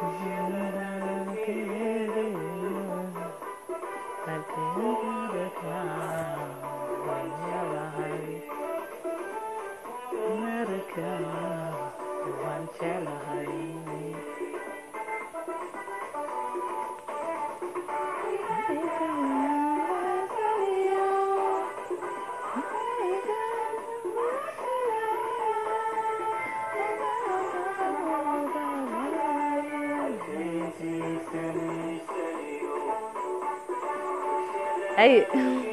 Ay.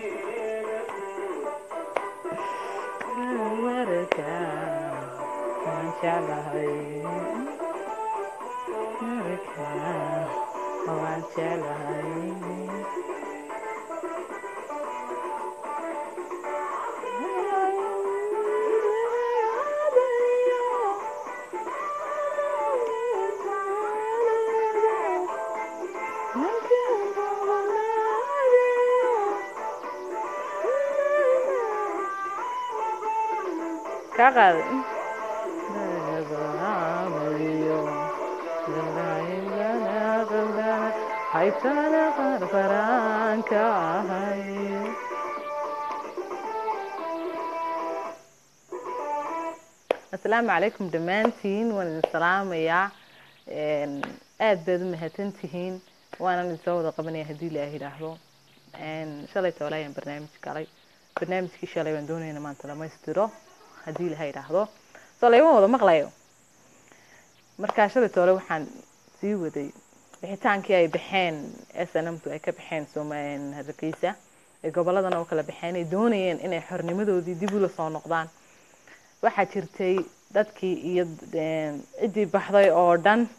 Kaa qaaday. Haytana qarqaraanka ahay. asalaamu calaykum dhammaantiin waan idin salaamayaa aad baad u mahadsantihiin waanan idin soo wada qabanaya haddii ilaah yidhaahdo shalay toole ayaan barnaamij galay barnaamijkii shalay waan doonayna maanta dhamaystiro haddii ilaah yidhaahdo soo layma wada maqlayo markaa shalay toole waxaan sii waday bixitaankii ay baxeen snmtu ay ka baxeen soom hargeysa ee goboladana u kala baxeen ay doonayeen inay xornimadoodii dib ula soo noqdaan waxaa jirtay dadkii iyo ciddii baxday oo dhan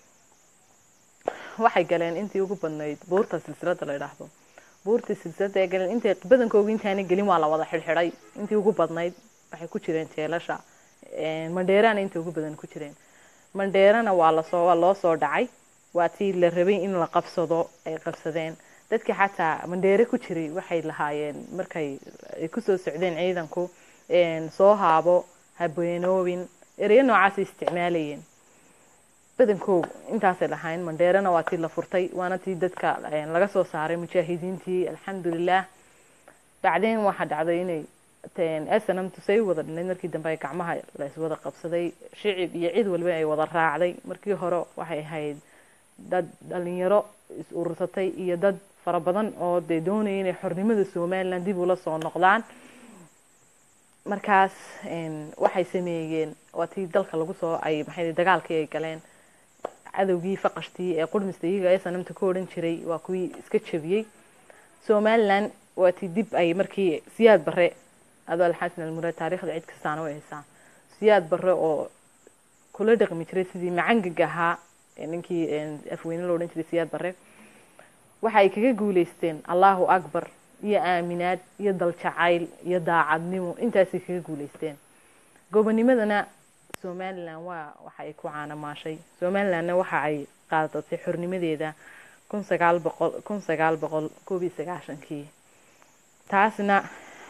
waxay galeen intii ugu badnayd buurta silsilada la idhaahdo buurtii silsilada ay galeen intay badankooga intaana gelin waa la wada xidhxidhay intii ugu badnayd waxay ku jireen jeelasha mandheerana intii ugu badan ku jireen mandheerana waa lasoo waa loo soo dhacay waa tii la rabay in la qabsado ay qabsadeen dadkii xataa mandheere ku jiray waxay lahaayeen markay ay kusoo socdeen ciidanku soo haabo habeenoobin ereyo noocaasay isticmaalayeen badankoogu intaasay lahayn mandheerana waa tii la furtay waana tii dadka laga soo saaray mujaahidiintii alxamdulilah bacdeen waxaa dhacday inay snmtu say wada dhinayd markii dambe ay gacmaha laiswada qabsaday shicib iyo cid walba ay wada raacday markii hore waxay ahayd dad dhalinyaro is urursatay iyo dad fara badan oo dee doonaya inay xornimada somaliland dib ula soo noqdaan markaas waxay sameeyeen waa tii dalka lagu soo ay maxay dagaalkii ay galeen cadowgii faqashtii ee qurmista iyaga ee sanamta ku odhan jiray waa kuwii iska jabiyey somaliland waa tii dib ay markii siyaad bare adoo alxasan almuraad taariikhda cid kastaana way haysaa siyaad bare oo kula dhaqmi jiray sidii macangag ahaa ninkii afweyne loo odhan jiray siyaad bare waxa ay kaga guuleysteen allahu akbar iyo aaminaad iyo daljacayl iyo daacadnimo intaasay kaga guuleysteen gobonimadana somalilan waa waxa ay ku caanamaashay somalilandna waxa ay qaadatay xornimadeeda kun sagaal boqol kun sagaal boqol koob iyo sagaashankii taasna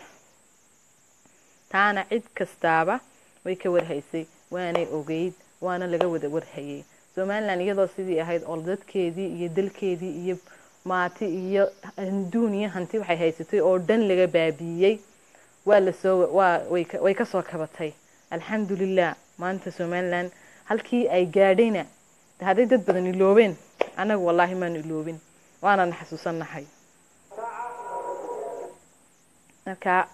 taana cid kastaaba way ka warhaysay waanay ogeyd waana laga wada warhayay somaliland iyadoo sidii ahayd oo dadkeedii iyo dalkeedii iyo maati iyo adduun iyo hanti waxay haysatay oo dhan laga baabiiyey waa lasoo waa way kasoo kabatay alxamdulilah maanta somaliland halkii ay gaadhayna hadday dad badan iloobeen annaga wallaahi maanu iloobin waanana xasuusannahay marka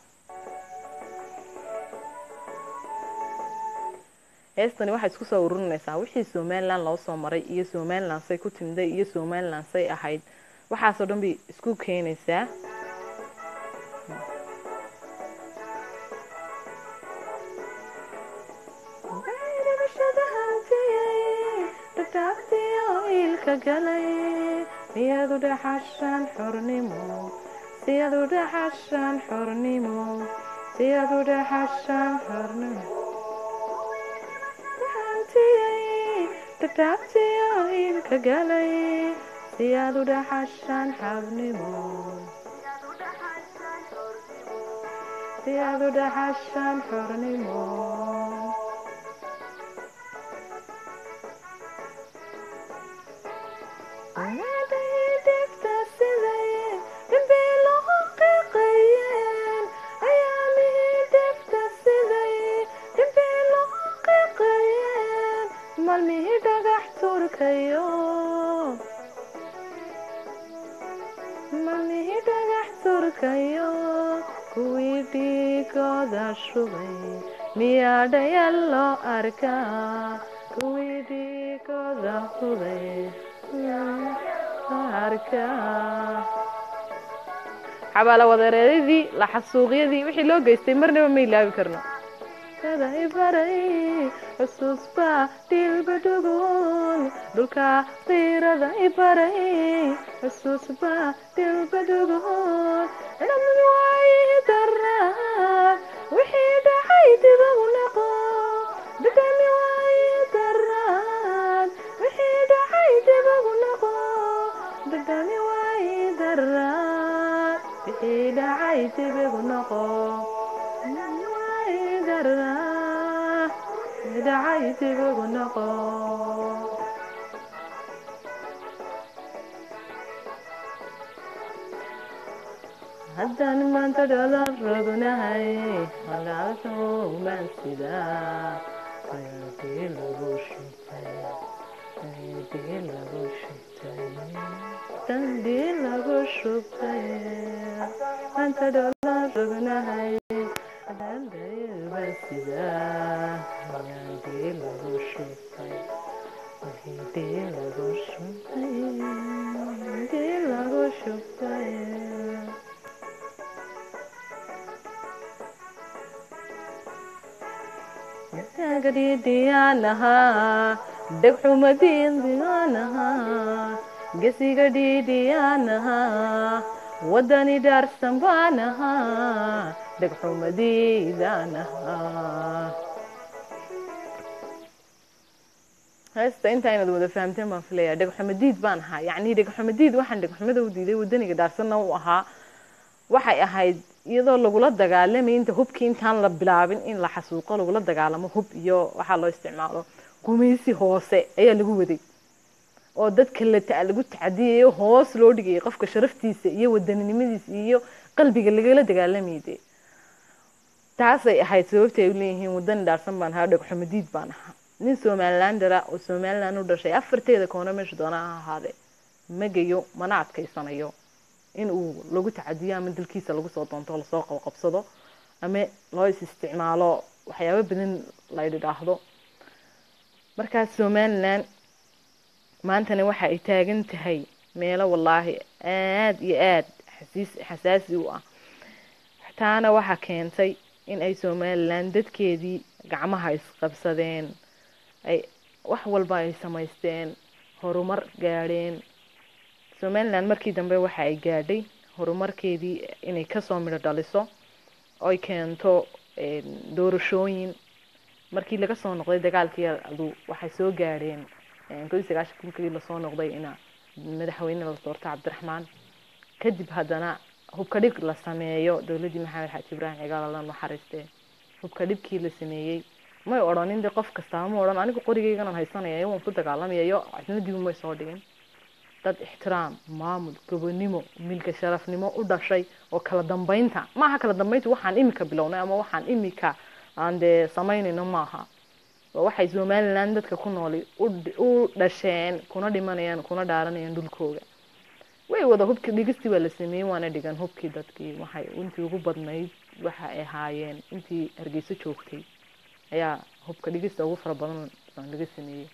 heestani waxay isku soo ururinaysaa wixii somaliland loo soo maray iyo somaliland say ku timiday iyo somaliland say ahayd waxaasoo dhan bay isku keenaysaa siyadu dhaxashaan xornimo siyadu dhaxashaan xornimo siyadu dhaxashaan xornimo dhagtaagtiyo ilka galay siyadu dhaxashaan xornimo siyadu dhaxashaan xornimo dhigta siday dhimbiiluhu qiiqayeen ayaamihii dhigta siday dhimbiiluhu qiiqayeen maalmihii dhagax turkayo maalmihii dhagax turkayo kuwii dhiigooda shubay miyaa dhayal loo arkaa kuwii dhiigooda hubay xabaala wadareeradii laxasuuqyadii wixii loo geystay marnaba ma ilaabi karno baray xusuusba dhiilba dhugun dhulka qiirada ibaray xusuusba dhiilba dhugun dhamad waayi daraan wixii dhacay dibagu naqo dhadhami waayi daraan wixii dhacay dibagu naqo dhadhami waayi daraan wixii dhacay dibagu naqo waayi daraan wixii dhacay dibagu naqo haddaan maanta dhalan rognahay halaalkaumaan sidaa ayadii lagu shubtay ayadii lagu shubtay dandii lagu shubtay maanta dhalan rognahay halaalkaumaan sidaa ayadii lagu shubtay ayadii lagu shubtay ayadii lagu shubtay gadhiidhiyaanahaa dhegxumadiindiyaanahaa gesiga dhiidhiyaanahaa waddani dhaarsan baanahaa dhegxumadiidaanahaa heesta intaa inaad wada fahamteen baan filayaa dhegxumadiid baan ahaa yacni dhegxumadiid waxaan dhegxumada u diiday waddaniga dhaarsanna u ahaa waxay ahayd iyadoo lagula dagaalamay inta hubkii intaan la bilaabin in la xasuuqo lagula dagaalamo hub iyo waxaa loo isticmaalo gumaysi hoose ayaa lagu waday oo dadka la lagu tacadiyayo hoos loo dhigayay qofka sharaftiisa iyo wadaninimadiisa iyo qalbiga lagala dagaalamayay dee taasay ahayd sababta ay u leeyihiin wadani dhaarsan baan ahaa dhegxumadiid baan ahaa nin somalilandera oo somaliland u dhashay afarteeda koona meesha doona ha ahaadee magayo mana adkaysanayo in uu lagu tacadiyo ama dalkiisa lagu soo doonto lasoo qabqabsado ama loo is isticmaalo waxyaabo badan la idhaahdo markaas somaliland maantana waxa ay taagan tahay meelo wallaahi aada iyo aada xasiis xasaasi u ah taana waxaa keentay in ay somaliland dadkeedii gacmaha isqabsadeen ay wax walba ay samaysteen horumar gaadheen somaliland markii dambe waxa ay gaadhay horumarkeedii inay kasoo midho dhaliso oy keento doorashooyin markii laga soo noqday dagaalkii adu waxay soo gaadheen kodi sagaashan kulkii lasoo noqday ina madaxweyne la doorto cabdiraxmaan kadib haddana hubka dhib la sameeyo dowladdii maxamed xaaji ibraahim cigaal alla naxariistee hubka dhibkii la sameeyey may odhanin de qof kastaaba ma odhan anigu qorigeyganan haysanaya waan ku dagaalamayayo cidnadiibu may soo dhigin dad ixtiraam maamul gobonimo milka sharafnimo u dhashay oo kala dambeynta maaha kala dambeynta waxaan imika bilownay ama waxaan imika aan dee samaynayno maaha waxay somaliland dadka ku nooli u dhasheen kuna dhimanayaan kuna dhaaranayaan dhulkooga way wada hubkii dhigistii waa la sameeyey waana dhigan hubkii dadkii waxay intii ugu badnayd waxa ay ahaayeen intii hargeyso joogtay ayaa hubka dhigista ugu fara badan laga sameeyey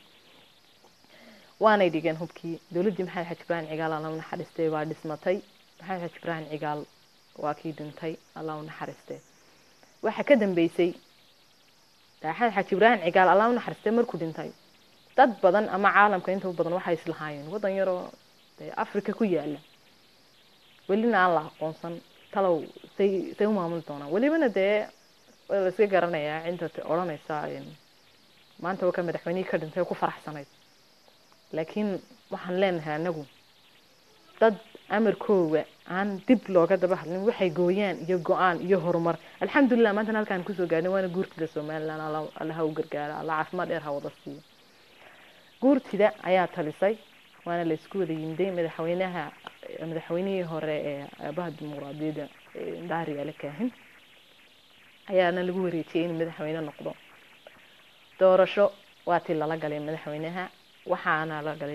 waanay dhigeen hubkii dowladdii maxamed xaji ibraahim cigaal alla u naxariistay baa dhismatay maxamed xaji ibraahim cigaal waa kii dhintay alla u naxariistay waxa ka dambeysay maxamed xaji ibraahim cigaal alla u naxariistay markuu dhintay dad badan ama caalamka inta badan waxay islahaayeen waddan yaroo africa ku yaala welina aan la aqoonsan talow say say u maamuli doonaan welibana dee waa la iska garanayaa cinta odhanaysa maanta waa ka madaxweynihii ka dhintay ku faraxsanayd laakiin waxaan leenahay anagu dad amarkooga aan dib looga daba hadlin waxay gooyaan iyo go-aan iyo horumar alxamdulilah maantan halkaan kusoo gaadhin waana guurtida somaliland alla ha u gargaara alla caafimaad dheer ha wada siiyo guurtida ayaa talisay waana la isku wada yimday madaxweynaha madaxweynihii hore ee aabaha dimuqraadiyadda daari ale kaahin ayaana lagu wareejiyey in madaxweyne noqdo doorasho waa tii lala galay madaxweynaha waxaana la galay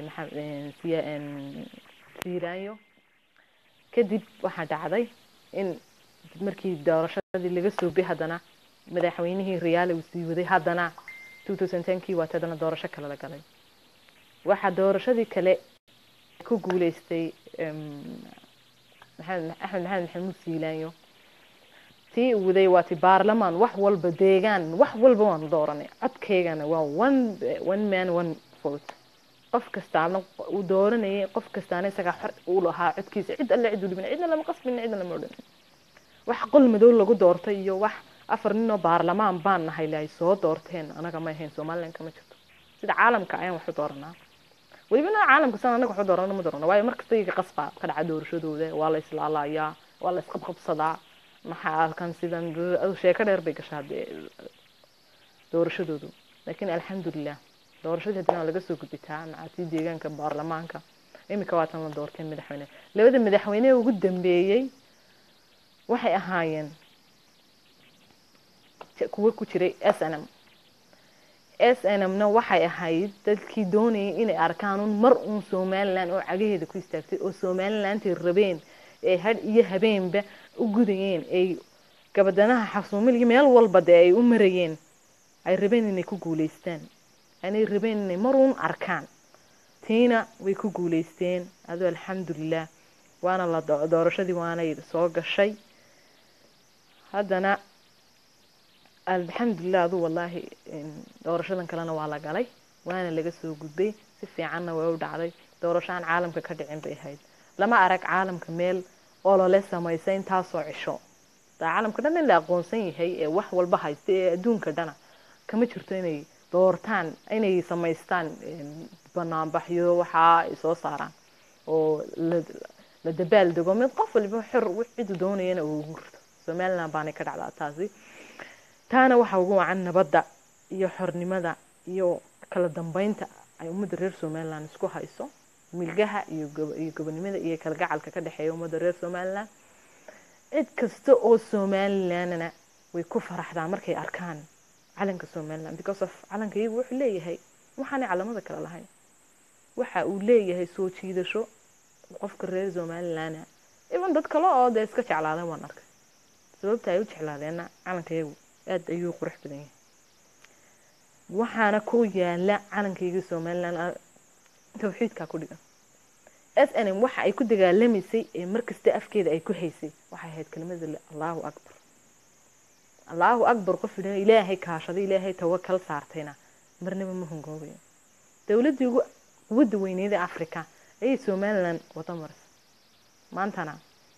siiraanyo kadib waxaa dhacday in markii doorashadii laga soobay haddana madaxweynihii riyaale uu sii waday haddana kii waati haddana doorasho kale la galay waxaa doorashadii kale ku guuleystay axmed maxamed maxamuud siilaanyo tii uu waday waa ti baarlamaan wax walba deegaan wax walba waanu dooranay codkeygana waa one one man one vote qof kastaana uu dooranayay qof kastaana isagaa xor uu lahaa codkiisa cid alle cid u dhibin cidna lama qasbin cidna lama odhan wax qol madow lagu doortay iyo wax afar ninoo baarlamaan baan nahay le ay soo doorteen anaga ma ahayn somalilan kama jirto sida caalamka ayaan wax u dooranaa weliba na caalamka san anaga wax u doorano ma doorano waayo markasta iyaga qasba ka dhaca doorashadooda waa la islaalayaa waa la isqabqabsadaa maxaa halkan sidan sheeko dheer bay gashaa dee doorashadoodu laakiin alxamdulilah doorashadii haddana laga soo gudbitaa macatii deegaanka baarlamaanka imika waatan la doortay madaxweyne labada madaxweyne ugu dambeeyey waxay ahaayeen kuwo ku jiray s n m s n m-na waxay ahayd dadkii doonayay inay arkaan un mar uun somalilan oo cagaheeda ku istaagtay oo somalilantii rabeen ee had iyo habeenba u gudayeen ay gabadanaha xasuumiligi meel walba dee ay u marayeen ay rabeen inay ku guuleystaan anay rabeen inay maruun arkaan tiina way ku guuleysteen adoo alxamdulilah waana la doorashadii waanay soo gashay haddana alxamdulilah adu wallaahi doorashadan kalena waa la galay waana laga soo gudbay si fiicanna way u dhacday doorasho aan caalamka ka dhicin bay ahayd lama arag caalamka meel olole samaysa intaasoo cisho caalamka dhan in la aqoonsan yahay ee wax walba haysta ee adduunka dhana kama jirto inay doortaan inay samaystaan banaanbaxyo waxaa ay soo saaraan oo la dabaal dego mid qof waliba xor cidu doonayana uu ugu rito somaliland baanay ka dhacdaa taasi taana waxaa ugu wacan nabadda iyo xornimada iyo kala dambeynta ay ummadda reer somaliland isku hayso milgaha iyo iyo gobonimada iyo kalgacalka ka dhexeeya ummadda reer somaliland cid kasta oo somalilandna way ku faraxdaa markay arkaan calanka somaliland because of calanka iyagu wuxuu leeyahay waxaanay calamada kale lahayn waxa uu leeyahay soo jiidasho qofka reer somaliland even dad kale oo dee iska jeclaadeen waan arkay sababta ay u jeclaadeenna calanka iyagu aada ayuu qurux badan yahay waxaana ku yaala calankayga somaliland tawxiidkaa ku dhigan s n m waxa ay ku dagaalamaysay ee markasta afkeeda ay ku haysay waxay ahayd kelimada allahu akbar allahu akbar qof idhan ilaahay kaashaday ilaahay tawakal saartayna marnaba ma hungoobayo dowladdii ugu quwadda weyneeda africa ayay somaliland wada marisa maantana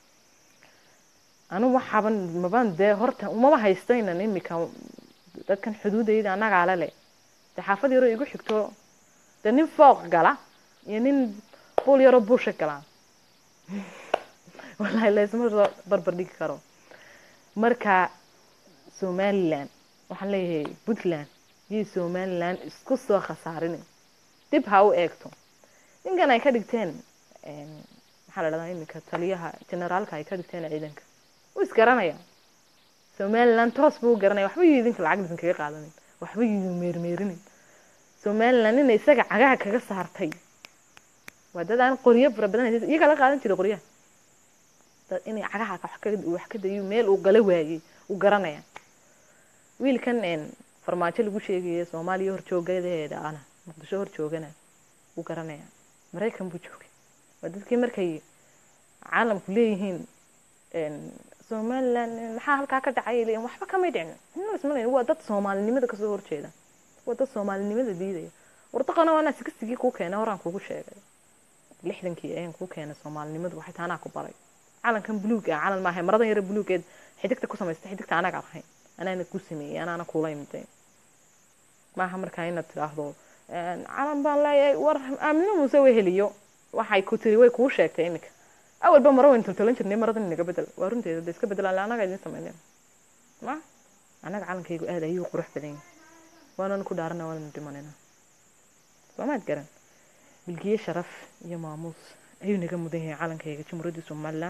anu waxaaban maban dee horta umaba haystaynan imika dadkan xuduudayda anagaala le dee xaafad yaroo igu xigto dee nin fooq gala iyo nin buul yaroo buusha gala wallahi laysma soo barbar dhigi karo marka somaliland waxaan leeyahay puntland iyo somaliland isku soo khasaarin dib ha u eegto ninkan ay ka dhigteen maxaa la dhahdaa iminka taliyaha generaalka ay ka dhigteen ciidanka wuu isgaranaya somaliland toos buu u garanaya waxba yuu idinka lacag idin kaga qaadanin waxba yuu meermeerinin somaliland ina isaga cagaha kaga saartay waa dad aan qoryo fara badan haysa iyagaa la qaadan jiray qoryaha dad inay cagaha wax ka dayo meel uu gala waayey uu garanaya wiilkan farmaajo lagu sheegaya soomaaliya horjoogadeeda ana muqdisho horjoogana wuu garanaya maraykan buu joogay waa dadkii markay caalamku leeyihiin somaliland maxaa halkaa ka dhacay leeyihin waxba kamay dhicin waa dad soomaalinimada kasoo horjeeda waa dad soomaalinimada diidaya wardaqana waana sigisigii kuu keenay horaan kugu sheegay lixdankii ayaan kuu keenay soomaalinimadu waxay taanaa ku baray calankan buluug ah calan maahay maradan yare buluugeed xidigta ku samaystay xidigta anaga ahayn anaana ku sameeyey anaana kula imiday maaha markaa inaad tidhaahdo calan baan leeyahay war aamino muuse way heliyo waxay ku tiri way kuu sheegtay iminka awalba maro wayn toltolan jirnay maradan inaga bedel waa runteeda de iska bedelaan anaga idin sameyneen ma anaga calankaygu aad ayuu qurux badan yahay waanan ku dhaarana waanan dhimanayna soomaad garan milkiye sharaf iyo maamuus ayuu naga mudan yahay calankayga jamhuuriyadda somalilan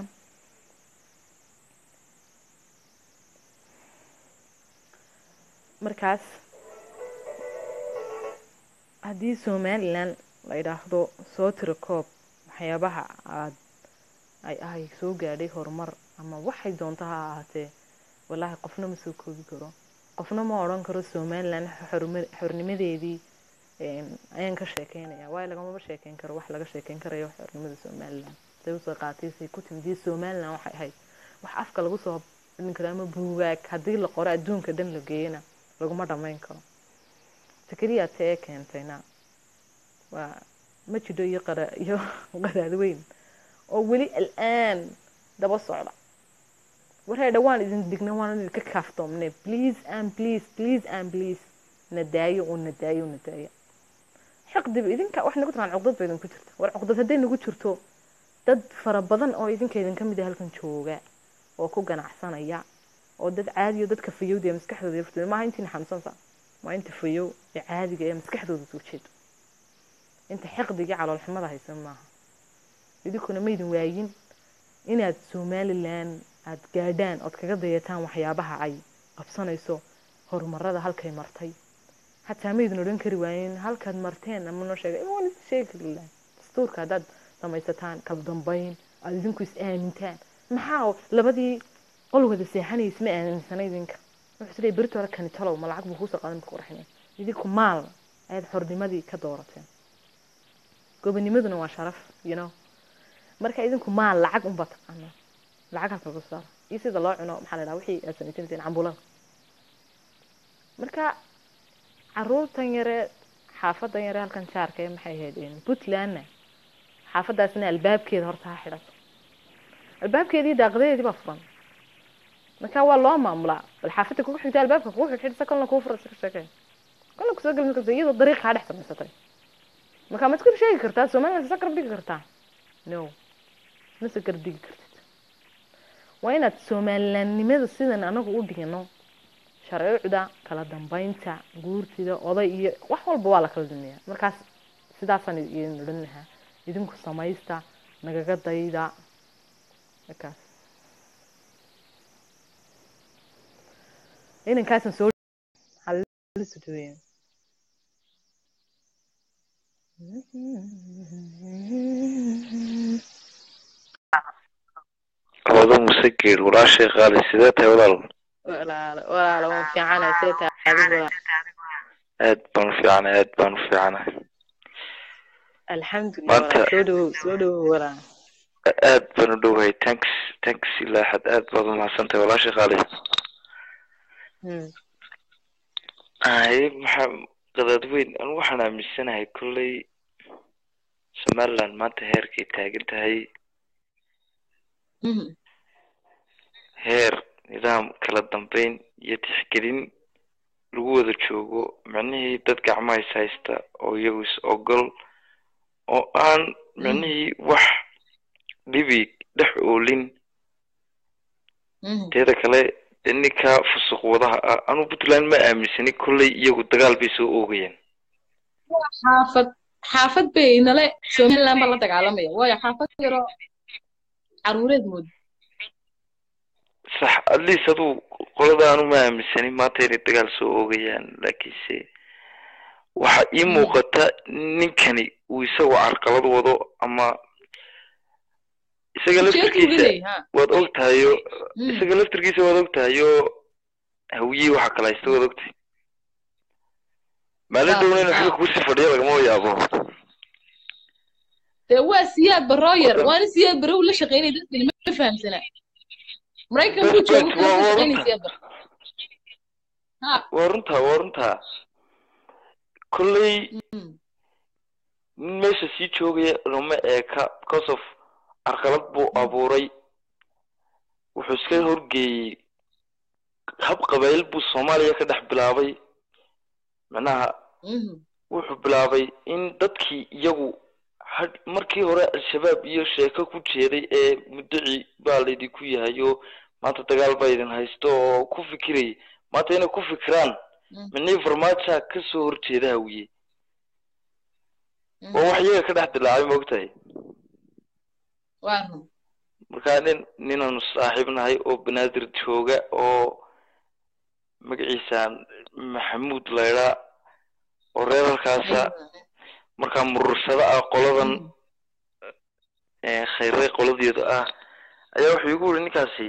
markaas haddii somalilan la idhaahdo soo tiro koob waxyaabaha aad ay ahay soo gaadhay horumar ama waxay doonto ha ahaatee wallaahi qofna ma soo koobi karo qofna ma odhan karo somalilan xorma- xornimadeedii een, ayaan ka sheekeynaya waayo lagamaba sheekeyn karo wax laga sheekeyn karayo xornimada somalilan say usoo qaatay say ku timid iyo somalilan waxay ahayd wax afka lagu soo dhin karo ama buugaag haddii la qoro adduunka dhan la geeyana laguma dhammayn karo takriya tee ee keentayna waa ma jidho iyo qara iyo qaraad weyn oo weli al'aan daba socda warhay dhawaan idin digna waan idinka kaaftoomne please and please please and please na daayo oo na daayo oo na daayo xiqdiba idinka wax nagu taqaan cuqdad ba idinku jirta war cuqdad hadday nagu jirto dad fara badan oo idinka idinka mid ah halkan jooga oo ku ganacsanaya oo dad caadi oo dadka fayowda ee maskaxdooda yaftooda maaha intiina xanuunsansa waa inta fayow ee caadiga ee maskaxdooda soo jeedo inta xiqdiga iyo caloolxumada haysan maaha idinkuna maydin waayin inaad somalilan aad gaadhaan ood kaga dayataan waxyaabaha ay qabsanayso horumarada halkay martay hataa maydin odhan kari waayen halkaad marteen ama noo sheega waan idin sheegi kari lahay dastuurka haddaad samaysataan kala dambayn aad idinku is aamintaan maxaa labadii qol wada seexanaya isma aaminsana idinka wuxuu isleeyahay berito hore kani talow ma lacag buu kuusoo qaadan marka qurxinay idinku maal ayaad xornimadii ka doorateen gobonimaduna waa sharaf you know marka idinku maal lacag unba taqaana lacag halka lagu saaro iyo sida loo cuno maxaa la dhaha wixii aad samaysanayteen cambulada marka caruurtan yare xaafadan yare halkan jaarka ee maxay ahayd een, puntlandna xaafadaasna albaabkeeda horta ha xidhato albaabkeedii daaqadeedii baa furan marka waa loo maamulaa bal xaafadda kugu xigta albaabka kugu xidhxidhsa kolna kuu fura iska sheekeen kolna kusoo gelin karta iyadoo dariiqa kaa dhex samaysatay marka ma iskor sheegi kartaa somaliland isa garab dhigi kartaa no ma se garab dhigi kartid waa inaad somalilandnimada sidan anagu u dhigano sharcuucda kala dambeynta guurtida oday iyo wax walba waa la kala dumiyaa markaas sidaasaan idin odhan lahaa idinku samaysta nagaga dayda markaas inankaasan soo hallisuduweya labada muse geed walaashay qaali sidee tahay walaal walaalo walaalo waan fiicanahay see tahay adigu aad baan u fiicanahay aad baan u fiicanahay alxamdulilah Maanta- walaal soo dhawow soo dhawow walaal aad baan u dhowahay tanks tanks ilaa xad aad baad umahadsan tahay walaashay qaali Hmm. haye maxaa qadaad weyn anu waxaan aaminsanahay kolley somaliland maanta heerkay taagan tahay Mhm. heer nidaam kala dambeyn iyo tixgelin lagu wada joogo micnihii dad gacmaha is haysta oo iyagu is ogol oo aan micnihii wax dhibi dhex oolin Mhm. teeda kale dee ninka fusuq wadaha ah anu puntland ma aaminsani kolley iyagu dagaal bay soo oogayeen xaafad xaafad bay nale somaliland baa la dagaalamaya waayo xaafad yaroo caruureed mood sax at least aduu qolada anu ma aaminsani maanta inay dagaal soo oogayaan laakiinse waxa ii muuqata ninkani uu isagoo carqalad wado ama isaga ujeedku laftirkiisa gelay ha waad og tahayo Mm. isaga laftirkiisa waad og tahayo hawiyii waxa kala haysta waad ogtahay maalin Ah, downa inuu ah. xilka kusii fadhiyo lagama yaabo dee waa siyaad barooyer waana siyaad barow la shaqeynaya dadkani ma fahamsana maraykan buu Best joogo bet, kala waa- waa shaqeynaya runta. siyaad bar ha waa runtaa waa runtaa kolley mm. nin meesha sii joogaya lama eeka because of carqalad buu abuuray wuxuu iska horgeeyey hab qabayl buu soomaaliya ka dhex bilaabay macnaha Mhm. wuxuu bilaabay in dadkii iyagu had markii hore al-shabaab iyo sheeko ku jeeday ee muddaci baa laydinku yahay oo maanta dagaal baa idin haysto oo ku fikirayay maanta inay ku fikiraan Mm. micnihii farmaajoa kasoo horjeeda hawiye waa wax iyaga ka dhex dilaacay maogtahay waa run markaa nin ninaanu saaxiib nahay oo banaadir jooga oo magaciisa maxamuud laydhaa oo reer halkaasa markaa murursado ah qoladan khayre qoladeeda ah ayaa wuxuu igu yiri ninkaasi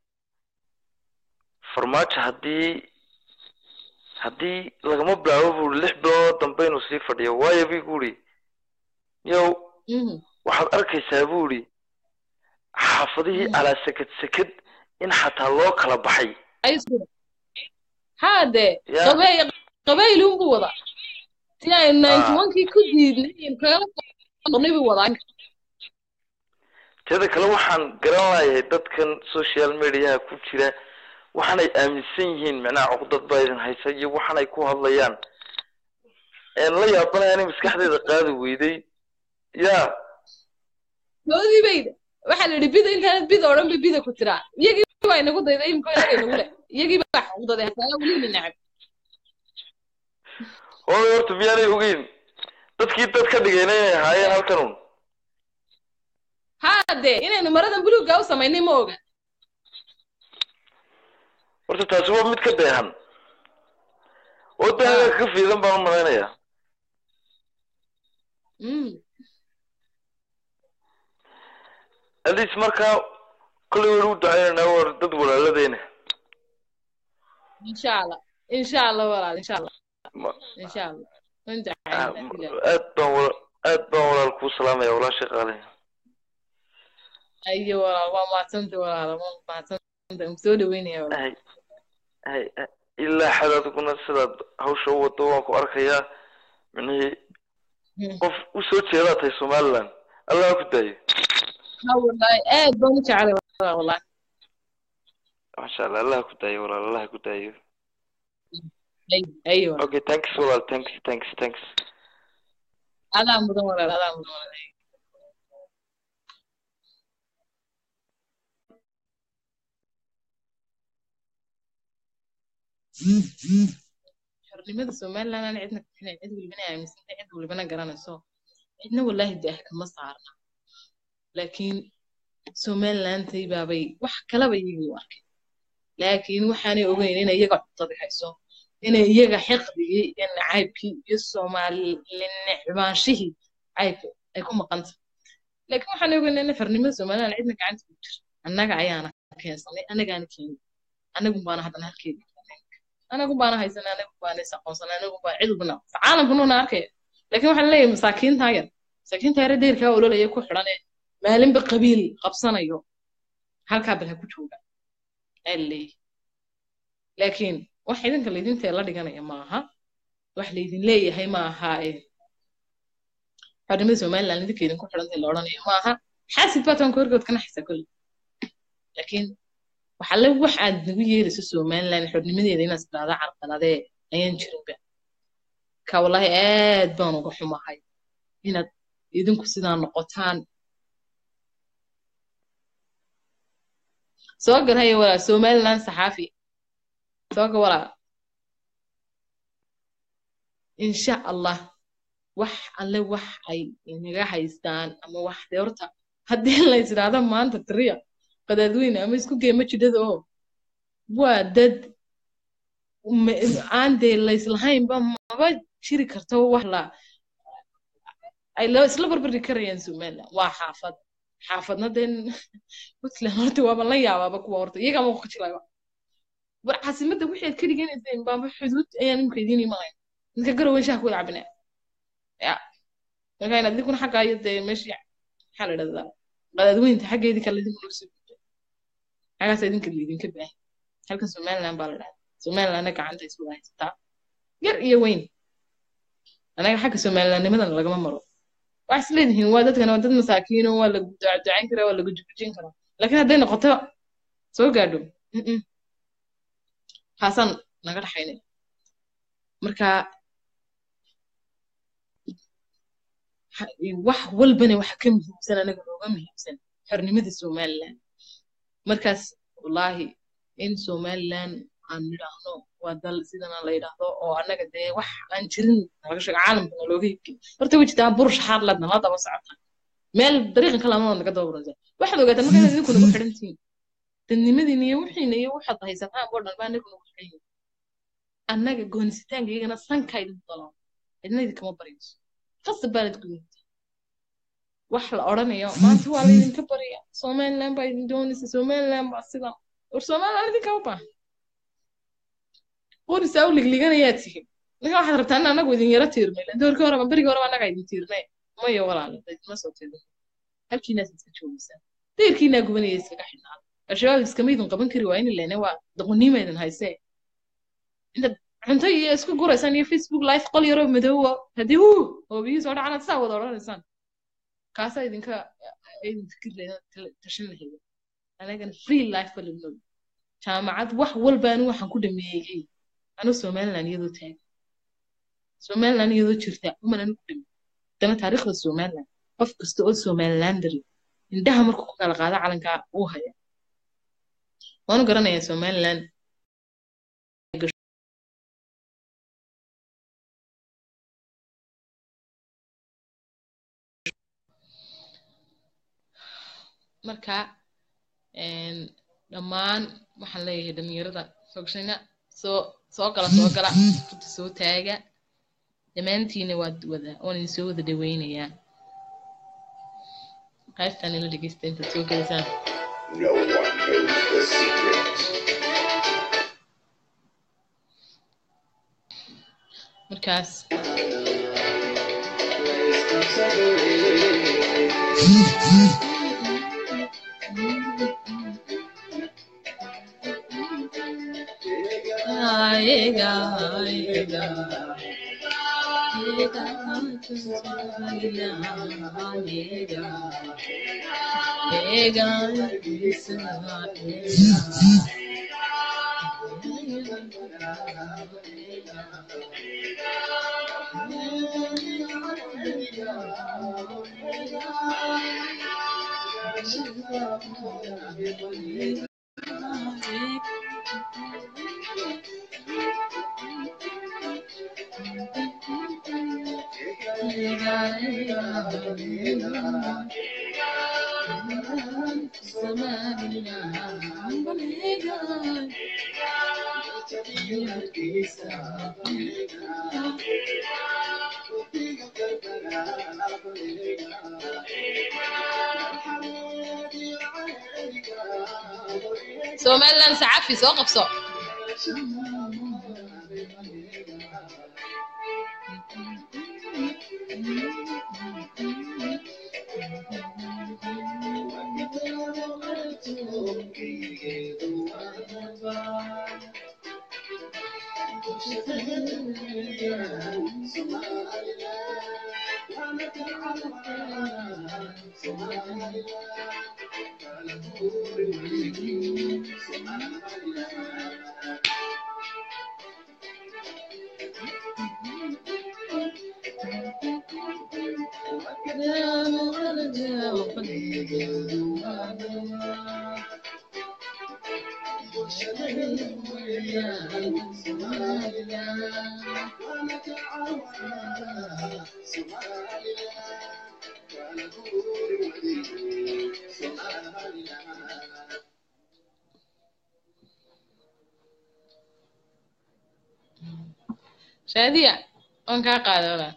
farmaajo haddii haddii lagama bilaabo bu uri lix bilood dambe inuu sii fadhiyo waayo bu igu yiri yow waxaad arkaysaa bu yiri xaafadihii alaa seked seked in xataa loo kala baxay haade Ya. qabey qabayl unbu wada ti ay ninety one-kii ku diidnay kagala qornay buu wadaa teeda kale waxaan garan layahay dadkan social mediaha ku jira waxaanay aaminsan yihiin macnaha cuqdad baa idin haysa iyo waxaanay ku hadlayaan een la yaabanaya inay maskaxdeeda qaadi weyday ya doodii bayda waxaa la yidhi bida intaanad bida oo dhan ba bida ku tiraa iyagii baa inagu dayday imika inaga inagu leh iyagii baa xuquuqdaday hataa weli na nacab hooy horta miyaanay ogeyn dadkii dad ka dhigayna inay ahaayeen halkan un haade inaynu maradan buluugga u samaynay ma oga horta taasi waa mid ka deehan oo daaga ka fiidan baan u malaynayaa Mm. at least markaa kollay waynu u ducaynaynaa war dad walaaladeyna insha allah insha allah walaal insha allah Ma- insha allah waan ah, ducaynaa aad baan wala aad baan walaal kuu salaamaya walaashay qaali ayo walaal waa mahadsanta walaal waa mahadsanta waan soo dhaweynaya walaal hay hay hay- ilaa xad adiguna sidaad hawsha u wado waan ku arkayaa micnihii Mm. qof u soo jeedaa tahay somaliland allah ku daayo ha walahi aad baan u jecelay walaal walahi masha allah allah ku daayo walaal allah ku daayo ayo ayo walaal okay thanks walaal thanks thanks thanks adaa mudan walaal adaa mudan walaal xornimada somaliland aan cidna ka filayn cid walibana aaminsanta cid walibana garanayso cidna wallahi daah kama saarna laakiin somalilandtay baabay wax kalaba iyagii u arkay laakiin waxaanay ogeyn inay iyaga cuntada hayso inay iyaga xiqdigii iyo nacaybkii iyo soomaalinecbaanshihii caybka ay ku maqanta laakiin waxaan ogeyn in xornimada somaliland cidna gacanta ku jir annaga ayaana keensanay annagaana keenay annagun baana haddana halkeedii anagu baana haysanay anagu baana is aqoonsanay anagu baa cid walbana caalamku nuuna arkaya laakiin waxaan leeyahay masaakiinta yar masaakiinta yar deerkaa ololaya ku xidhan ee maalinba qabiil qabsanayo halkaa bal ha ku jooga ayaa leeyahay laakiin wax idinka laydintee la dhiganaya maaha wax laydin leeyahay maaha ee xornimada somaliland idinka idinku xidhantay la odhanayo maaha xaasid baa toonka horgood kana xisa kolle laakiin waxaa le wax aad nagu yeerayso somaliland xornimadeeda inaad tidhaahda carqaladee ayaan jirinba ka wallahi aad baan uga xumahay inaad idinku sidaa noqotaan soo gal haya walaal somaliland saxaafi soo gal walaal insha allah wax alle wax ay inaga haystaan ama wax dee horta haddii la isdhaahdo maanta tiriya qadaadweyne ama isku geema jidhada oo waa dad ma- aan dee layslahaynba maba jiri karto wax la ay la isla barbardhigi karayaan somaliland waa xaafad xaafadna dee puntland horta waaba la yaabaaba kuwa horta iyagaa ma kujilaba war caasimadda wixii aad ka dhiganayseen baaba xuduud ayaan imika idiin imanayn ninka garowen shaha ku wada cabinaa ya marka inaad idinkuna xaggaa iyo dee meeshii maxaa la dhahdaa qadaadweynta xaggeedii kale idinku noo soo xagaas idinka laydinka baahan halkan somaliland baa la dhahaa somalilandna gacanta isku haysataa yar iyo weyn anaga xagga somalilandnimadan lagama maro wax is leedihiin waa dadkan waa dad masaakiino waa la ducaducayn karaa waa la gujugujin karaa laakiin hadday noqoto soo gaadho mm-mm. taasaan naga dhaxaynay marka ha- wax walbana waxa ka muhiimsan anaga nooga muhiimsan xornimada somaliland markaas wallaahi in somaliland aan nidhaahno waa dal sidana la yidhaahdo oo annaga dee wax aan jirin laga sheego caalamka looga hibkin horta way jirtaa bur shaxaad ladna la daba socota meel dariiqan kale amada naga daba waraysa waxaad ogaataa marka inaad idinku nagu xidhan tihiin dadnimadiina iyo wixiina iyo waxaad haysataan oo dhan baa anagu nagu xidhan yihin annaga goonisitaanka iyagana sanka idinku dalaa cidna idinkama baryayso qasab baa idinku yimid wax la odhanayo maanta waa laydinka barya somaliland baa idin doonaysa somaliland baa sidan war somaliland idinkama baahan qorisaa u ligliganayaa tihin ninka waxaad rabtaa in anagu idin yaro tiirnay lan doorkii horeba berigii horeba annagaa idin tiirnay maya walaale idinma soo tiirnay halkiinaas iska joogaysaan deyrkiinaa gubanaya iskaga xidhnaan al-shabaab iskama idin qaban kari waa in lene waa doqoniima idin haysee intaad cunto iyo isku guraysaan iyo facebook live qol yaroo madoowa haddii huu oo biyihii soo dhacanaad saa wada odhanaysaan kaasaa idinka idin fikir tashan lahayd anagana free life ba lagu nool jaamacad wax walba anigu waxaan ku dhameeyey anu somaliland iyadoo taagan somaliland iyadoo jirta uman anigu dhameeyey dana taariikhda somaliland qof kasta oo somalilandari indhaha markuu ku kala qaado calankaa uu haya waanu garanayaa somaliland marka dhammaan waxaan leeyahay dhalinyarada fogshayna soo soo gala soo gala furta soo taaga dhammaantiina waad wada waan idin soo wada dhaweynayaa qaybtaan ila dhegeysta intaad soo gelaysaan No one knows the secret. markaas Aega, aega, aega, aega, somaliland sacafi soo qabso shaadiya waan kaa qaaday walaa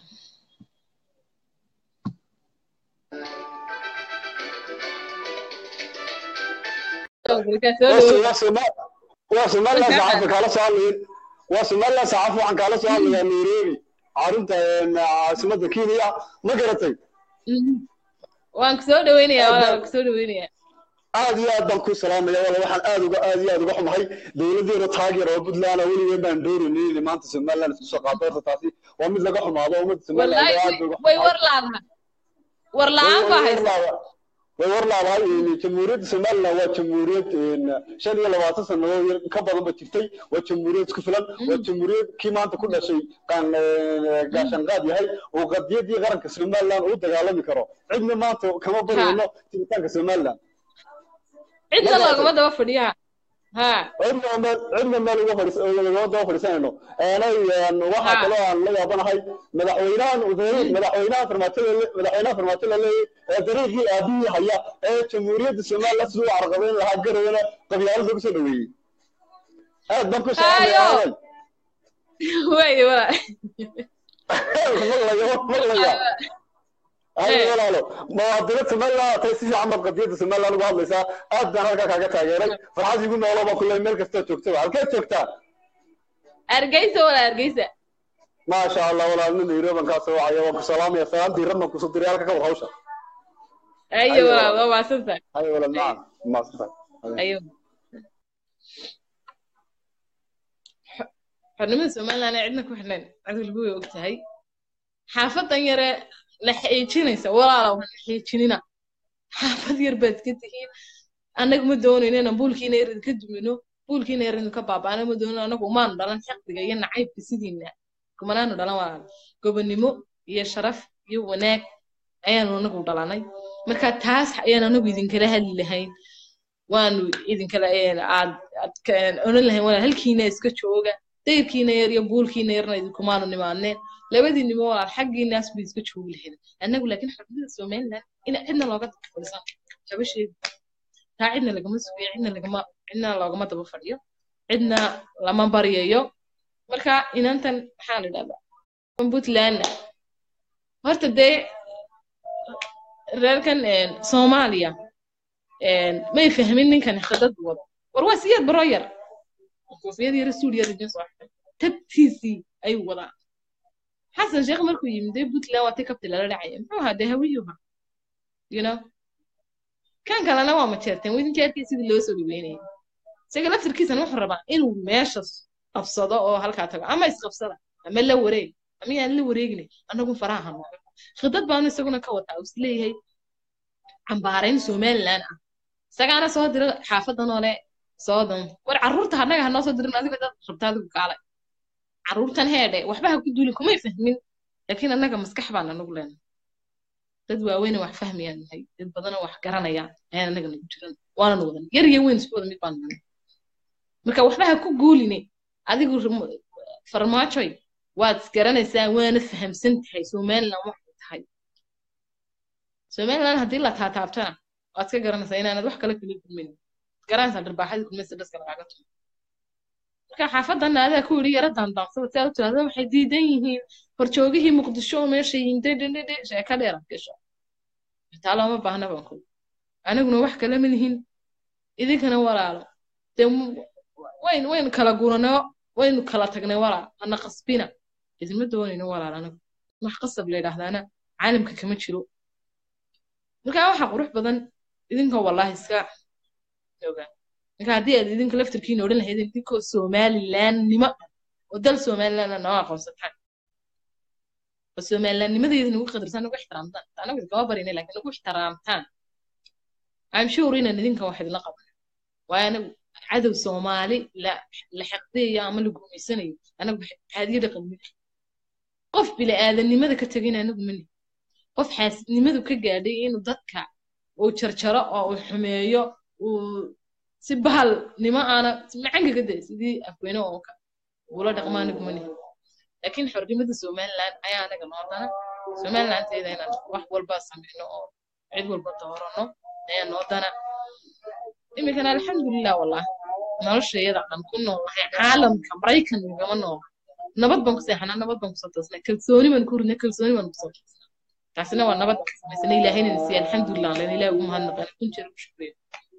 waa somaliland saxaafi kaala soo hadlayin waa somaliland saxaafi waxaan kaala soo hadlayaa nairobi carinta caasimadda kenya ma garatay waan kusoo dhaweynayaa walaa waan kusoo dhaweynayaa aad iyo aad baan ku salaamaya wala waxaan aad uga aad iyo aad uga xumahay dowladeena taageer oo puntland ah weligeen baan doonaynay inay maanta somaliland isku soo qaato horta taasi waa mid laga xumaado ummadda somaliland wallaahi aad bay uga way xumahay war laadaha war la-aan baa haysa way war laadahay jamhuuriyadda somaliland waa jamhuuriyad shan iyo labaatan sannadood ka badan ba jirtay waa jamhuuriyad isku filan waa jamhuuriyad kii maanta ku dhashay qaan gaashanqaad yahay oo qadiyadii qaranka somaliland uu dagaalami karo cidna maanta kama baryayno jiritaanka somaliland cidna loogama daba fadhiyaa ها cidna meel cidna meel uga fadhiis uga daba fadhiisanayno aanay waxaa Ha. kaloo aan la yaabanahay madaxweynahan madaxweynaha farmaatada madaxweynaha farmaatada leeyahay ee dariiqii aabihii haya ee jamhuuriyadda somaliland siduu u carqabayn lahaa garawena qabyaalad lagu soo dhaweeyey aad baan ku Hayo. shaqeynaya way wala maqlaya maqlaya ayo Eh. walaalo muwaadiniinta somaliland tay si fiican baad qadiyadda somaliland uga hadlaysaa aad baan halkaa kaaga taageeray farxad igu noolo baa kulle meel kastoo joogtaba halkeed joogtaa argeysa wala argeysa ما شاء الله ولا من يروبن كاسو وعيا وكسلام يا سلام دي رمى كسو دريال كا وحوشا ayo Ayo. wala waa maasanta هاي ولا نعم ما صدق ayo xornimada somaliland ee cidna ku xidhnayn cid walba way og tahay xaafadan yare la xeejinaysa walaala waan la xeejinina xaafad yar baad ka tihiin annaga ma doonayno inaan buulkiina yarid ka dumino buulkiina yarid ka baabaana ma doonayno annagu umaanu dhalan xaqdiga iyo nacaybka sidiina kumanaanu dhalan walaala gobonnimo iyo sharaf iyo wanaag ayaanu anagu dhalanay marka taas ayaan anagu idinkala hadli lahayn waanu idinkala aad aad ka- oran lahayn walaal halkiina iska jooga dayrkiina yar iyo buulkiina yarna idinkumaanu nimaadneen labadiinimo walaal xaggiinaas bay iska joogi lahayd annagu laakiin xornimada somaliland ina cidna looga daba fadhiisan laba shay taa cidna lagama sugiyo cidna lagama cidna loogama daba fadhiyo cidna lama baryayo marka inantan maxaa la idhahdaa puntlandna horta dee reerkan een, soomaaliya een, may fahmin ninkan khadad wado war waa siyaad baro yar koofiyad yar suud yar idin soo xidhay tabtiisii ayuu wadaa xasan sheekh markuu yimid dee puntland waa ti kabti lala dhacaya muxuu ahaa dee hawiyuha you know kan kalena waa majeerteen idinka arkay sidii loo soo dhaweynayay isaga laftirkiisana wuxuu rabaa inuu meeshas qabsado oo halkaa tago ama isqabsada ama la wareeg ama yaan la wareegin annagu faraha hano khidad baanu isaguna ka wataa uu isleeyahay cambaarayn somaliland ah isagaana soo dira xaafadan oo le soo dan war carruurta annaga hanoo soo dirin adiga dad rabta adigu kaalay carruurtan heedhe waxba ha ku duulin kumay fahmin laakiin annaga maskax baan anagu leenahay dad waaweyn oo wax fahmayaan nahay dad badan oo wax garanayaan ayaan annaga nagu jiran waananu wadan yar iyo weyn isku wada mid baan nahay marka waxba ha ku guuline adigu rum- farmaajoy waad isgaranaysaa waana fahamsan tahay somaliland waxay tahay somaliland haddii la taataabtana waad ka garanaysaa inaanad wax kale kula kulmin garanaysaa dharbaaxadii kulmaysa dhaska lagaaga tumo marka xaafadan adaa ku yidhi yara daandaansada si aad u tiraahdo waxay diidan yihiin horjoogihii muqdisho oo meesha yihiin dhedhedhedhe sheeka dheer aad gasho taa looma baahna baan ku aniguna wax kale ma lihin idinkana walaalo dee m- wayn wayn kala guranoo waynu kala tagnay walaal ana qasbina idinma doonayno walaal anagu wax qasab la yidhaahdaana caalamka kama jiro marka waxa qurux badan idinkoo wallahi iska ogaa marka haddii aad idinka laftirkiina odhan lahaydeen idinkoo somalilandnimo oo dal somalilandna noo aqoonsataan oo somalilandnimadeeda nagu qadarsan nagu ixtiraamtaan anagu idinkama barinay laakiin nagu ixtiraamtaan I'm sure inaan idinka wax idinla qaban waayo anagu cadow soomaali la la xaqdeeyo ama la guumaysanayo anagu caadiyo dhaqan mid qof bini aadanimada ka tegin anagu mani qof xaasidnimadu ka gaadhay inuu dadka uu jarjaro oo uu xumeeyo uu si bahalnimo aana macanka ka day sidii afweyne oo ka ula dhaqmo anagu mani laakiin xornimada somaliland ayaa anaga noo dana somalilandteeda inaan wax walba sameyno oo cid walba doorano ayaa noo dana iminkana alxamdulilah wallah noloshayada aan ku noolahay caalamka maraykan nagama noola nabad baan ku seexanaa nabad baan kusoo toosnay kalsooni baan ku rinay kalsooni baan kusoo toosnay taasina waa nabad aan samaysana ilaahayna nasiiya alxamdulilah len ilaah ugu mahadnaqana kun jeer u shukriya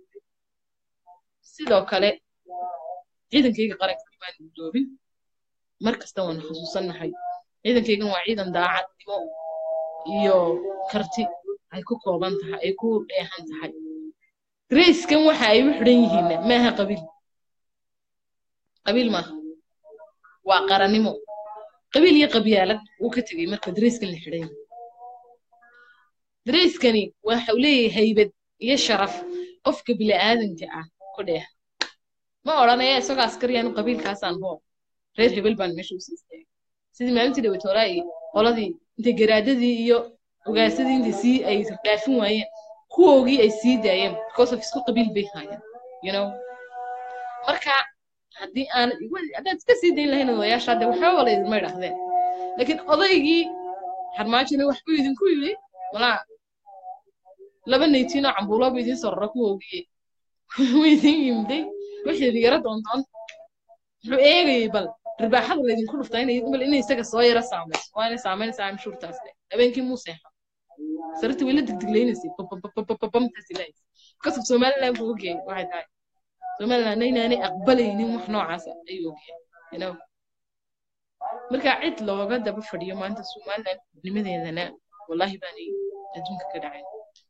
sidoo kale ciidankayga qaranka baan gudoobin mar kasta waan xusuusannahay ciidankaygan waa ciidan daacadnimo iyo karti ay ku kooban tahay ay ku dheehan tahay grayskan waxa ay u xidhan yihiin maaha qabiil qabiil maaha waa qarannimo qabiil iyo qabyaalad wuu ka tegey marka darayskan la xidhan yahay darayskani waxau leeyahay haybad iyo sharaf qofka bini'aadanka ah ku dheeha ma odhanaya isagoo askariyaan qabiilkaasaan hoo reer hebel baan meesha usii istaagay sidii maalintii dhawatoolaa iyo qoladii intay garaadadii iyo ogaasadii intay sii ay dhaafin waayeen kuwoogii ay sii daayeen because of isku qabiil bay haayeen you know marka haddii aan haddaad iska sii dayn lahayn odayaasha hadde waxba wala idinma idhaahdeen laakiin odaygii xarmaajina waxbuu idinku yidhi walaa laba naytiin oo cambuuloobu idiin soo rara kuwa ogiyey wuu idin yimday wixii idin yara doondoon wuxuu eegayay bal ribaaxada laydinku dhuftaa inay bal inay isaga soo yara saamayso waa inay saamaynaysaa amshuurtaas le habeenkii muu seexo sarartii way la digdiglaynaysay bababababamtaas ilahaysay kasab somaliland buu ogyahay waxay tahay somaliland inaanay aqbalaynin wax noocaasa ayuu ogyahay you know marka cid looga daba fadhiyo maanta somaliland nimadeedana wallahi baanay adduunka ka dhacayn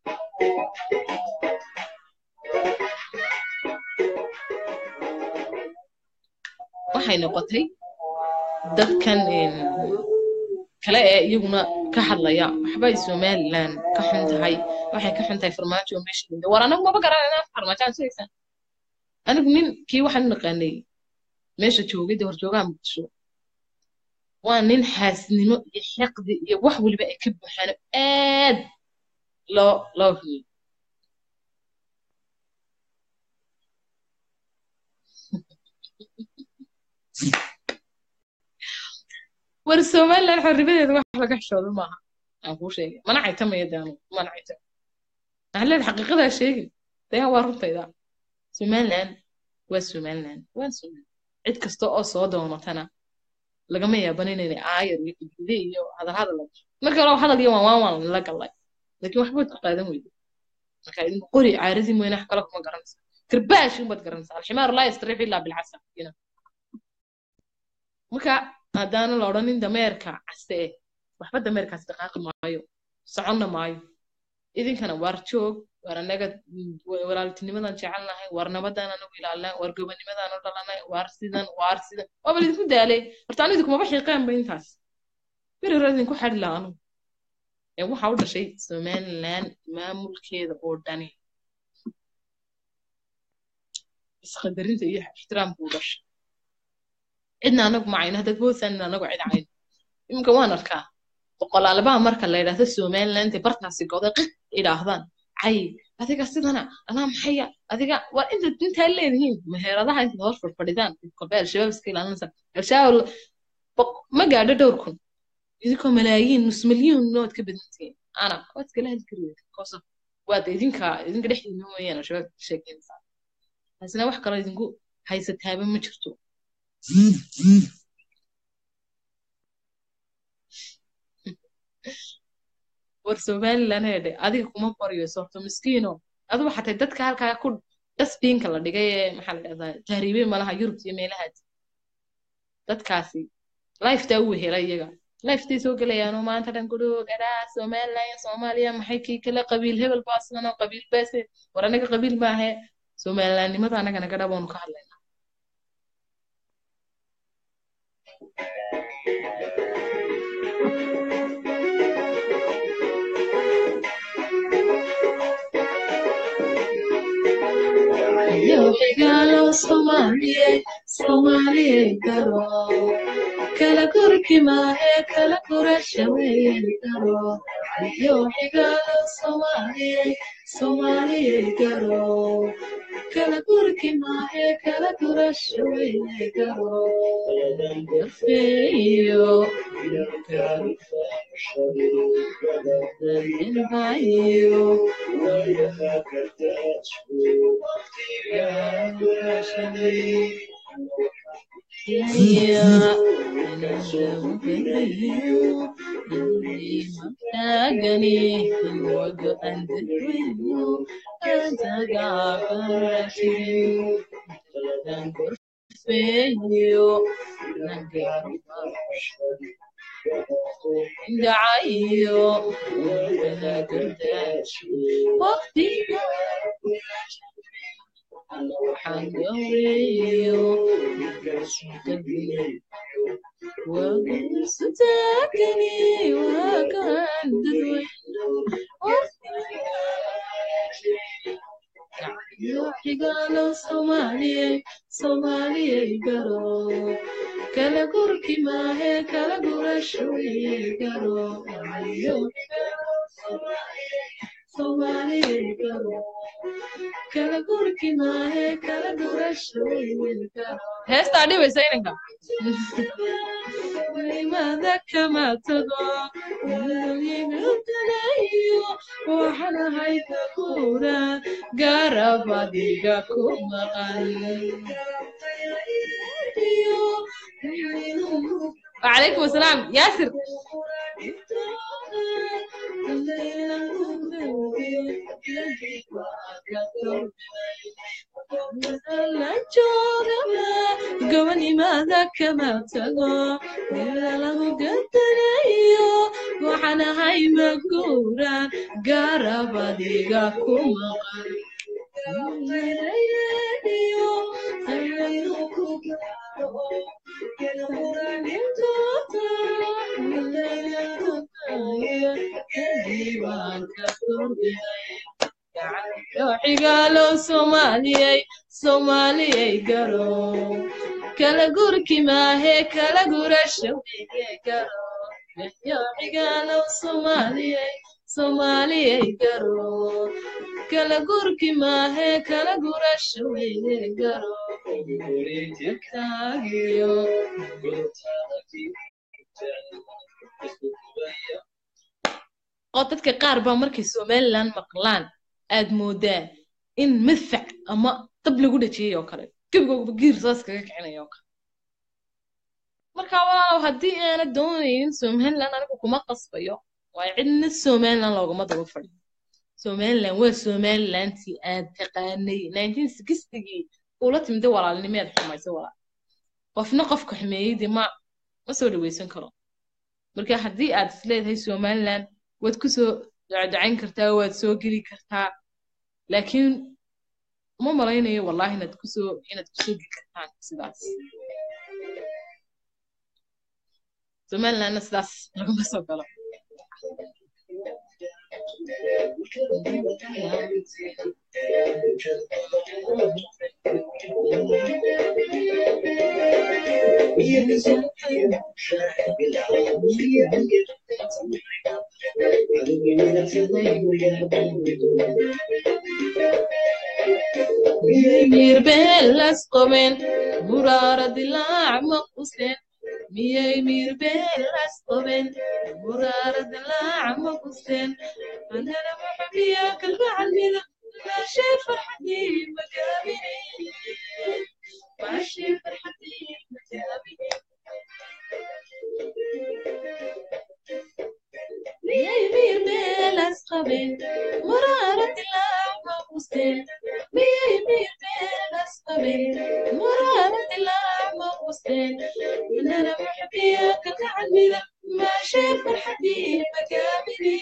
waxay noqotay dadkan kale ee iyaguna ka hadlaya waxbay somaliland ka xun tahay waxay ka xun tahay farmaajo meesha yimid war anagu maba garanayna farmaajo aan sugaysaa anigu nin kii waxaan u naqaanay meesha joogay dee horjoogaha muqdisho waa nin xaasnimo iyo xiqdi iyo wax weliba ay ka buuxaan aad loo loo humiyey war somaliland xorribadeeda wax laga xishoodo maaha aan kuu sheegay mana caytamaya daanu mana caytam waxaan leedahay xaqiiqadaa sheegin dayaa waa runtayda somaliland waa somaliland waa somaliland cid kasta oo soo doonatana lagama yaaban inaynay aayar iyo gudgude iyo hadal hadal marka hore hadal iyo waan waan waan la galay laakiin waxbaad ku qaadan weyda marka idinku qori caaradii mooyne wax kale kuma garanaysa karbaash unbaad garanaysa alximaar laa yastriix ilaa bilcasa marka haddaana la odhanin dameerka caste eh waxba dameerkaas dhaqaaqi maayo soconna maayo idinkana waar joog waar anaga walaaltinimadan jecelnahay waar nabadan anagu ilaalinay waar gobanimadan u dhalanay waar sidan waar sidan waaba lidinku daalay horta anu idinkumaba xiiqaanba intaas beri hore idinku xadhi laha anugu ee waxa u dhashay somaliland maamulkeeda oo dhani isqadarinta iyo ixtiraamka u dhashay cidna anagu macayno haddaad moodsan anagu cid cayn iminka waan arkaa boqolaalabaha marka la yidhaahdo somaliland bartaasi goday qiq idhaahdaan cay adiga sidana anaa maxaya adiga waa inta intaa leedihiin meheradaha intaad hor fadfadhidaan kolbe al-shabaab iska ilaalinaysa al-shabaab ma gaadho dhowr kun idinkoo malaayiin nus milyuun waad ka badantihiin ana waad iskala heli kari koso waad idinka idinka dhexdiina mooyaan al-shabaab sheekeynaysaa taasina wax kaloo idinku haysataaba ma jirto war somaliland heedhe adiga kuma baryo sorto miskiino adugu xatay dadka halkaa ku dasbiinka la dhigay ee maxaa la dhahdaa tahriibey malaha yurub iyo meelahaas dadkaasi lifetaa u wehela iyaga lifetay soo gelayaanoo maanta dhan gudhoo gadhaa somaliland soomaaliya maxay kii kale qabiil hebel baasano qabiil baase war anaga qabiil maahe somalilandnimada anagana gadha baanu ka hadlaynaa Yohigalo Somalie, Somalie garo. Kala kurki mahe, kala kurashawe garo. Yohigalo Somalie, Somalie garo. Kala kurki mahe, kala kurashawe garo. Feyo, Bayo, دعيو ولا قرداش وقتي حنقويو وستاكني وكان ددوينو حقالو صومالي صومالي قرو كلا قركي ما هي كلا قرشوي قرو صومالي قرو kala gurki maahe kala gurasho garo heestaa dhibaysa inanka imada kama tago galayo waxaan ahay kakuura garabadiga ku maqan وعليكم السلام ياسر gobanimaada kama tago mila lagu gadanayo waxaan ahay maguuraan garabadiga ku maqan xigaalo soomaaliyey soomaaliyey garo kala gurki maahe kala gurasho weye garo xigaalo soomaaliyey soomaaliyey garo kala gurki maahe kala gurasho weye garo taagiyo oo dadka qaar baa markay somaliland maqlaan aad moodaa in madfac ama dab lagu dhajiyey oo kale gebigooba giir saas kaga kicinaya oo kale marka waa haddii aana doonaynin somaliland anigu kuma qasbayo waayo cidna somaliland loogama daba fadhiyo somaliland waa somalilandtii aad taqaanay nineteen sixtigii ula timida walaalnimeed xumaysa walaal qofna qofka xumeeyey dee ma ma soo dhaweysan karo marka haddii aad isleedahay somaliland waad kusoo dacdacayn kartaa waad soo geli kartaa laakiin uma malaynayo wallahi inaad kusoo inaad kusoo geli kartaan sidaas somalilandna sidaas laguma soo galo miyay beelas qabeen muraara dilaac ma quseen miyay miirbeelas qabeen muraara dilaac ma quseen anana maxabiya kalgacalmida maashee farxadii magaabine maashee farxadii magaabine miyay miirbeelas qabeen muraara dilaac ma quseen miyay miirbeelas qabeen muraara dilaac ma quseen anana maxabiya kalgacalmida maashee farxadii magaabine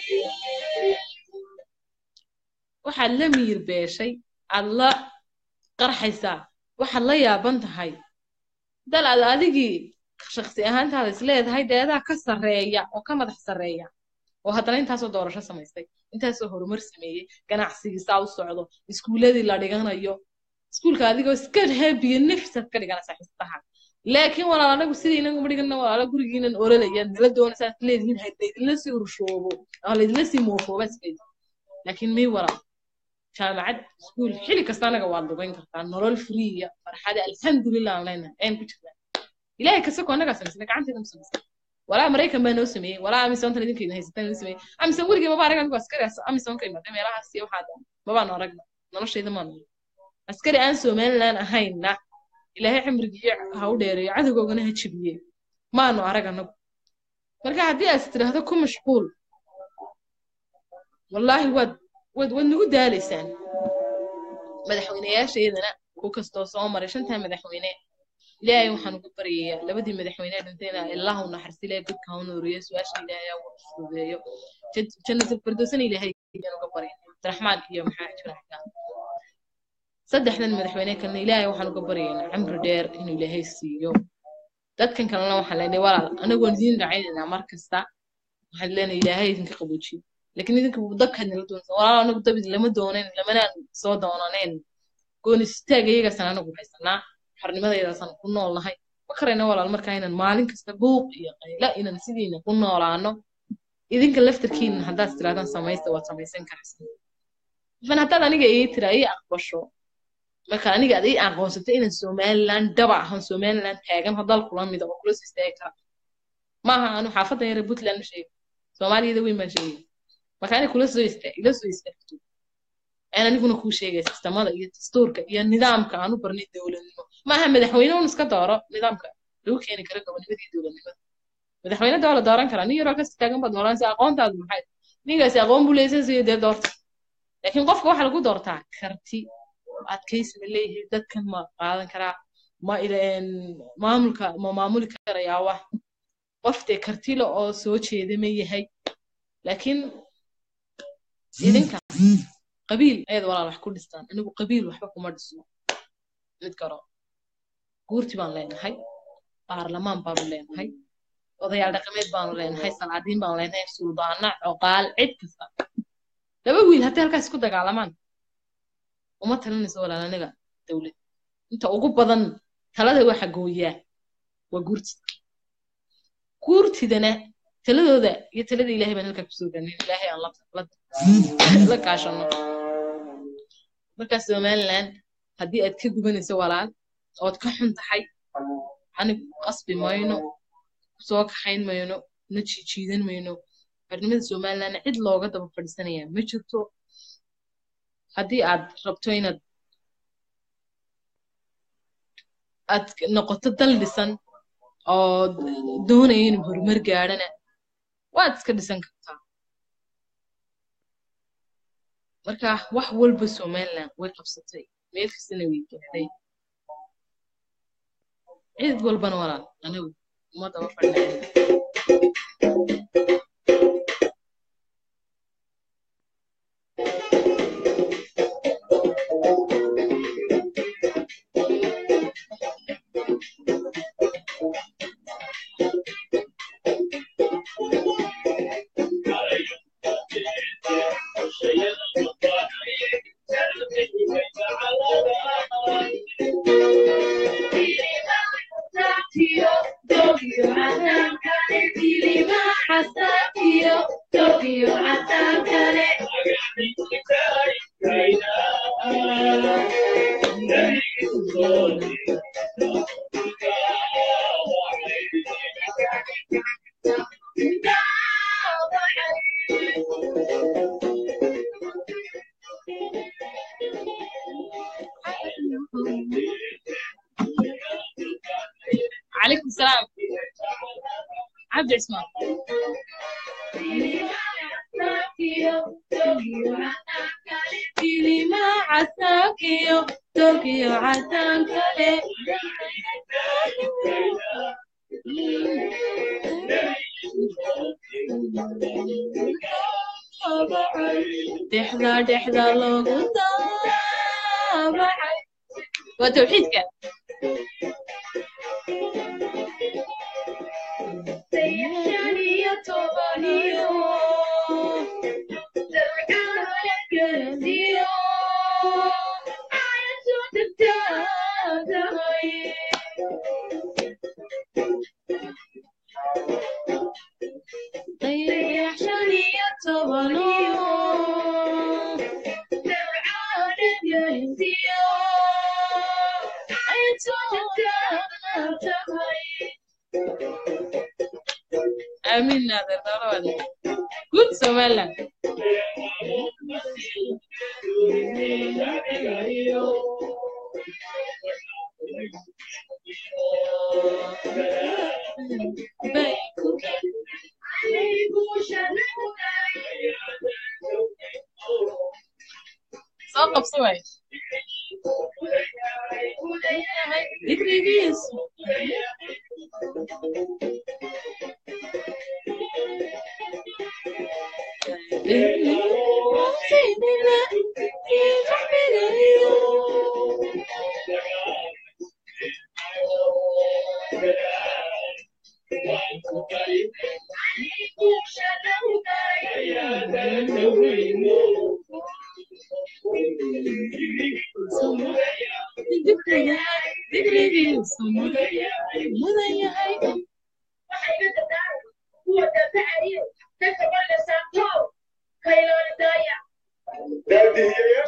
waxaad la miyir beeshay aad la qarxaysaa waxaad la yaaban tahay dal aad adigii shaksi ahaantaada is leedahay deedaa ka sarreeya oo ka madax sarreeya oo haddana intaasoo doorasho samaystay intaasoo horumar sameeyey ganacsigii saa u socdo iskuuladii la dhiganayo iskuulka adigoo iska heebiyo nafsaad ka dhiganaysaa xistaha laakiin walaal anagu sidii inaguma dhigana walaalo gurigiinan orolaya nala doonaysaa is leedihiin ha laydinla sii urshoobo ama laydinla sii moofooba isleedi laakiin may walaal jaamacad iskuul xili kasta anaga waad lugayn kartaa nolol friya farxada alxamdulilah aan leenahay ayaan ku jirnaa ilaahay kasako annagaa samaysana gacanteeda ma samaysana walaa maraykan baa noo sameeyey walaa amisoontan idinkeeda haysataan noo sameeyey amison weligii maba arag anigu askari amisoon ka imaaday meelahaas iyo waxaa dhan mabaanu aragna noloshayda maanu askari aan somaliland ahayna ilaahay cimrigiiyo ha u dheereeyo cadowgoogana ha jibiye maanu arag anagu marka haddii aad tidhaahdo ku mashquul wallaahi waad waad waad nagu daalaysaan madaxweyneyaashaydana ku kastoo soo maray shantaa madaxweyne ilaahay waxaan ugu baryayaa labadii madaxweyne dhintayna ilaahu naxariis ilaahay godka ha u nuuriyo su-aasha ilaahay ha u fududeeyo jannatul firdowsana ilaahay ayaan uga baryay abdiraxmaan iyo maxaa jira xagaan saddexdan madaxweyne kalena ilaahay waxaan uga baryaynaa cimri dheer inuu ilaahay siiyo dadkan kalena waxaan leenahay walaal anagu waan idiin racaynaynaa mar kasta waxaan leenahay ilaahay idinka qaboojiyo laakiin idinka dabkaad nala doonaysa walaal anagu dabid lama doonayn lamanaan soo doonanayn gooni istaaga iyagaasaan anagu haysanaa xornimadaydaasaan ku noolnahay ma karayna walaal markaa inaan maalin kasta buuq iyo qayla inaan sidiina ku noolaano idinka laftarkiina haddaad tirahdaan samaysta waad samaysan karaysaa ifan haddaad aniga ii tira ii aqbasho marka aniga ad ii aqoonsatay inaan somaliland daba ahan somaliland taagan hadal kula mida oo kula soo istaagi kara maaha anu xaafadan yare puntland u sheegay soomaaliyada weyn baan sheegay marka ani kula soo istaag ila soo istaagto aan aniguna kuu sheegay sistamada iyo dastuurka iyo nidaamka aan u barnay dowladnimo maaha madaxweyne un iska dooro nidaamka lagu keeni karo gobonimadii dowladnimada madaxweyne doo la dooran karaa nin yaroo kasi taagan baad dooranaysa aqoontaadu maxay ninkaasi aqoon buu leeyahay siyo dee doorta laakiin qofka waxaa lagu doortaa karti adkaysi ma leeyahay dadkan ma qaadan karaa ma ileen maamulka ma maamuli karayaa wax qof dee kartile oo soo jeeda ma yahay laakiin idinka qabiil ayaad walaal wax ku dhistaan anigu qabiil waxba kuma dhisno mid garo guurti baan leenahay baarlamaan baanu leenahay odayaal dhaqameed baanu leenahay salaadiin baanu leenahay suldaana coqaal cid kasta laba wiil haddii halkaas isku dagaalamaan uma talinayso walaal aniga dowlad inta ugu badan talada waxa gooyaa waa guurtida guurtidana taladooda iyo talada ilaahay baan halkaa kusoo ganin ilaahay aan la kaashano markaa somaliland haddii aad ka gubanayso walaal ood ka xun tahay anigu qasbi mayno soo kaxayn mayno na jiijiidan mayno xornimada somaliland cid looga daba fadhiisanaya ma jirto haddii aad rabto inaad aad noqoto dal dhisan oo doonaya inuu horumar gaadhana waad iska dhisan kartaa marka wax walba somaliland way qabsatay meel kastana way gaadhay cid walbana walaal anigu uma daba fadhiya عليكم السلام عبد عثمان ما عساكيو طوكيو عساكالي دحدا دحدا لوغو تابعي وتوحيدك آمين نادر ضروري good Somaliland soo qabso waay digrigiisu Daddy,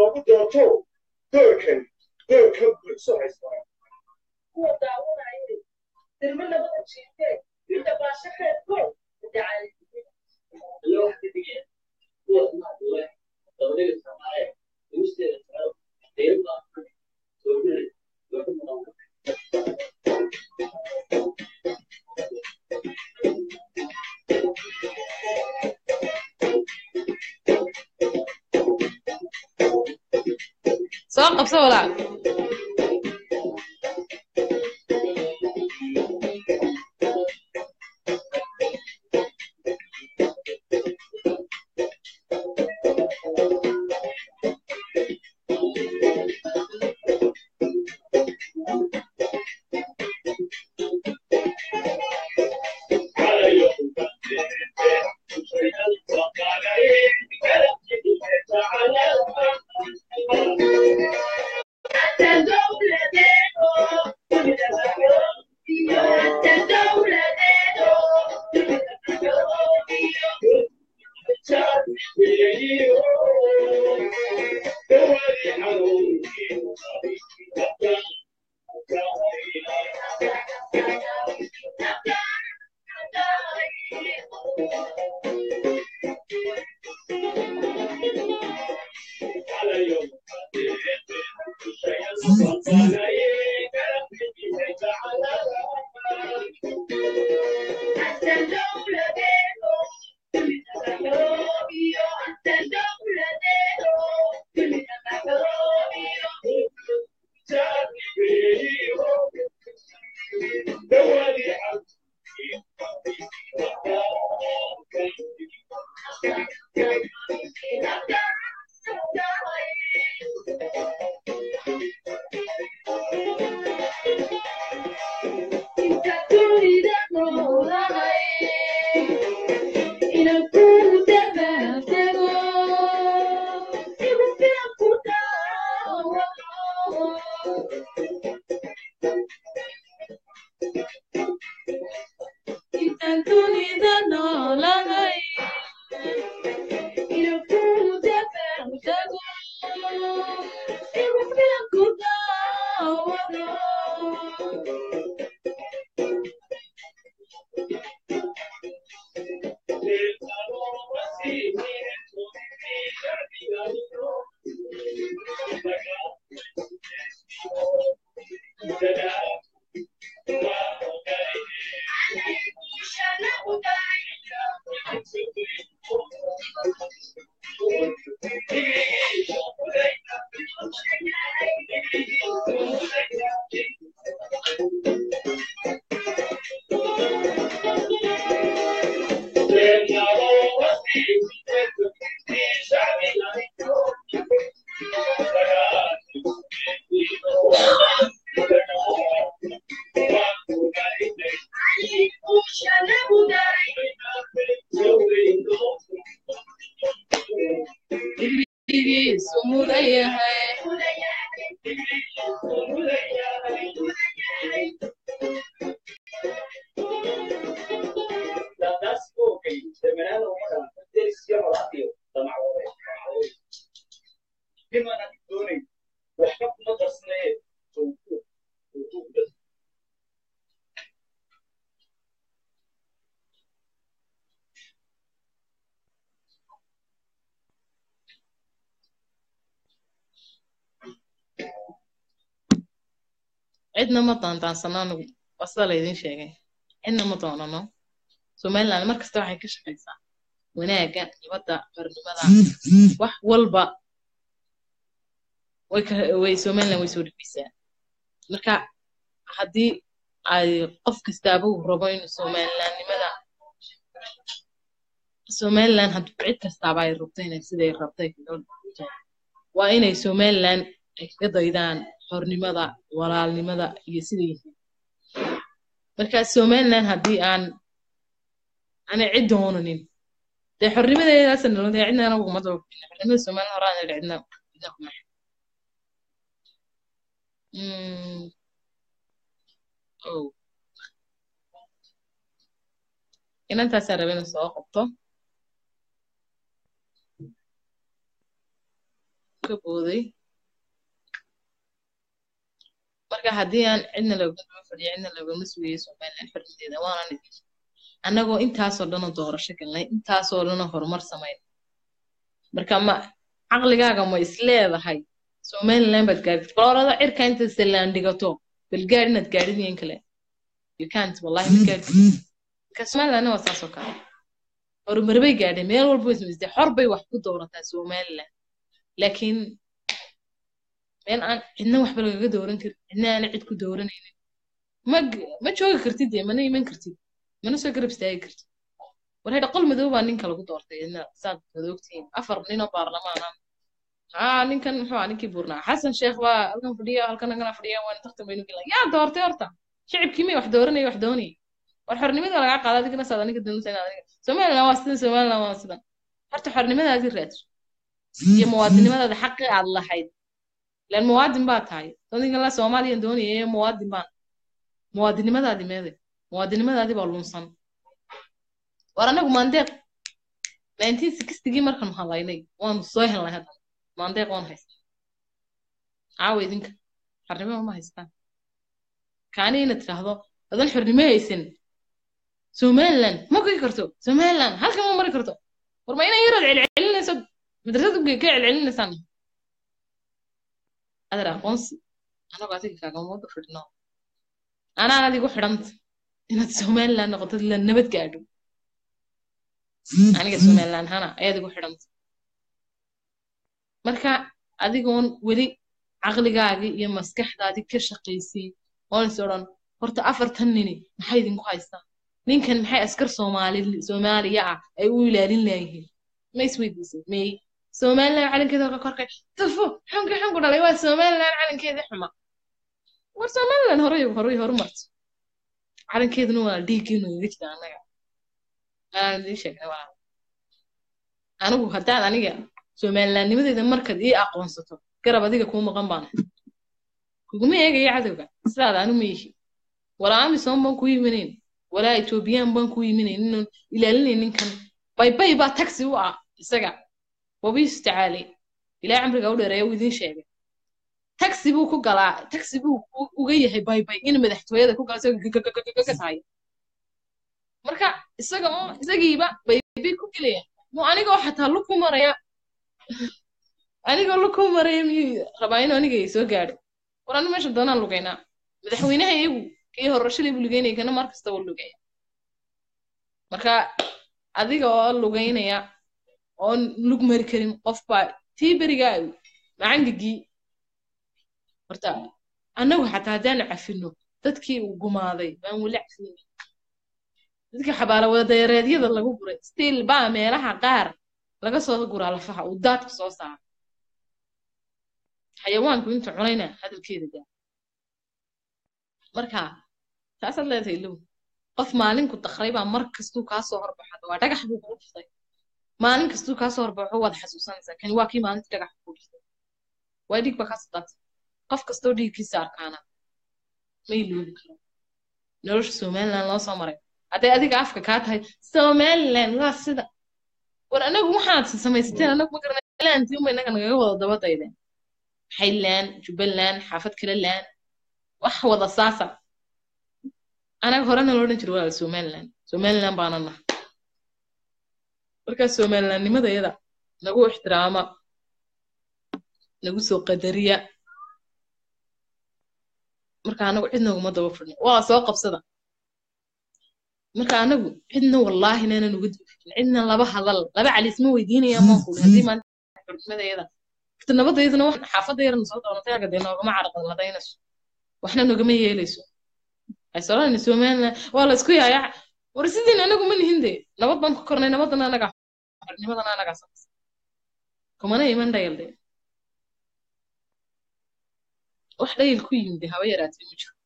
loogu doorto doorkan doorkan bulsho haystaa kuwa daawanaya dirme labada jiifee inta baashakeedko dacaali iyo wax ka digaya kuwa maadule dabadhiga samaare guusteeda socdo deeba soogule loogu mudan soo qabso walaal cidna ma daandaansano anigu waa sida laydin sheegay cidna ma doonano somaliland mar kasta waxay ka shaqaysaa wanaagga nabadda qarnimada wax walba way ka way somaliland way soo dhibeysaa marka haddii ay qof kastaaba uu rabo inuu somalilandnimada somaliland hadduu cid kastaaba ay rabto inay siday rabtay kaga dhigto waa inay somaliland ay kaga daydaan xornimada walaalnimada iyo sida yihiin marka somaliland haddii aan aanay cid doonanin dee xornimadeedaasa nalo dee cidna anagu kuma daba xornimada somaliland hore aan cidna cidna kuma oh inantaasaa raba inuu soo qabto ka booday marka haddii aan cidna loogama fadhiyo cidna loogama sugayo somaliland xornimadeeda waanan idin annagoo intaasoo dhanoo doorasho galnay intaasoo dhanoo horumar samayn marka ma caqligaaga ma isleedahay somaliland baad gaadid balorada cirka inta salaan dhigato bal gaad inaad gaadhid iyo in kale you can't wallahi ma gaadhid marka somalilandna waa saasoo kale horumar bay gaadheen meel walba way samaysatay xor bay wax ku doorataa somaliland laakiin meel aan cidna waxba lagaga dooran karin cidna aana cid ku dooranaynin ma ma joogi kartid dee mana iman kartid mana soo garab istaagi kartid war hedha qol madow baa ninka lagu doortay idna saad madoogtihiin afar nin oo baarlamaan ah haa ninkan muxuu ah ninkii buurnaa xasan sheekh baa halkan fadhiya halkan agana fadhiya waan tartan baynu gelin yaa doortay horta shicibkii may wax dooranaya wax doonaya war xornimada lagaa qaada adigana saad aniga danaysa inaad aniga somaliland waa sidan somaliland waa sidan horta xornimadaadii raadso iyo muwaadinimadaada xaqi aad lahayd lan muwaadin baa tahay dadinka la soomaaliyan doonaya ee muwaadin baan muwaadinimadaadi meede muwaadinimadaadi baa lunsan war anagu maandeeq nineteen sixtygii markaan halaynay waanu soo helnay hadda maandeeq waan haystaa caawa idinka xornimo ma haystaan kaani inaad tidhaahdo adan xornimo haysan somaliland ma goyi karto somaliland halkan ma mari karto war ma inay yarood celcelinayso madrasad ka celcelinaysaan adar aqoonsi anagoo adiga kaagamooda fidhno anaan adigu xidhanta inaad somaliland noqotod la nabad gaadho aniga somaliland hana ayaad igu xidhanta marka adigoon weli caqligaagii iyo maskaxdaadii ka shaqaysay oon is odhan horta afartan nini maxay idinku haystaa ninkan maxay askar soomaali soomaaliya ah ay u ilaalin laayihiin ma isweydiisay may somaliland calankeeda ka korkay tufo xunka xunku dhalay waa somaliland calankeedii xuma war somaliland horay horay horumarto calankeeduna waa dhiiggiinu iga jira annaga aan idiin sheegnay waa anigu haddaad aniga somalilandnimadeeda markaad ii aqoonsato garab adiga kuu maqan baan kuguma eegaya cadowga sidaada anu ma yihi walaa amisom baan kuu yimanayn walaa ethoobiyan baan kuu yimanayn inaan ilaalinayn ninkan baybay baa taxi u ah isaga wabiisu tacaali ilaa camriga u dheereeya uu idiin sheegay taxi buu ku galaa taxi buu uga yahay baybay in madaxtooyada ku gala isagoo tahay marka isaga oo isagiiba baybay ku gelaya mu anigoo xataa lug ku maraya anigoo lug ku maraya miyuu rabaa inuu aniga soo gaadho war anu meesha doonaan lugaynaa madaxweynaha iyagu kii horashalay buu lugeynaya kana mar kasta wuu lugaya marka adiga oo lugaynaya oon lug mari karin qof baa tii berigaa macangigii horta annagu xataa haddaanu cafino dadkii uu gumaaday baan weli cafinin dadkii xabaala wadareedyada lagu guray stiil baa meelaha qaar laga soo guraa lafaha uu daadka soo saaro xayawaanku inta cunayna hadalkeeda gaa marka taasaad leedahay low qof maalinku dakray baa mar kastuu kaa soo horbaxada waa dhagax buu kugu dhuftay maalin kastuu kaa soo horbaxo waad xasuusanaysaa kani waa kii maalintii dhagax kugu dhuftay waa dhiig baa kaa sadaatay qof kastoo dhiiggiisa arkaana ma iloobi karo nolosha somaliland loo soo maray hadday adiga afka kaa tahay somaliland waa sida war anagu waxaad samaysateen anagu ma garanay laantii unba innaga nagaga wada daba daydeen highland jubbaland xaafad kale laan wax wada saasa anaga horena loo odhan jira waa somaliland somaliland baana nahay markaa somalilandnimadayada nagu ixtiraama nagu soo qadariya marka anagu cidna uguma daba fidno waa soo qabsada marka anagu cidna wallaahi naanan uga daba fidin cidna laba hadal laba calisma weydiinaya maanku haddii maanta xurnimadayada nabadaydana wax xaafadayarana soo doonatay aga dee noogama carqaladaynayso waxna nogama yeelayso aysolana somaliland waa la isku yaaya war sidiin anagu ma nihin dee nabad baan ku kornay nabadana anaga xornimadana anagaa samaysa kumana iman dhayal dee wax dhayal ku yimid haba yaraatee ma jiro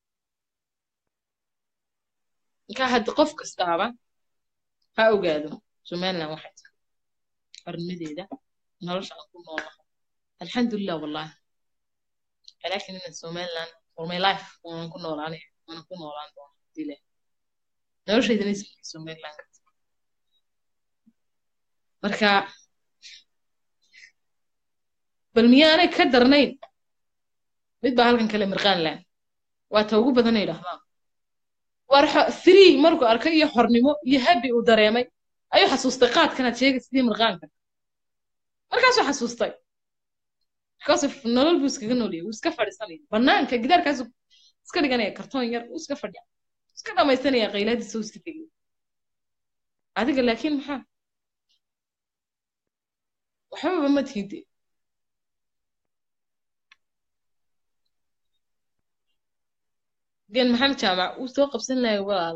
marka haddi qof kastaaba ha ogaado somaliland waxay tahay xornimadeeda nolosha aan ku noolahay alxamdulilah wallahi laakiin ina somaliland for my life waanan ku noolaanay waanan ku noolaan doona hadii leh noloshaydana ismika somaliland ka marka bal miyaanay ka darnayn mid baa halkan kale mirqaan laan waa ta ugu badan ay idhahdaan war xo- free markuu arkay iyo xornimo iyo habi uu dareemay ayuu xasuustay qaadkanaad sheegay sidii mirqaanka markaasuu xasuustay because of nolol buu iskaga noolyahay wuu iska fadhiisanaya banaanka gidaarkaasuu iska dhiganaya kartoon yar wuu iska fadhiya iska dhamaysanaya qaylaadiisa uu iska tegaya adiga laakiin maxaa waxbaba ma tiide gen maxamed jaamac wuu soo qabsan lahay walaala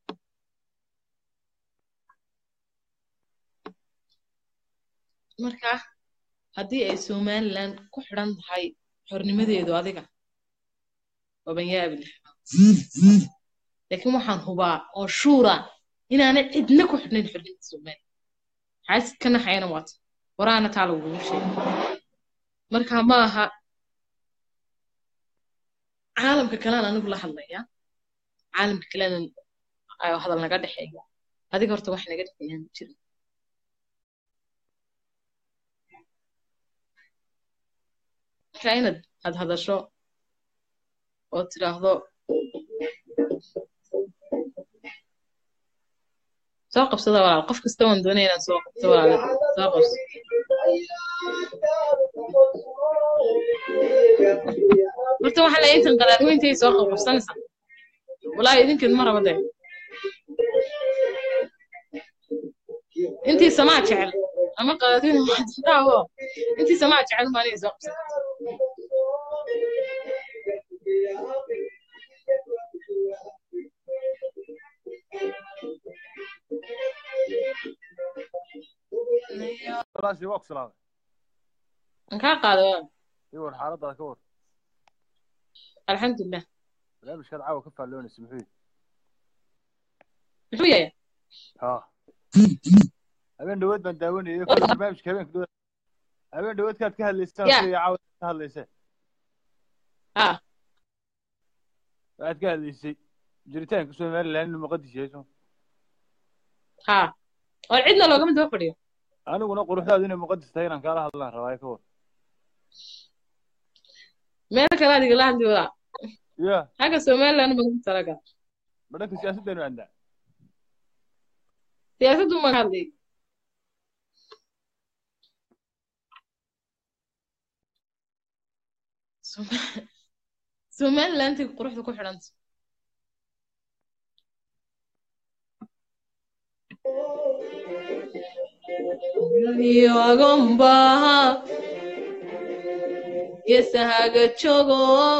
marka haddii ay somaliland ku xidhan tahay xornimadeedu adiga waban yaabi lahaa laakiin waxaan hubaa oo shuura inaanay cidna ku xidhnayn xornimada somaliland xaasid ka naxayana waata horaana taa lagugu sheegay marka ma aha caalamka kalean anigu la hadlaya caalamka kalena ayo hadal naga dhexeeya adiga horta wax naga dhexeeyaan ma jirin marka inaad had hadasho oo tidhaahdo soo qabsada walaal qof kasta waan doonaya inaan soo qabto walaal soo qabso horta waxaa la intan qadaadweyntay soo qabqabsanaysaa walaahi idinkeed ma raba dee intii samaa jecel ama qadaadweyne waxadaawo intii samaa jecel maa inay soo qabsan walaashii waa ku salaamay an kaa qaada waa iyo war xaaladaada ka war alxamdulilah barnaamijkaad caawa ka faalloonaysa muxuu yihi muxuu yahay ha habeen dhawood baan daawanayay kuwa barnaamijka habeenka dhawood habeen dhawoodkaad ka hadlaysaan Ya. sida caawa ka hadlayseen ha waxaad ka hadlaysay jiritaanka somaliland inuu muqadis yahay soo ha war cidna loogama daba fadhiyo aniguna quruxdaadu inay muqadis tahay inaan kaala hadlaan rabaa ka war meel kale adiga la hadli wadaa ya xagga somaliland baan ku talaga ma dhanka siyaasaddeenu aandaa siyaasaddu ma ka hadlay Soma- somalilandtii quruxda ku xidhanta iyo agombaha geesahaga jogo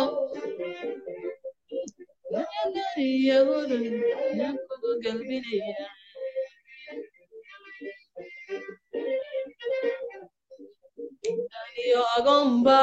kugu galbinaya iyo agomba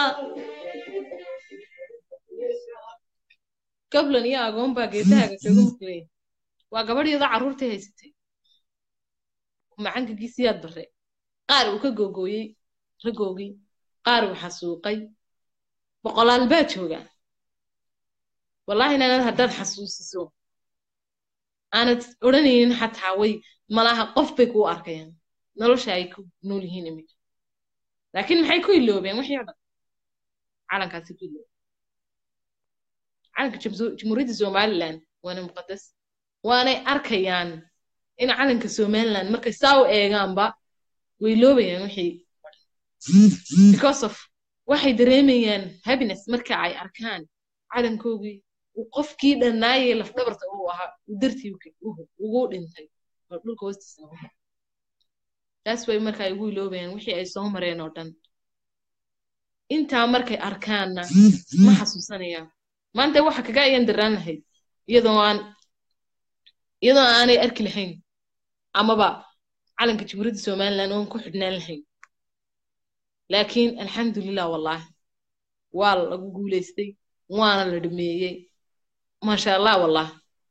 gablan iyo agomba geesahaga kaga muqlay waa gabadhyada carruurtay haysatay macankagiisiyaad bare qaar uu ka googooyey ragoogii qaar uu xasuuqay boqolaal baa jooga wallaahi inaanad haddaad xasuusiso aanad odhanaynin xataa way malaha qof bay kuu arkayaan nolosha ay ku nool yihiin iminka laakiin maxay ku iloobeen wixii oo dhan calankaasi ku iloobeen calanka jamsu- jamhuuriyadda somaliland waana muqadas waanay arkayaan in calanka somaliland markay saa u eegaanba way iloobayaan wixii because of waxay dareemayaan happiness marka ay arkaan calankoogii uu qofkii dhannaayay lafdhabarta uu ahaa uu dartii u- u- ugu dhintay oo dhulka hoostiisa ugu dhintay. taas way marka ay ugu iloobayaan wixii ay soo mareen oo dhan intaa markay arkaanna ma xasuusanayaan maanta waxa kaga ayaan daraan lahayd iyadoo aan iyadoo aanay arki lahayn amaba calanka jamhuuriyadda somaliland oon ku xidhnaan lahayn laakiin alxamdulilah wallaahi waa lagu guulaystay waana la dhameeyey maasha allah wallaahi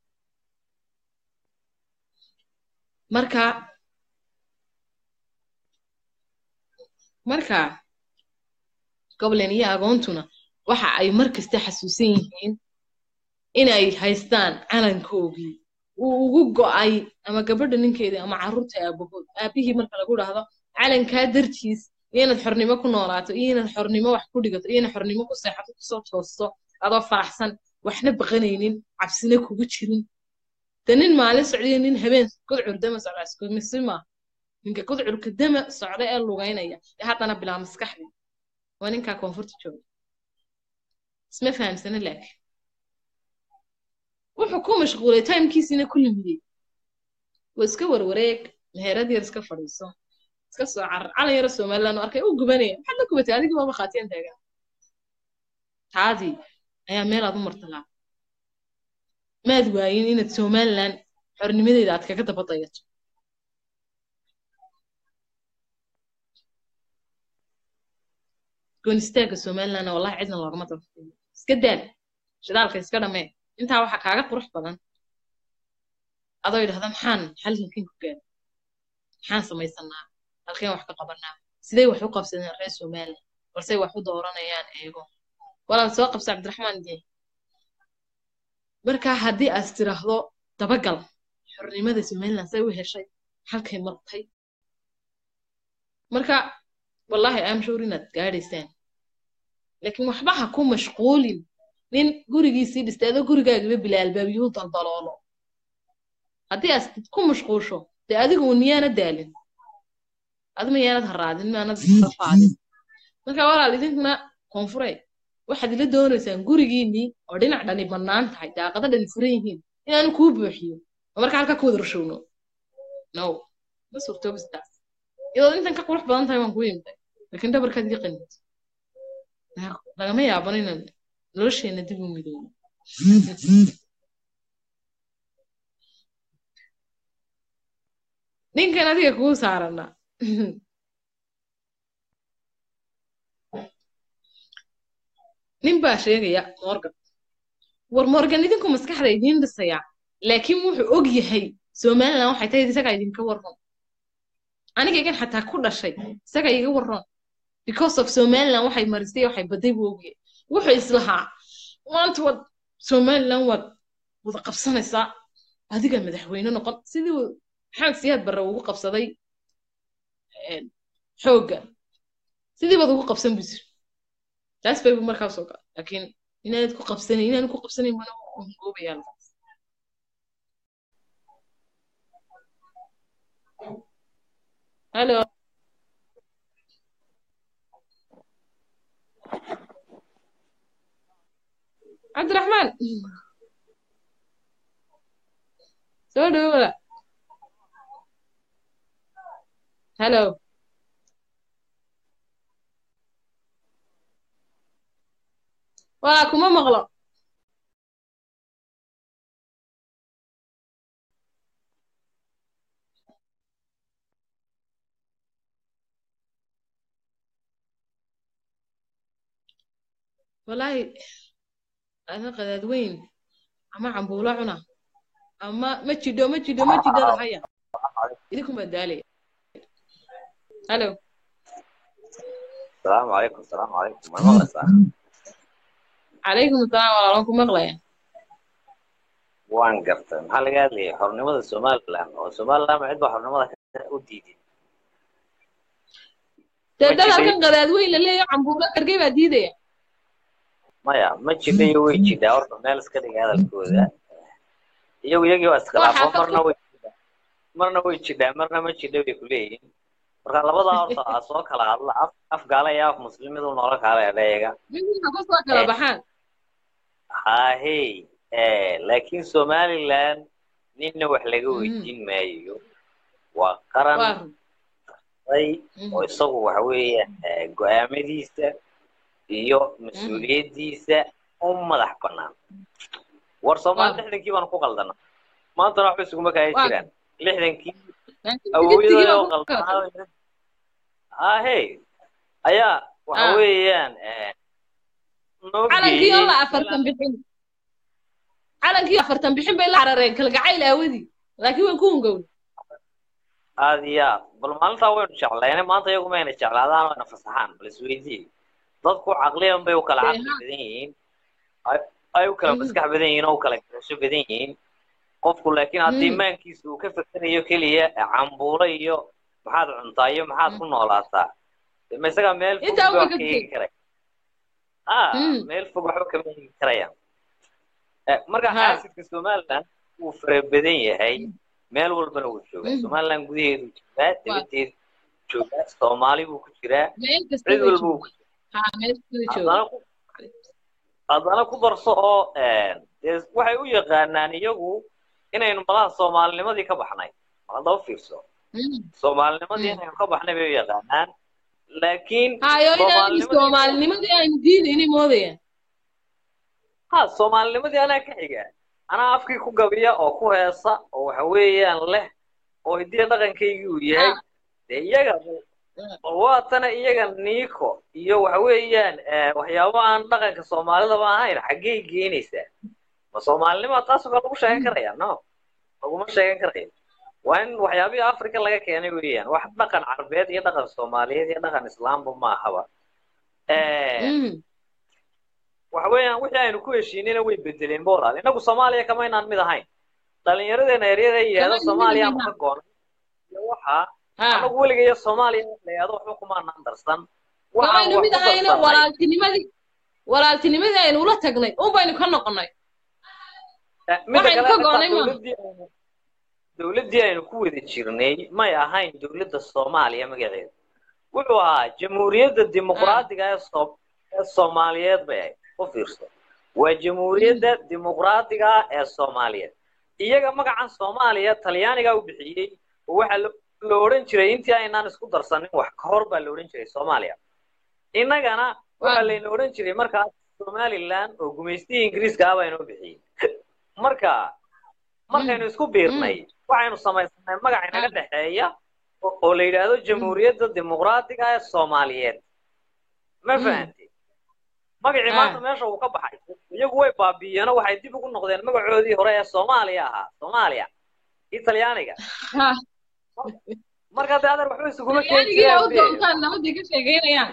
marka marka goblen iyo agoontuna waxa ay mar kasta xasuusan yihiin inay haystaan calankoogii uu ugu go'ay ama gabadha ninkeedii ama carruurta aabahood aabihii marka lagu dhahdo calankaa dartiis iyo inaad xornimo ku noolaato iyo inaad xornimo wax ku dhigato iyo inaad xornimo ku seexato kusoo toosto adoo faraxsan waxna baqanaynin cabsina kugu jirin de nin maalin socdiyo nin habeen gudcur dama socda isku misi maaha ninka gudcurka dama socda ee lugaynaya ee haddana bilaa maskaxdi waa ninkaa koonfurta jooga isma fahamsana laakiin wuxuu ku mashquulay timekiisiina ku lumiyey waa iska warwareeg meherad yar iska fadhiiso iska soo carar calan yaro somaliland oo arkay u gubanaya maxaad la gubatay adigii waaba khaatiyan taagan taadii ayaa meel aad u martalaa maad waayin inaad somaliland xornimadeeda aad kaga daba dayato goonistaagga somalilandna wallahi cidna loogama daba iska daal shidaalka iska dhamee intaa waxaa kaaga qurux badan adoo yidhahda maxaan halkankin ku gaara maxaan samaysanaa halkeen wax ka qabanaa sidee wax u qabsadeen reer somaliland balse wax u dooranayaan eego walaal soo qabsa cabdiraxmaan dee markaa haddii aad tiraahdo dabagal xornimada somaliland say u heshay halkay martay marka wallahi am sure inaad gaadhaysaan laakiin waxba ha ku mashquulin nin gurigiisii dhistay adoo gurigaagiba bila albaabiyuhu daldaloolo haddii aad ku mashquusho dee adigu un miyaana daalin adima yaanad haraadin maanad rafaadin marka walaal idinkuna koonfure waxaad ila doonaysaan gurigiinii oo dhinac dhani bannaan tahay daaqada dhani furan yihiin inaanu kuu buuxiyo oo marka halka ku wada rashowno no ma suurtoobistaas iyadoo intan ka qurux badan tahay waan kuu yimday laakiin dhabarkaad iga qanid lagama yaabano inaan nolosheena dib u midoobo ninkan adiga kuu saarana nin baa sheegaya morgan war morgan idinku maskaxda idiin dhisaya laakiin wuxuu og yahay somaliland waxay tahay isagaa idinka warran aniga igan xataa ku dhashay isaga iga warran because of somaliland waxay marisay waxay baday buu ogyahay wuxuu islahaa maanta waad somaliland waad wada qabsanaysaa adiga madaxweyne noqon sidii maxamed siyaad barre ugu qabsaday xoogga sidii baad ugu qabsan buu jir taas bay markaa soo gal laakiin inaanad ku qabsanayn inaanad ku qabsanayn mana hungoobayaa lakaas halo cabdiraxmaan soo dhowada halo waa kuma maqlo wallaahi ada qadaad weyn ama cambuulo cuna ama ma jidho ma jidho ma jidhada haya idinkuma daalaya halo السلام عليكم السلام عليكم ما مغلسة calaykum asalaam walaalan ku maqlaya waan gartay maxaa laga hadlayay xornimada somaliland oo somaliland ma cid baa xornimada ka- u diiday dee Ma dad jidhay? halkan qadaad weyn la leeyahay cambuulo ergey baa diidaya maya ma jidha iyo way jidhaa horta meel iska dhiga hadalkooda iyagu iyagii waa iskhilaafo Waxaa marna way jidhaa marna way jidhaa marna ma jidha bay kuleeyihin marka labadaa horta aa soo kala hadla af af gaala iyo af muslimadu noola kaala eeyaga midna ku soo kala baxaan haahey eh laakiin somaliland ninna wax laga Mhm. weydiin maayo waa qaran waa run ay Mhm. oo isagu waxa weeye eh, go-aamadiisa iyo mas-uuliyaddiisa u madax bannaan war soomaali Waaw. lixdankii baanu ku qaldana maantana waxba isuguma kaya Waaw. jiraan lixdankii Laakiin awowyadooda digirtigii oo baa ku kala qaldanaa ahey ayaa waxa Ah. weeyaan eh, noo calankii oo la geeyey afartan bixin calankii afartan bixin bay la carareen kalgacayl aawadii laakiin way ku hungowday aad iyo aad bal maalintaa waynu jeclayne maanta iyagu mayna jeclaadaan wayna fasaxaan bal isweydii dadku caqliyan bay u kala Dee, caqli ha. badan yihiin ay- ay u kala Mhm. maskax badan yihiin oo u kala garasho badan yihiin qofku laakiin haddii Mhm. maankiisa uu ka fekerayo keliya cambuulo iyo maxaad cuntaa iyo maxaad ku noolaataa ma isagaa meel fog Intaa ba way wax ka ka eegi karaya ah Mm. meel fog waxba kama eegi karayaan Eh, marka Ha. xaasidka somaliland wuu fara badan yahay meel walbana wuu joogaa Mm. somaliland gudaheedu joogaa dibadeedu joogaa soomaali buu ku jiraa meel kasta cid way walba wuu joogaan ku ha meel kasta way haddana joogaan ku haddana ku darso oo dee waxay u yaqaanaan iyagu inaynu malaha soomaalinimadii ka baxnay haddaba fiirso Mm. soomaalinimadii Mm. inaynu ka baxnay bay u yaqaanaan laakiin hayo inaanu soomaalinimadii soomaalinimadii aynu diidayni moodayaan ha soomaalinimadii anaa ka xiga anaa afkii ku gabiya oo ku heesa oo waxa weeyaan leh oo hidiya dhaqankaygii uu yahay Ah. dee iyaga waatana iyaga niiko iyo waxa weeyaan eh, waxyaabo aan dhaqanka soomaalidaba ahayn xaggey geynaysaa ma soomaalinima taasoo kale lagu sheegan karaya no laguma sheegan karayo waa in waxyaabihii africa laga keenay weeyaan wax dhaqan carbeed iyo dhaqan soomaaliyeed iyo dhaqan islaamba ma ahaba Eh, Mm. waxa weeyaan wixii aynu ku heshiinayna way bedeleen boolaal inagu soomaaliya kamaynaan mid ahayn dhalinyaradeenna eryada yihahda Kamaynu mid soomaaliya ahayn, ma ka goonay iyo waxa ha anagu weligayo soomaaliya la yihahdo waxba kumaanaan darsan waxaan kamaynu wax mid ku ahayna darsanay walaaltinimadii walaaltinimadii aynu ula tagnay un baynu ka noqonnay Eh, midda waxaynu kale ka xitaa goonay maaha dowladdii aynu dowladdii aynu ku wada jirnay may ahayn dowladda soomaaliya magaceedu wuxuu ahaa jamhuuriyadda dimuqraadiga ee soo ee soomaaliyeed bay ahayd u fiirso waa jamhuuriyadda dimuqraadiga ah ee soomaaliyeed iyaga magacan soomaaliya talyaaniga u bixiyey oo waxaa lo la odhan jiray intii aynaan isku darsanin wax ka hor baa la odhan jiray soomaaliya innagana waxaa layna odhan jiray markaas somaliland oo gumaystihii ingiriiska ah baa inoo bixiyey marka markaynu isku biirnay waxaynu samaysanay magac inaga dhexeeya oo oo la yidhaahdo jamhuuriyadda dimuqraadiga ee soomaaliyeed ma fahanti magacii maanta meesha uu ka baxay iyagu way baabi'iyeen oo waxay dib ugu noqdeen magacoodii hore ee soomaaliya ahaa soomaaliya italyaaniga ha marka dee adeer waxba isuguma keeni talyaanigiina u jireen doontaan nabadii ka sheegeynayaan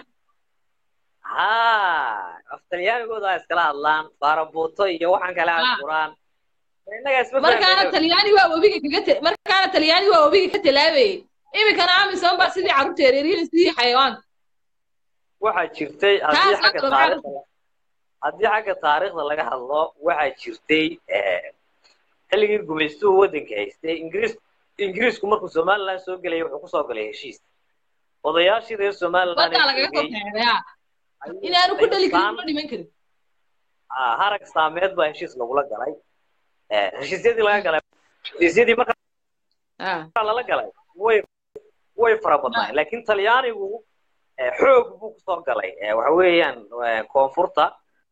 ha af talyaanigooda ay iskala hadlaan baarabuuto iyo waxaan kale ay Ah. furaan innaga isma markaana fahmayno talyaani waa webiga kaga te markaana talyaani waa webiga ka talaabayay iminkana amisom baa sidii carruurta yaryariin sidii xayawaanka waxaa jirtay haddii taas xagga hadda maxaa taariikhda haddii xagga taariikhda laga hadlo waxaa jirtay eh, xilligii gumaystuhu waddanka haystay ingiriis ingiriisku markuu somaliland soo gelayay wuxuu kusoo galay heshiis odayaashii reer somaliland badaa ee lagaga soo joogay taagay ha ayuu inaanu ku dhali karin saan ma dhiman karin ah, harag saameed baa heshiis lagula galay Eh, heshiisyadii laga galay heshiisyadii marka ha lala galay way way fara badnaayeen laakiin talyaanigu eh, xoog buu kusoo galay Eh, waxa weeyaan eh, koonfurta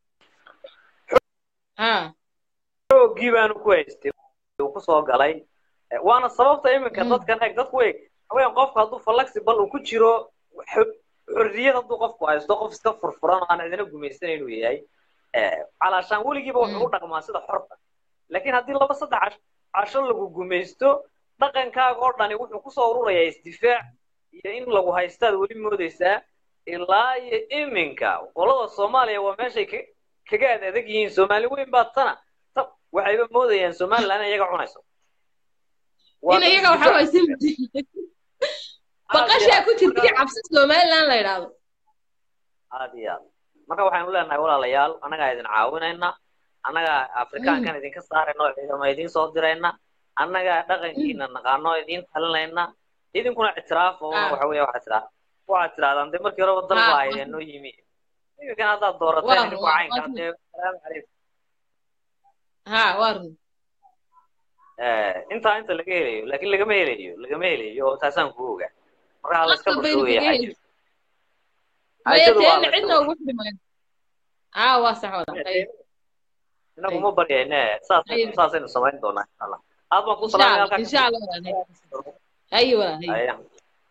ha xoogii baanu ku haystay uu kusoo galay Eh, waana sababta iminka Mm. dadkan eg dadku eg haween qofka hadduu flexible uu ku jiro xo- xorriyad hadduu qofku haysto qof iska furfuran oo aan cidina gumaysan inuu yahay Eh, calaashaan weligiiba wuxuu u dhaqmaa sida xorta laakiin haddii laba saddex cash- casho lagu gumaysto dhaqankaaga oo dhani wuxuu kusoo ururayaa isdifaac iyo in lagu haystaad weli moodaysaa ilaa iyo iminka qolada soomaaliya waa meeshay ka- kaga ad adag yihiin soomaali weyn baa tana ta waxayba moodayaan somaliland in iyaga cunayso Waa in dad iyaga waxa isdifaac. waysin baqashaa ku jirta iyo cabsi somaliland la yidhaahdo aad iyo aad marka waxaynu leenahay walaalayaal annagaa idin caawinayna annagaa afrikaankan idinka saarayna oo ciidamo idiin soo dirayna annagaa dhaqankiina naqaano oo idiin talinayna idinkuna ictiraaf oo Ah. waxa weeye waxaad tiraa waxaad tirahdaan dee markii horeba dal Ah, baa ah. haydeen noo yimi iminkan haddaad doorateen Waa idinku waa caynkaa waa dee salaamu calaykum ha waa run Eh, intaa inta laga helayo laakiin lagama helayo lagama helayo oo taasaan ku ogaa marka ha la iska Qasab baynu bashoogaya kaga xaajadu heli maya xaajadu waa teena la iska cidna ugu xidhi mayno ha waa sax wada ay inagu ma baryayne saasaynu Ayib. saasaynu samayn doonaa insha allah aad baan ku insha salaamay allah halkaa insha allah walaal haye walaal haye Aya.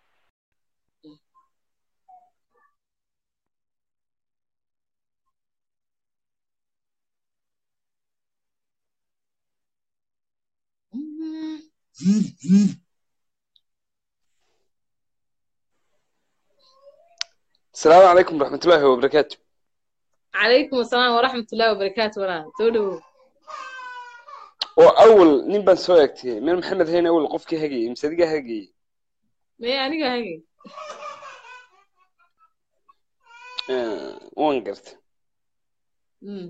السلام عليكم ورحمة الله وبركاته calaykum asalaam waraxmat ullahi wabarakaatu walaal soo dhowow وأول نبان سويكتي من محمد هنا أول قف كي هجي مصدقة هجي maya aniga hage Eh, waan gartay Mm.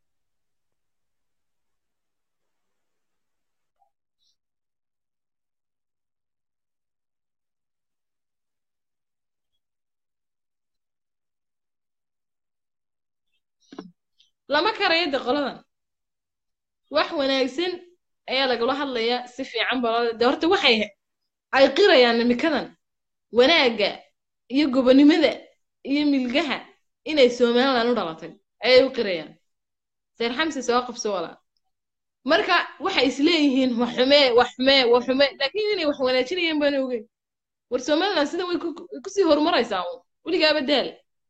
lama karayo de qoladan wax wanaagsan ayaa lagala hadlayaa si fiican baa loo de horta waxay ay qirayaan nimikadan wanaagga iyo gobonimada iyo milgaha inay somaliland u dhalatay ayay u qirayaan seer xamsi soo qabso walaa marka waxay isleeyihiin wax xumee wax xumee wax xumee laakiin inay wax wanaajinayaan baan ogeyn war somaliland sidan way ku- kusii horumaraysaa uun weligaaba daal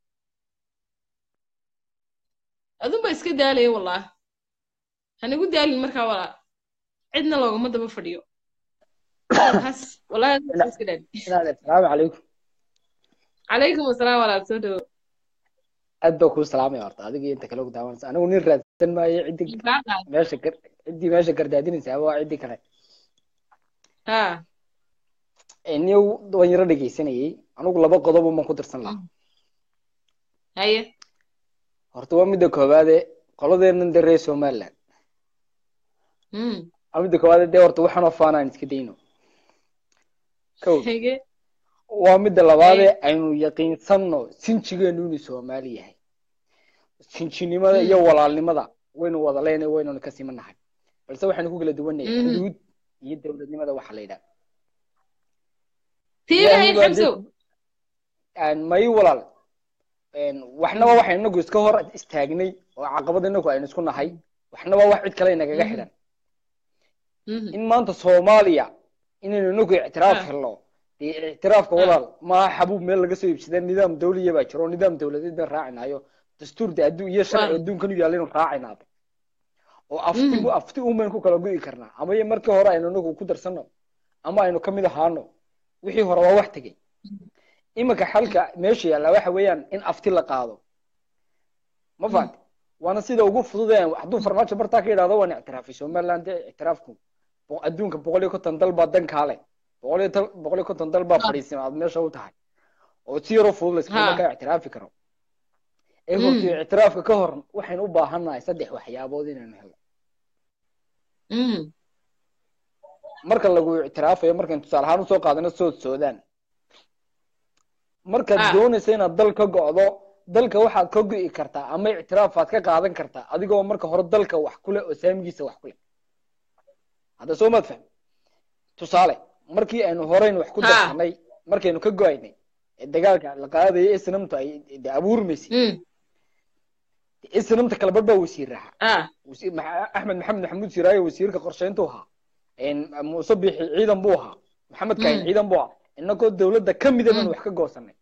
adunba iska daalaya wallah hanigu daalin markaa walaa cidna loogama daba fadhiyo has wallahi adunba iska daali asalaamu calaykum calaykum asalaam walaal soo dhawo aad baa kuu salaamaya horta adiga iyo inta kale ku daawanaysa anigu nin raadsan maayo ciddii meesha gar ciddii meesha gardaadinaysa waa ciddii kale ha niyow waan yaro dhegeysanayay anigu laba qodob uman ku dirsan lahaa haye horta waa midda koowaade qoladeennan dee reer somaliland mm waa midda koowaade dee horta waxaan faana aan iska dayno kow hege waa midda labaade aynu yaqiinsanno sinjigeenu inuu soomaali yahay sinjinimada iyo walaalnimada waynu wada leenahay waynanu ka simanahay balse waxaynu ku kala duwanahay Mhm. xuduud iyo dowladnimada waxa la yidhaha tiirahayn Ilaahay baa xamsow aan may walaal een, waxna waa waxaynu inagu iska hor istaagnay oo caqabad inagu aynu isku nahay waxna waa wax cid kale inagaga xidhan in maanta soomaaliya inaynu inagu ictiraaf Ah. helno dee ictiraafka walaal maaha xabuub meel laga soo iibsada nidaam dawliya baa jiro nidaam dawladeed baan raacinayo dastuur de adduun iyo sharci Waaw. adduunkan u yaalla inuu raacinaaba oo afti afti umaynu ku kala go'i karnaa ama iyo markii hore aynu inagu ku darsano ama aynu ka mid ahaano wixii hore waa wax tegey iminka xalka meesha yaalla waxa weeyaan in afti la qaado ma fahamti waana sida ugu fududeen hadduu farmaajo bartaa ka yidhahdo waan ictiraafay somaliland dee ictiraafku bo- adduunka boqol iyo konton dal baa dan kaale boqol iyo tal- boqol iyo konton dal baa fadhiisan aad meesha u tahay oo si yaroo fudud layskuma Ha. markaa ictiraafi karo ee Mm. horta ictiraafka ka hor waxaynu u baahannahay saddex waxyaabood inaynu helno mm marka lagu ictiraafayo markaynu tusaale ahaan usoo qaadano sood soodaan markaad Ah. doonaysa inaad dal ka go'do dalka waxaad ka go'i kartaa ama ictiraafaad ka qaadan kartaa adigoo marka hore dalka wax ku leh oo saamigiisa wax ku leh hadda soo maad fahmi tusaale markii aynu horeyn wax ku Ha. darsanay markaynu ka go'aynay ee dagaalka la qaadaya isnamtu ay de abuurmaysay mm isnamta kala badh baa wasiir ahaa ah wasiir Maxa- axmed maxamed maxamuud siraaye wasiirka qorsheyntu ahaa een, muuse bixi ciidan buu ahaa maxamed kahin Mm. ciidan buu ahaa inagoo dowladda ka mida baan Mm. wax ka goosanay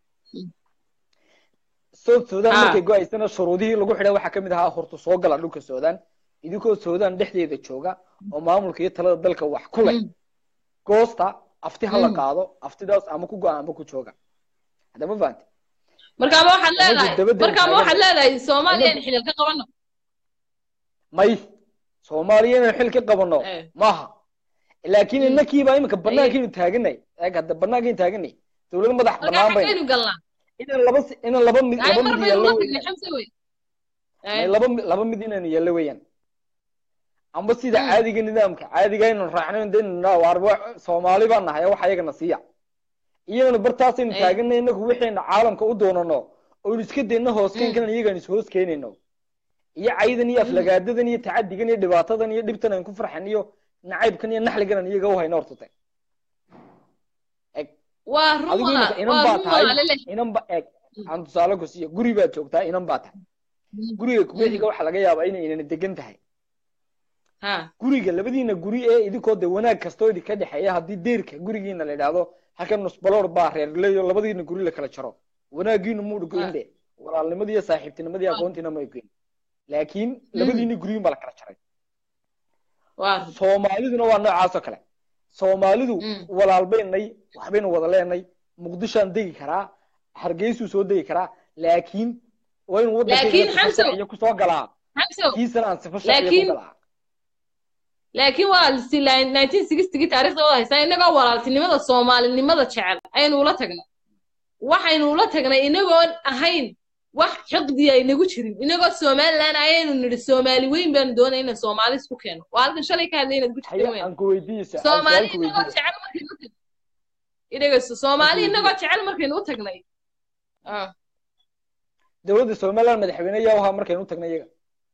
south sudan Ah. markay go-aysana shuruudihii lagu xidhay waxaa kamid ahaa horta soo gala dhulka sudan idinkoo sudan dhexdeeda jooga oo maamulka iyo talada dalka wax ku leh Mm. goosta afti ha la Mm. qaado aftidaas ama ku go-a ama ku jooga hadda ma fahanti markaama waxaad Anagu leedahay dabadda markaama waxaad taagan. leedahay soomaaliya in Anagu- xilal ka qabano may soomaaliya inaan xil ka qabano Eh. maaha laakiin Mm. inakiiba iminka banaankiinu taaganay eeg hadda banaankiinu taaganay dowlad madax markaa banaan bayna xaggaynu galnaa inaan laba si- inaan laba mid ay laba mar mid baynu yeello la weeyaan tagnay xamse wey may laba mi- laba mid inaanu yeello weeyaan amba sida Mm. caadiga nidaamka caadiga aynu raacno de waarba soomaali baan nahay wax ayagana siiya iyagana bartaasaynu Eh. taaganay inagu wixayna caalamka u doonano oynu iska dayno hoos keenkan iyagaan is hoos keenayno iyo caydan iyo aflagaadadan iyo tacadigan iyo dhibaatadan iyo dhibtan aan ku farxan iyo nacaybkan iyo naxligan aan iyaga u hayno horta waa adigu ruma iminka inan waa baa ruma tahay lele inan ba eeg aan tusaale ku siiyo guri baad joogtaa inan baa tahay guriga kubixiga waxaa laga yaabaa inay inani degan tahay ha guriga labadiina guri ee idinkoo de wanaag kastoo idinka dhexeeya haddii deerka gurigiina la idhaahdo halkan nusbaloor baa reerleyo labadiina guri la kala jaro wanaagiinu muu goyn de walaalnimadii iyo saaxiibtinimadii aqoontiina ma goyn laakiin labadiina guriyin baa la kala jaray waa soomaaliduna waa noocaas oo kale soomaalidu walaalbaynay waxbaynu wada leenay muqdishoan degi karaa hargeysuu soo degi karaa laakiin waa inuu Laakiin waddankeena Xamso- sifo sharciya kusoo galaa xamso kiisana aan sifo sharciya ku laakiin galaa laakiin waa si nineteen sixtygii taariikhda wada haystaa innagoo walaaltinimada soomaalinimada jecel ayaynu ula tagnay waxaynu ula tagnay inagoon ahayn wax xiqdi ay nagu jirin inagoo somaliland ayaynu nidhi soomaali weyn baanu doonay inaan soomaali isku keeno waa halkan shalay ka hadlay inaad ku jirteen haya weyn aan ku weydiiyeysa aan soomaali su-aal ku inagoo weydiiyey jecel markaynu u tagnay idhegeyso soomaali inagoo jecel markaynu u tagnay ah dowladda somaliland madaxweyne yaa ahaa markaynu u tagnay iyaga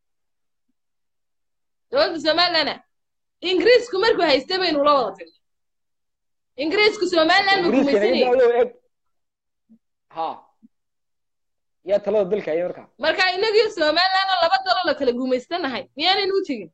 dowladda somaliland ingiriisku markuu haystay baynu la wada tagnay ingiriisku somaliland ma ingiriiska inaga gumaysanayay daayo eg ha yaa talada dalka haya markaa marka inagii somaliland oo laba dalo la kala gumaystanahay miyaanaynu u tegin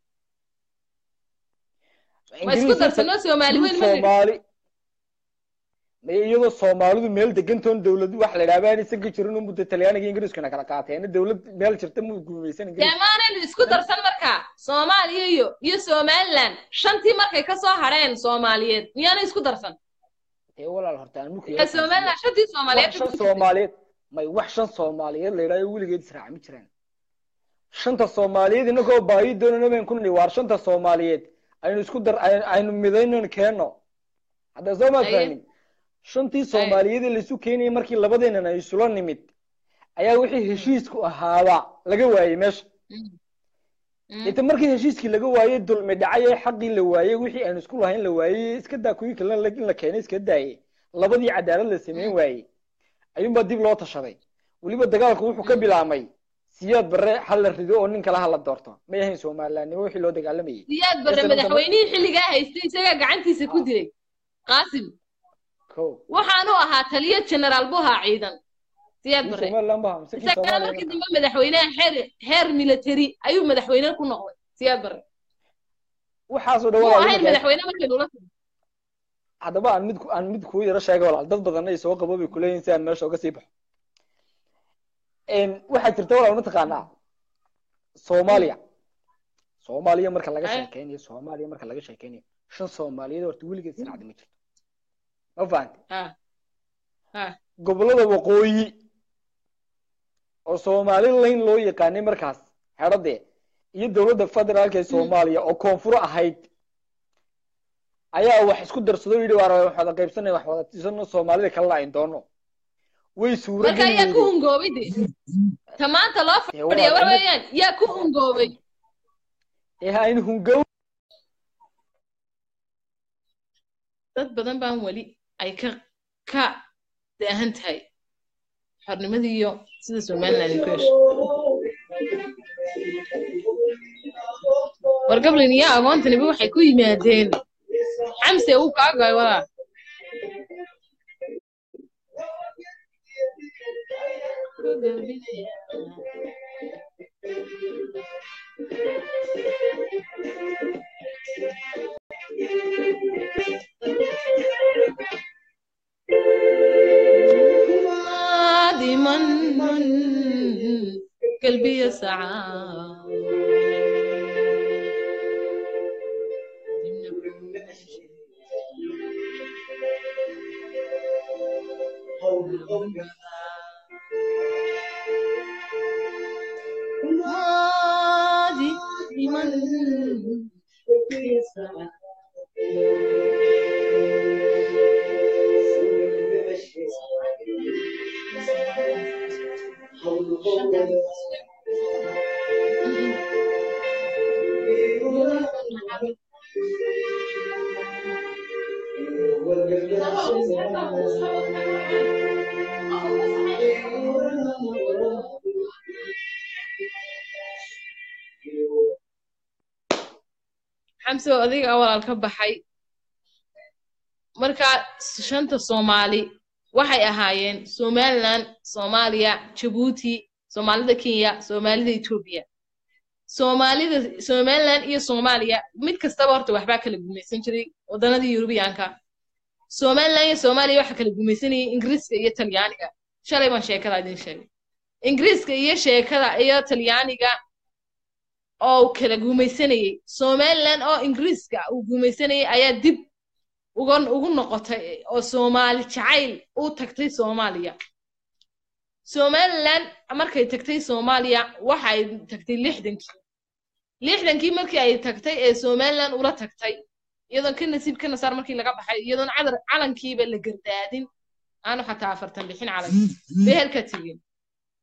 ma isku ingiriis darsanoo soomaali weyn ma nidhi soomaali may iyadoo soomaalidu meel degantoon dowladu wax la idhaahba aan isaga jirin un muddo talyaaniga ingiriiskuna kala qaateen dowlad meel jirta mu gumaysan dee ingiriis maanaynu isku darsan markaa soomaaliya iyo iyo somaliland shantii markay ka soo hadheen soomaaliyeed miyaanay isku darsan dee walaal horta aan muku ee somaliland shantii soomaaliyeed wax shan soomaaliyeed may wax shan soomaaliyeed la idhaayo weligeed israaca ma jiraan shanta soomaaliyeed inagoo baahi doonana bayn ku nidhi waar shanta soomaaliyeed aynu isku dar ay- aynu midaynan keenno hadda soo maad Haye. fahmin shantii soomaaliyeed ee laisu keenayay markii labadeenan ay isula nimid ayaa wixii heshiisku ahaaba laga waayey meesha inta markii heshiiskii laga waayey dulmi dhacay ee xaqii la waayey wixii aynu isku lahayn la waayey iska daa kuwii kalena la- in la keenay iska daayey labadii cadaalad la sameyn waayey ayuunbaa dib loo tashaday weliba dagaalku wuxuu ka bilaabmay siyaad barre hal la rido oo nin kale ha la doorto may ahayn somalilandnimo wixii loo dagaalamayay siyaad barre Isla markaa- madaxweynihii xilligaa haystay isagaa gacantiisa ku dilay qaasim ko waxaanu ahaa taliyo generaal buu ahaa ciidan siyaad kii barre somaliland ba mise kii isagana soomaaliya markii dambe madaxweynaha heer heer military ayuu madaxweyne ku noqday siyaad barre waxaasoo muu dhawaa ahayn madaxweyne markaynu la tagno haddaba aan mid aan mid kuu yaro sheega walaal dad badanna ay soo qabo bay kuleeyihin si aan meesha uga sii baxo waxaa jirta walaal mataqaanaa soomaaliya soomaaliya marka laga Ay. sheekeynayo soomaaliya marka laga sheekeynayo shan soomaaliyeed horta weligeed sircadi ma jirto ma fahante ha ha gobollada waqooyi oo somalilayn loo yaqaanay markaas xeradee iyo dowladda federaalka ee soomaaliya oo koonfur ahayd ayaa wax isku darsado yidhi waar wax wada qaybsanay wax wada tisano soomaalida kalena ayn doono way suuro marka geli yaa ku weyday hungoobay de ta maanta loo Dee fadhiya walaal, waxa weeyaan yaa ku hungoobay ee aynu hungow dad badan baan weli ay ka ka daahan tahay xornimadii iyo sida somaliland ay ku heshay war gablin iyo agoontaniba waxay ku yimaadeen xamse uu kaagay walaa قادما قلبي يسعى قادما قلبي يسعى xamse oo adiga walaal ka baxay marka shanta soomaali waxay ahaayeen somaliland soomaaliya jabuuti soomaalida kenya soomaalida etoobiya soomaalida somaliland iyo soomaaliya mid kastaba horta waxbaa kala gumaysan jiray waddanadii yurubiyaanka somaliland iyo soomaaliya waxaa kala gumaysanayay ingiriiska iyo talyaaniga shalay baan sheekada idin sheegay ingiriiska iyo sheekada iyo talyaaniga oo kala gumaysanayay somaliland oo ingiriiska uu gumaysanayay ayaa dib uga ugu noqotay oo soomaali jacayl u tagtay soomaaliya somaliland markay tagtay soomaaliya waxay tagtay lixdankii lixdankii markii ay tagtay ee somaliland ula tagtay iyadoon ka nasiib ka nasaar markii laga baxay iyadoon cadar calankiiba la gardaadin aanu xataa afartan bixin calanki beherka tegin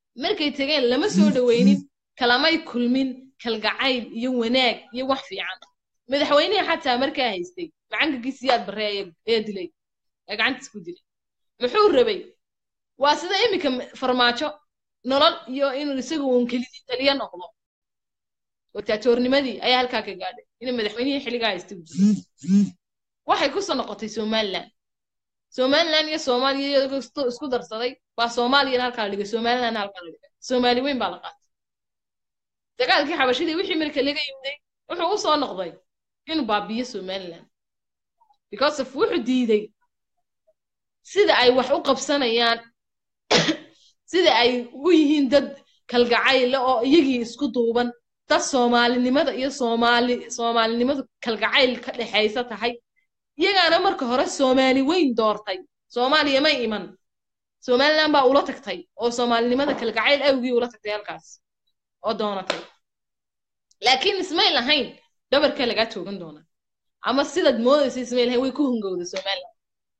markay tegeen lama soo dhaweynin kalamay kulmin kalgacayl iyo wanaag iyo wax fiican madaxweynihii xataa markaa haystay macankagii siyaad barre ee dilay ee gacantiis ku dilay muxuu rabay waa sida iminka farmaajo nolol iyo inuu isagu uun kelidii taliya noqdo dictatornimadii ayaa halkaa ka gaadhay inuu madaxweynihii xilligaa haystay u dilay waxay kusoo noqotay somaliland somaliland iyo soomaaliya iyagoo isku darsaday baa soomaaliyana halkaa la dhigay somalilandna halkaa la dhigay soomaali weyn baa la qaatay dagaalkii xabashidii wixii marka laga yimday wuxuu u soo noqday inuu baabiyo somaliland because of wuxuu diiday sida ay wax u qabsanayaan sida ay u yihiin dad kalgacayle oo iyagii isku duuban dad soomaalinimada iyo soomaali soomaalinimadu kalgacayl ka dhexaysa tahay iyagaana marka hore soomaali weyn doortay soomaaliya may iman somaliland baa ula tagtay oo soomaalinimada kalgacayl awgii ula tagtay halkaas oo doonatay laakiin ismay lahayn dhabarkaa lagaa toogan doonaa ama sidaad moodaysa ismay lahayn way ku hungowda somaliland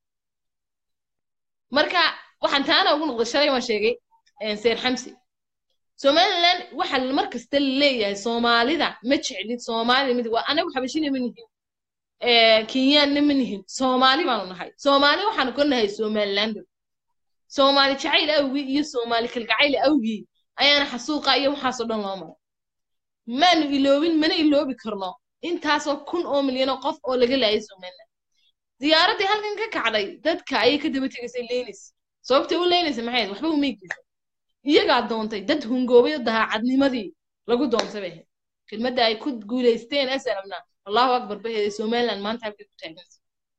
marka waxaan taana ugu noqday shalay waan sheegay seer xamsi somaliland waxaa mar kasta leeyahay soomaalida ma jeclid soomaalida mid waa anagu xabashina ma nihin kenyaanna ma nihin soomaali baanu nahay soomaali waxaanu ka nahay somalilander soomaali jacayl awgii iyo soomaali kalgacayl awgii ayaana xasuuqa iyo waxaasoo dhan loo maray maanu iloobin mana iloobi karno intaasoo kun oo milyan oo qof oo laga laayay somaliland diyaaraddii halkan ka kacday dadka ayay ka daba tegaysay leynis sababtay u leynaysa maxay ahayd waxba umeygisa iyagaa doontay dad hungoobay oo dahaacadnimadii lagu doontay bay ahayd kelmadda ay ku guulaysteen asalamna allahu akbar bay ahayd somaliland maanta halkay ku taagansa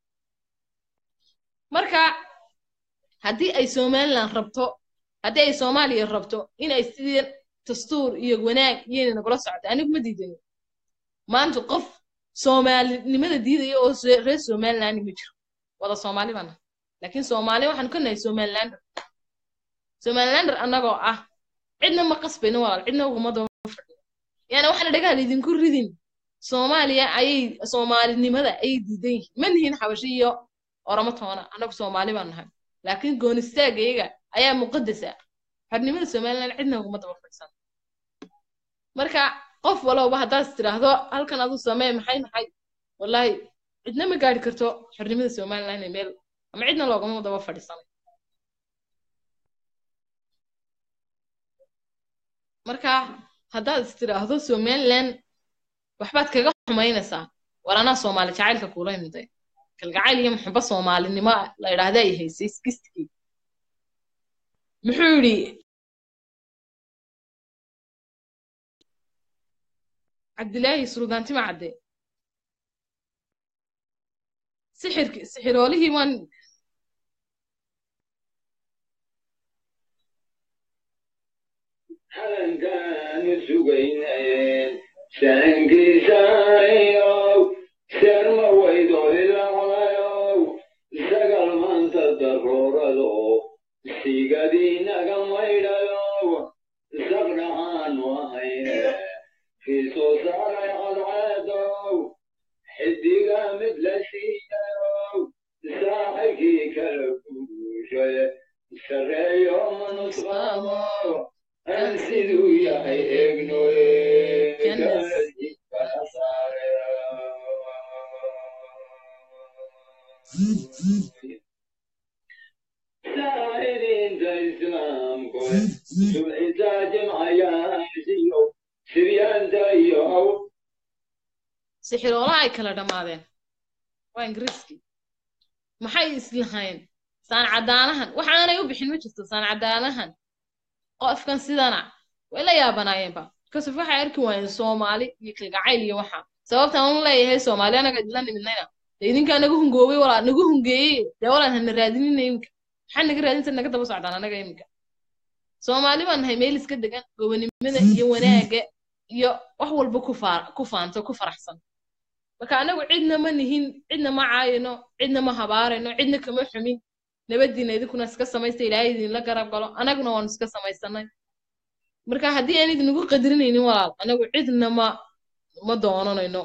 marka haddii ay somaliland rabto haddii ay soomaaliya rabto inay sidii dastuur iyo wanaag iyayna nagula socdo anigu ma diidayo maanta qof soomaalinimada diidaya oo reer somaliland ma jiro wada soomaali bana laakiin soomaali waxaanu ka nahay somalilander somalilander annagoo ah cidna ma qasbayno walaal cidna uguma daba fadhiyo yaani waxaana dhagaha laydinku ridin soomaaliya ayay soomaalinimada ayay diidan yihiin ma nihin xabashi iyo oramo toona annagu soomaali baan nahay laakiin goonistaagga iyaga ayaa muqadasa xornimada somaliland cidna uguma daba fadhisan marka qof walowba haddaad tiraahdo halkan adu samee maxay maxay wallahi cidna ma gaari karto xornimada somaliland meel ama cidna loogama daba fadhiisanay marka haddaad is tiraahdo somaliland waxbaad kaga xumaynaysaa war anaa soomaali jacaylka kuula imiday kalgacayl iyo muxuba soomaalinimo la idhaahda ay haysay iskistigii muxuu yidhi cabdilaahi suldaantima cadde sixirki sixiroolihii waan halankaanu sugaynayeen sahankiisaayow seerma waydo ilaqlayow sagal maanta daroorado sigadiinaga maydhayow saqdhacaanu ahayne kii soo saaray cadceedow xidiga mid la siiyayow saaxibkii kala guushay sareeyo manusqaamo aan siduu yahay eegnoye kala saare saacidiinta islaamku subcisaa jimcayaasiyo siryaanta iyo aw sixiroolaha ay kala dhammaadeen waa ingiriiskii maxay islahayn saan cadaanahan waxaanay u bixin ma jirto saan cadaanahan qofkan sidana way la yaabanaayeenba kasuf waxay arki waayeen soomaali iyo kalgacayl iyo waxa sababtaan un leeyahay soomaali anaga idila nimidnayna dee idinkaa naga hungoobay walaa nagu hungeeyey dee walaan hana raadinina iminka maxaa naga raadinta naga daba socdaan anaga iminka soomaali baan nahay meel iska degan gobanimada iyo wanaaga iyo wax walba ku faa ku faanto ku faraxsan marka anagu cidna ma nihin cidna ma caayino cidna ma habaarayno cidna kama xumin nabadiina idinkuna iska samaysta ilaahay idinla garab galo anaguna waanu iska samaysanay marka haddii aan idinagu qadarinaynin walaal anagu cidna ma ma doonanayno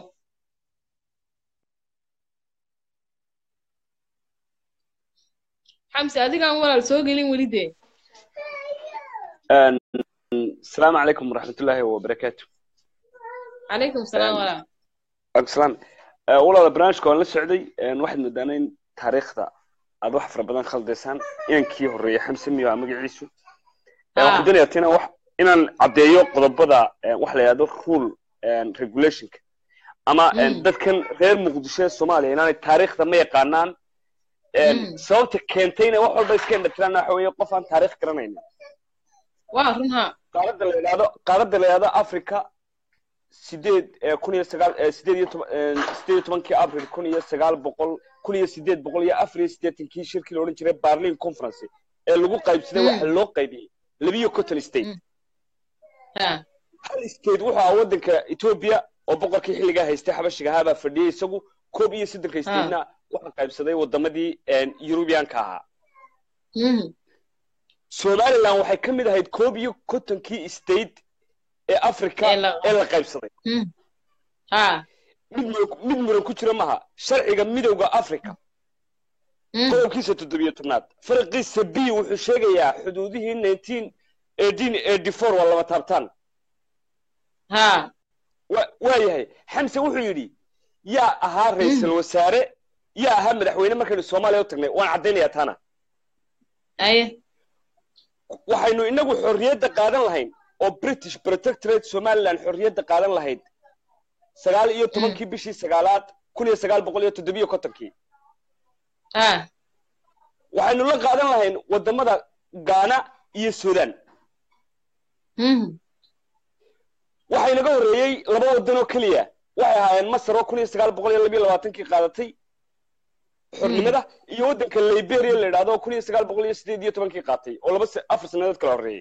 xamsi adigaan walaal soo gelin weli dee Een, asalaamu calaykum waraxmatullaahi wabarakaatu calaykum salaam walaa Waalaikum salaam Eh, walaala barnaamijka waan la socday een, waxaad moodaana in taariikhda aad wax fara badan khaldaysaan inankii horreeyay xamse miyo aa magaciisu Eh, waxaan doonayaa tina wax inaan caddeeyo qodobada eh, wax la yidhahdo rule and regulationka ama een, Mm. dadkan reer muqdisho ee soomaaliya inaanay taariikhda ma yaqaanaan Een, Mm. sababta keentay inay wax walba iska indhatiraan waxa weeye qof aan taariikh garanaynin waa run ha qaaradda la yidhahdo qaaradda la yidhahdo africa sideed eh, kun iyo sagaal eh, sideed iyo toban eh, sideed iyo tobankii abril kun iyo sagaal boqol kun iyo sideed boqol iyo afar iyo siddeetankii shirkii la odhan jiray berlin conference ee lagu qaybsaday Mm. waxa loo qaybiyey labiyo conton state ha hal state wuxuu ahaa waddanka ethiopia oo boqorkii xilligaa haystay xabashiga ahaa baa fadhiyey isagu koob iyo soddonka statena waxaa qaybsaday wadamadii yurubiyaanka ahaa Mhm. somaliland waxay ka mid ahayd koob iyo kontonkii state ee africa Ee la- ee la qaybsaday Mhm. ha mid muran- mid muran ku jira maha sharciga midowda africa Mhm. qodobkiisa toddobiyo tobnaad faraqiisa b wuxuu sheegayaa xuduudihii nineteen eighteen eighty four waa laba taabtaan ha wa- waayahay xamse wuxuu yidhi yaa ahaa ra-iisul wasaare yaa ahaa madaxweyne markaynu soomaaliya u tagnay waan caddaynayaa taana aye waxaynu inagu xorriyadda qaadan lahayn oo british protectorate somaliland xorriyadda qaadan lahayd sagaal iyo tobankii bishii sagaalaad kun iyo sagaal boqol iyo toddobiyo kontonkii ha waxaynu la qaadan lahayn wadamada ghana iyo sudan Mhm. waxaa inaga horreeyey laba wadan oo keliya waxay ahaayeen masar oo kun iyo sagaal boqol iyo labiyo labaatankii qaadatay xornimada iyo waddanka liberia la yidhahdo oo kun iyo sagaal boqol iyo sideed iyo tobankii qaatay oo laba se- afar sannadood kala horreeyey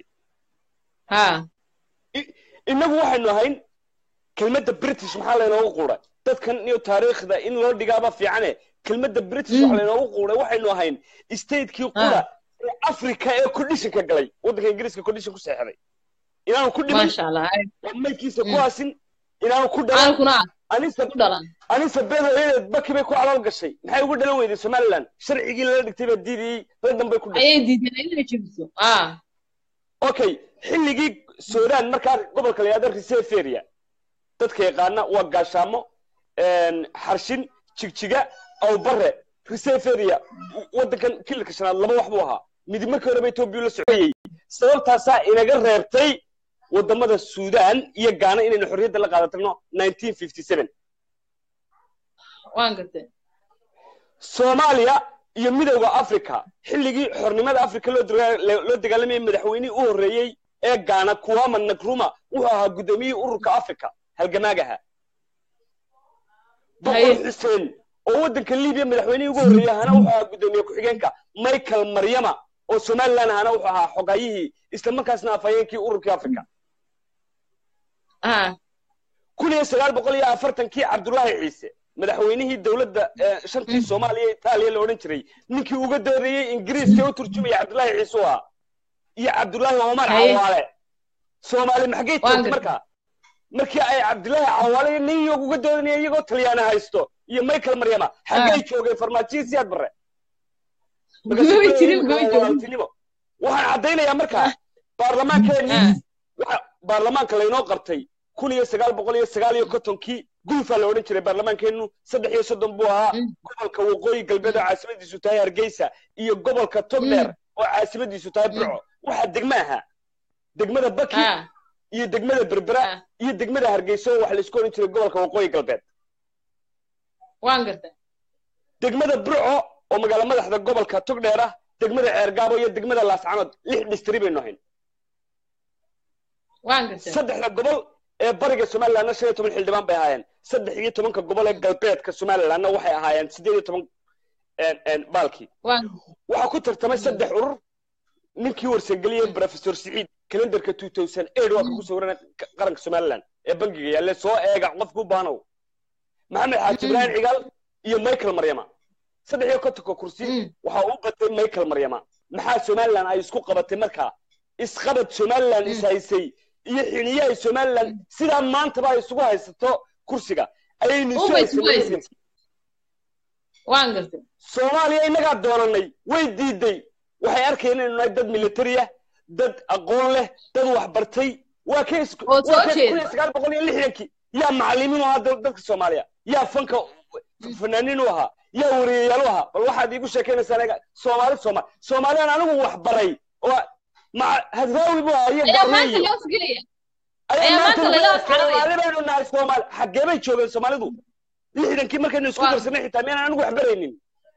ha inagu waxaynu ahayn kelmadda british maxaa laynoogu quuray dadkan iyo taariikhda in loo dhigaaba fiicane kelmadda british waxa laynoogu quuray waxaynu ahayn statekii qura ee africa ee conditionka galay waddanka ingiriiska condition ku seexday inaanu ku dhiman maasha allah aye oo maydkiisa ku Mm. aasin inaanu ku dhalan aankuna anisa ku dhalan anisa beedoyadeed baki bay ku calool gashay maxay uga dhalan weyday somaliland sharcigii lala dhigtay baa diidayey radan bay ku dhashay ayay diideen inay jebiso ha okay xilligii sudan markaa gobolka la yihahdo reserve area dadka yaqaana waa gaashaamo xarshin jigjiga awbare reserve area waddankan kililka shanaad laba wax buu ahaa midi markii horeba etoobiya la socoyey sababtaasaa inaga reebtay wadamada sudan iyo gaana inaynu xorriyadda la qaadatano 1957 waan gartay soomaaliya iyo midowda africa xilligii xornimada africa loo daga- loo dagaalamayay madaxweynihii u horreeyey ee gaana kuwama nakruma wuxuu ahaa guddoomiyihii ururka africa halgamaagaha boqor xuseen oo waddanka libiya madaxweynihii ugu horreeyey ahana wuxuu ahaa guddoomiye ku-xigeenka michael maryama oo somaliland ahana wuxuu ahaa xogayihii isla markaasna afhayeenkii ururkii africa ha kun iyo sagaal boqol iyo afartankii cabdullaahi ciise madaxweynihii dowladda eh, shantii soomaaliya itaaliya la odhan jiray ninkii uga doodayey ingiriiska u turjumaya cabdullaahi ciise u ahaa iyo cabdullaahi omar Haye. cawaale soomaali maxgay Waan toogtay gartay. markaa markii ay cabdullaahi cawaale iyo nin yog uga doodanaya iyagoo talyaana haysto iyo michael maryama xaggay joogeen farmaajiyi siyaad barre Way jirin, way joogin. walaaltinimo waxaan caddaynayaa markaa baarlamaankeenii waxa baarlamaanka laynoo qabtay kun iyo sagaal boqol iyo sagaal iyo kontonkii gulfaa la odhan jiray baarlamaankeenu saddex iyo soddon buu ahaa gobolka waqooyi galbeed oo caasimadiisu tahay hargeysa iyo gobolka togdheer oo caasimadiisu tahay burco waxaa degma ahaa degmada baki iyo degmada berbera iyo degmada hargeysa oo waxa la isku odhan jiray gobolka waqooyi galbeed waan gartay degmada burco oo magaalo madaxda gobolka togdheer ah degmada ceergaabo iyo degmada laascanood lix dhistiri baynu ahayn waan gartay saddexda gobol ee bariga somalilandna shan iyo toban xildhibaan bay ahaayeen saddex iyo tobanka gobol ee galbeedka somalilandna waxay ahaayeen sideed iyo toban een, een, baalkii waan waxaa ku tartamay saddex urur ninkii warsangeliyey professor siciid kalendarka two thousand eight waa kagu sawiran qaranka somaliland ee bangiga yaalle soo eega qofku u baanow maxamed xaaji ibraahim cigaal iyo michael maryama saddex iyo kontonka kursi waxaa u batay michael maryama maxaa somaliland ay isku qabatay markaa isqabad somaliland is haysay iyo xiniyahay somaliland sidaa maantaba ay isugu haysato kursiga ayaynu isu Uma isku haysanay haysatay. waan gartay soomaaliya innagaa doonanay way diiday waxay arkayeen inaynu nahay dad military ah dad aqoon leh dad wax bartay waa ka is- Oo soo waa ka jeeda. kun iyo sagaal boqol iyo lixdankii yaa macallimiin u ahaa dad- dadka soomaaliya yaa fanka fanaaniin u ahaa yaa wariyayaal u ahaa bal waxaad iigu sheekaynaysaa anaga soomaali soomaali soomaaliyaan anigu wax baray oo ma hadraawi buu ahaa iyo ayaa maanta gaarneeyo loo gelaya ayaa ayaa maanta maanta laga laga asxaabaya. soomaali baynu nahay soomaali xaggee bay joogeen soomaalidu lixdankii markaynu isku Waa- darsanay xitaa miyaan anigu wax baraynin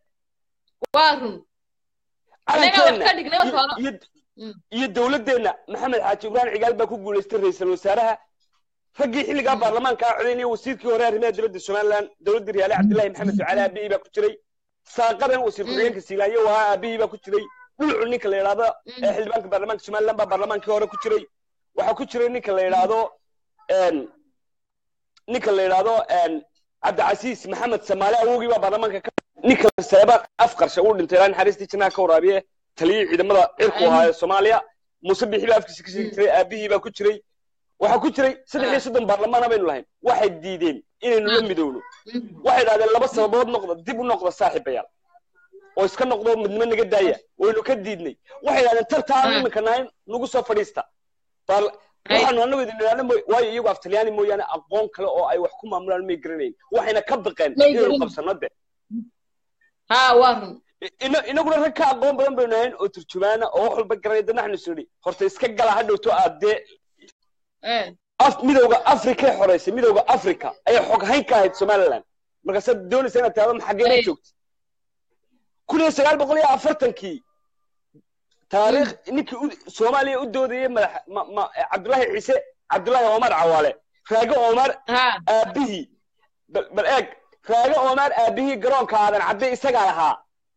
waa run annaga wax ka dhignay iyo- hore iyo- iyo dowladeenna maxamed xaaji ibrahim cigaal baa ku guulaystay ra-iisul wasaaraha raggii xilligaa baarlamaanka ah codaynaya wasiirkii hore arrimaha dowladda somaliland dowladdii riyaale cabdillahi maxamed ducaale aabihii baa ku jiray saaqadan wasiir ku-xigeenka siilaayo waa aabihii baa ku jiray dhulcu ninka la yidhaahdo ee xildhibaanka baarlamaanka somaliland baa baarlamaankii hore ku jiray waxaa ku jiray ninka la yidhaahdo een, ninka la yidhaahdo een, cabdicasiis maxamed samaale awogii baa baarlamaanka ka ninka seeba afqarsha uu dhintay ilaa naxariistii jannaha ka waraabiye taliyii ciidamada cirku ahaa ee soomaaliya muuse bixi baa afkiisa ka sheegi jiray aabihii baa ku jiray waxaa ku jiray saddex iyo soddon baarlamaana baynu lahayn waxay diideen inaynu la midowno waxay idhahdeen laba sababood noqda dib u noqda saaxiibayaal oo iska noqdo midnimo naga daaya waynu ka diidnay waxay idhahdeen tartaan iminka nahayn nagu soo fadhiista Baarla- waxaanu anagu idin idhaahna mooy- waayo iyagu af talyaani mooyaane aqoon kale oo ay wax ku maamulaan may garanayn waxayna ka baqeen May inaynu garanay. qabsano de ha waa run ina- inaguna rag ka aqoon badan baynu nahayn oo turjumaana oo wax walba garanaya dadna waxnu is nidhi horta iska gala ha dhowto aad dee Eh, af midowga afrikay xoreysay midowga africa ayay xog hayn ka ahayd somaliland markaasaad doonaysa inaad tahdo maxagee Ay. ka joogta kun iyo sagaal boqol iyo afartankii taariikh ninkii u- soomaaliya u doodayay madax ma- ma- cabdullaahi ciise cabdullaahi omar cawaale raage omar ha aabihii bal bal eeg raage omar aabihii garoonka aadan cadde isagaa lahaa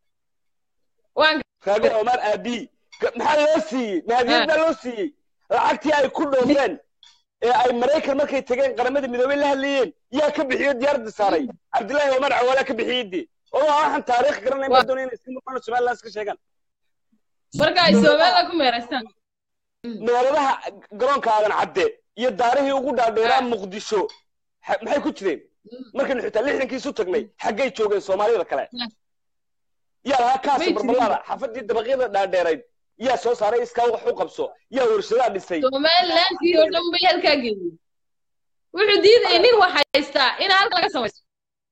waan raage omar aabihii Ga- maxaa loo siiyey mahadiyad baa loo siiyey lacagtii ay ku dhoofeen ee ay maraykan markay tegeen qaramada midoobey la hadlayeen yaa ka bixiyo diyaaradda saaray cabdullaahi omar cawaala ka bixiyey dee oo waxaan taariikh garanayn baa doonaya inay iska noqon somaliland iska sheegaan marka ay soomaalida ku meeraystaan meeladaha garoonka aadan cadde iyo daarihii ugu dhaadheeraa muqdisho ha- maxay ku jireen markaynu xitaa lixdankii isu tagnay xaggay joogeen soomaalida kale yaa lahaa kaasi May jirin. barbalaada xafadii dabaqyada dhaadheerayd yaa soo saaray iskaa wax u qabso yaa warshadaa dhisay somalilandkii oo dhan bay halkaa geeyey wuxuu diidayay nin wax haystaa in halka laga samaysto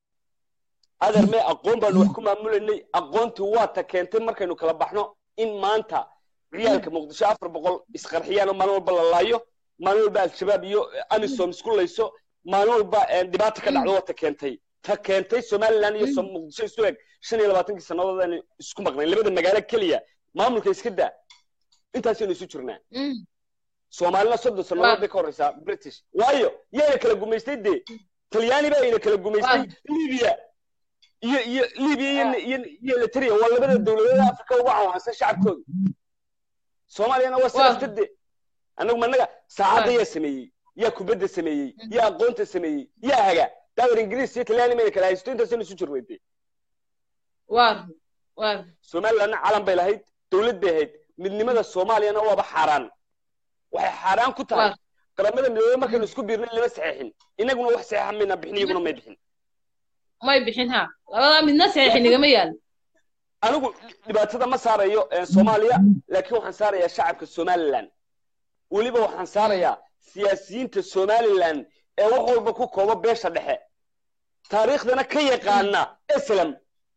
adeer mee aqoon baanu wax ku maamulaynay aqoontii waa ta keentay markaynu kala baxno in maanta ciyaalka muqdisho afar boqol isqarxiyaan oo maalin walba la laayo maalin walba al-shabaab iyo amisom isku layso maalin walba eh, dhibaata ka dhacdo waa ta keentay ta keentay somaliland iyo Som- muqdisho isu eg shan iyo labaatankii sannadood aynu isku maqnayn labada magaalo keliya maamulka iska daa intaasaynu isu jirnaa soomaalina soddon sannadood bay ka horeysaa british waayo yaana kala gumaystay dee talyaani baa ina kala gumaystay libiya iyo iyo libiya iyo iyo iyo eritrea waa labada dowladood afrika ugu cawaansan shacabkooda soomaaliyana waa sidaas de annagu managa saacadda yaa sameeyey yaa kubadda sameeyey yaa aqoonta sameeyey yaa haga daawar ingiriis iyo talyaani mayna kala haysto intaasaynu isu jirnay dee waa waa somalilandna calan bay lahayd dowlad bay ahayd midnimada soomaaliyana waaba xaaraan waxay xaaraan ku tahay qaramada midoobey markaynu isku biirnay lama saxeexin inaguna wax saxeexa mayna bixin iyaguna may bixin may bixin ha labadaa midna saxiix nigama yaalo anigu dhibaatada ma saarayo eh, soomaaliya laakiin waxaan saarayaa shacabka somaliland weliba waxaan saarayaa siyaasiyiinta somaliland ee wax walba ku kooba beesha dhexe taariikhdana ka yaqaana islam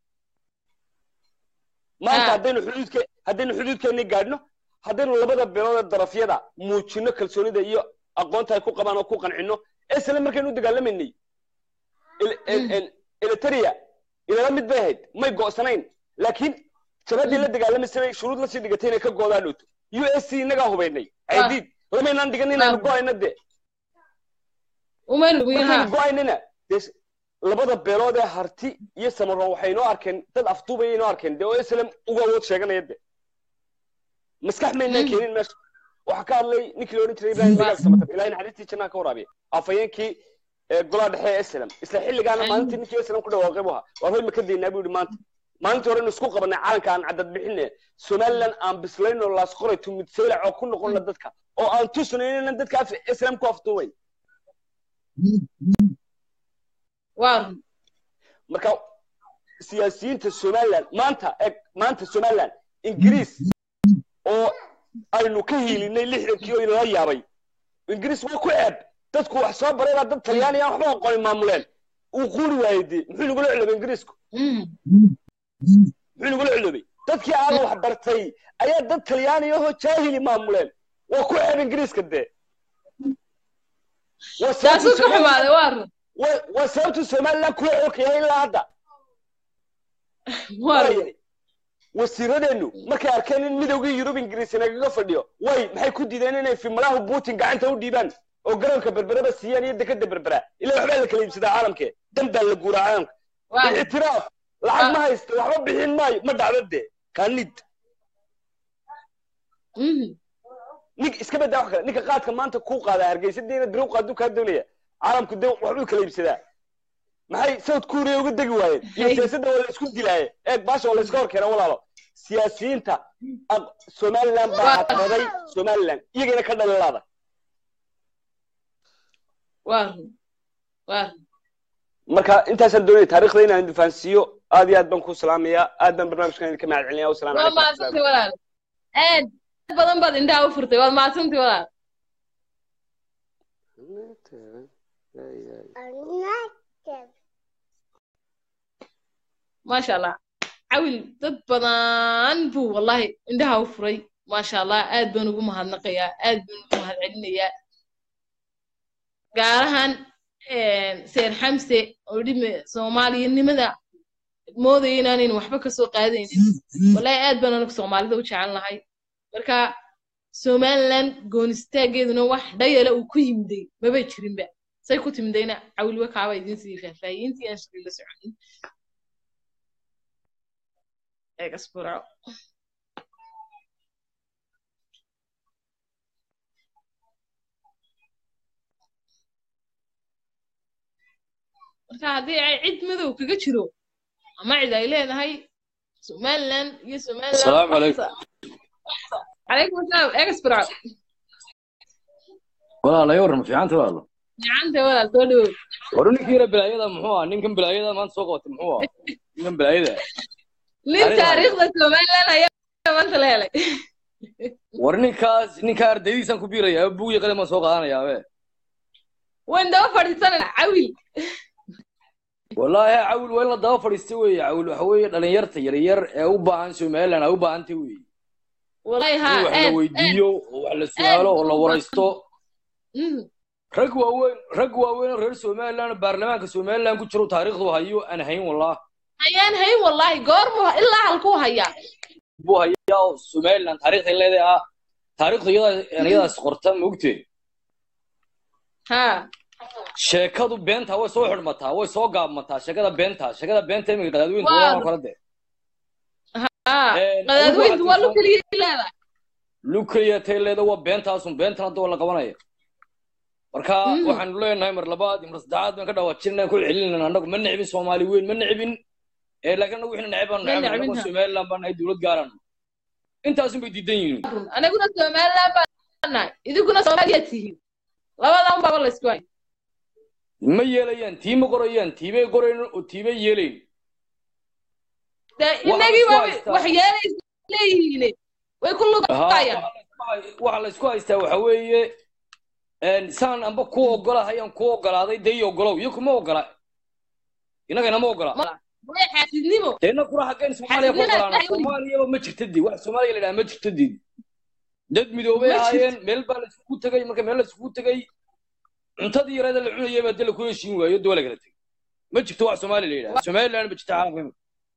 maanta Ah. haddaynu xuduudke haddaynu xuduudkeennii gaadhno haddaynu labada beelood ee darafyada muujino kalsoonida iyo aqoonta ay ku qabaan oo ku qancino islam markaynu u dagaalamaynay Il- el- el- eritrea ilala mid bay ahayd may go'sanayn laakiin jabadii la dagaalamaysa bay shuruud lasii dhigatay inay ka goodaa dhowto u s c innagaa hubaynay caydiid lamaynaan dhigan inaynu go'ayno de umaynu dhugin markaynu ha go'aynana dee s- labada beelood ee harti iyo samaroon waxay inoo arkeen dad afduubaya inoo arkeen dee oo islam uga awood sheeganaya de maskax maynaa keenin meesha waxaa ka hadlay ninkii la odhan jiray ibrahim dagaal samatar ilaahay naxariistii jannaa ka waraabiya afhayeenkii ee golaha dhexe ee islam isla xilligaana maalintii ninkii islam ku dhawaaqay buu ahaa waar hoy ma ka daynaa buu yidhi maanta maalintii hore inu isku qabanay calanka aan cadad bixine somaliland aan bislayno laas qoray tumid saylac oo ku noqonna dadka oo aan tusnayn inaan dadka af- islam ku afduubayn waa marka siyaasiyiinta somaliland maanta eg maanta somaliland ingiriis oo aynu ka hiilinay lixdankii oo inala yaabay ingiriis waa ku ceeb dadku wax soo baray baa dad talyaani aan waxba aqoonin maamuleen uu quuri waayey dee muxuu nagula celobay ingiriisku muxuu nagula celobay dadkii aan wax bartay ayaa dad talyaani ahoo jaahili maamuleen waa ku ceeb ingiriiska dee Waa sababta taasuu ka Somaliland- xumaaday waa run waa- waa sababtu somaliland kula xoogaya ilaa hadda waa run Waaye, wasiiradeennu markay arkeen in midowgii yurub ingiriis nagaga fadhiyo way maxay ku diideen inay fimalaha putin gacanta u dhiibaan oo garoonka berbereba siiyaan iyo dekada berbera ilaa waxbaa la kala iibsadaa caalamke dan baa la guuraa caalamka waa run ictiraaf lacag ma haysta waxba bixin maayo ma dhacdo dee kaanid Mhm. nig iska badaa wax kale ninka qaadka maanta kuu qaadaa hargeysa dee inaad biro u qaaduu kaa doonaya caalamku dee waxbuu kala iibsadaa maxay south korea uga degi waayeen iyo Hay. siyaasadda waa la isku dilaaye eeg baasha waa la iska hor keena walaalo siyaasiyiinta aq- somaliland baa Waa- hadqaday somaliland iyagana ka dhalilaada waa run waa run marka intaasaan doonaya taariikhda inaan idin fahansiiyo aad iyo aad baan ku salaamayaa aad baan barnaamijkan idinka mahad celinaya wasalaamu waa calaykum mahadsantay walaal aad badan baad indhaha u furtay waad mahadsantay walaal maasha allah cawil dad badan buu wallahi indhaha u furay maasha allah aad baan ugu mahadnaqayaa aad baan ugu mahad celinayaa gaar ahaan seer xamse oo dhime soomaaliyanimada moodaya inaanaynu waxba kasoo qaadaynin wallahi aad baan anigu soomaalida u jecel nahay marka somaliland goonistaaggeeduna wax dhayala uu ku yimiday mabay jirinba say ku timidayna cawilwe kaaba idin sii faahfaahiyey intii aan shaqay la soconin egas burco marka haddii ay cid madow kaga jiro ama cid ay leedahay somaliland iyo somaliland Asalaamu calaykum. calaykum asalaam egas burco walaala ii warran fiicanta walaalo gacanta walaal soo dhawow war ninkii yara bilaayada muxuu ah ninkan bilaayada maanta soo qabatay muxuu ah ninkan bilaayada nin Aniga- taariikhda somaliland ayaa maanta la helay war ninkaas ninkaa ardaydiisaan ku biiraya buug iyo qalin baan soo qaadanayaa be wayn daba fadhiisanana cawil wallaahi cawil waa in la daba fadhiista weeye cawil waxa weeye dhalinyarta yaryar ee u baahan somaliland ay u baahantay weeye wallahi ha in wax la aad weydiiyo oo wax la su'aalo oo la waraysto Mm. rag waaweyn rag waaweyn oo reer somaliland baarlamaanka somaliland ku jiro taariikhdu hayo aan hayn wallah ayaan hayn wallahi goormu ilaa halkuu hayaa buu hayaa oo somaliland taariikhday leedahay ah taariikhdu iyadaa iyadaas qorta maogtee ha sheekadu beenta way soo xidhmataa way soo gaabmataa sheekada beenta sheekada beenta iminka qadaadweynta Waa- waa kala de ha Een, qadaadweyntu adigu waa waxaad lu keliya leedahay lukeliya tay leeda waa beentaasun beentana hadda waa la qabanaya marka Mm. waxaanu leenahay mar labaad iyo mar saddexaad baan ka dhawaajinayna ku celinayna annagu ma necbin soomaali weyn ma necbin ee laakiin annagu wixna neceb baanu Ma necbin necbin, annagu ha. somaliland baan nahay dowlad gaaran intaasun bay diidan yihiin run anaguna somaliland baan nahay idinkuna soomaaliya tihiin labadan baaba la isku hay ma yeelayaan tii ma qorayaan tiibay qorayn oo tiibay yeelayn dee Waxa la inagii isku baaba haystaa- wax yeelaysa leeyihiin way ku Haa, lugayaan waxa la isku haystaa waxa weeye een, saan amba ku ogolahay aan ku ogolaaday dee ii ogolow iyo kuma ogola innagana ma ogola way xaasidnimo deena kura xaggeen soomaaliya ku Xaasidnimada ogolaana ilaahay wey. soomaaliyaba ma jirta dii wax soomaaliya la yidhaha ma jirta dii dad midoobay Ma jirto. ahaayeen meel baa la isugu tegay marka meel la isugu tegay cuntadii yareeda la cunayay baa dee la ku heshiin waayo doo la kala tegay ma jirto wax soomaaliya la yidhaha somaliland ma jirta caalamka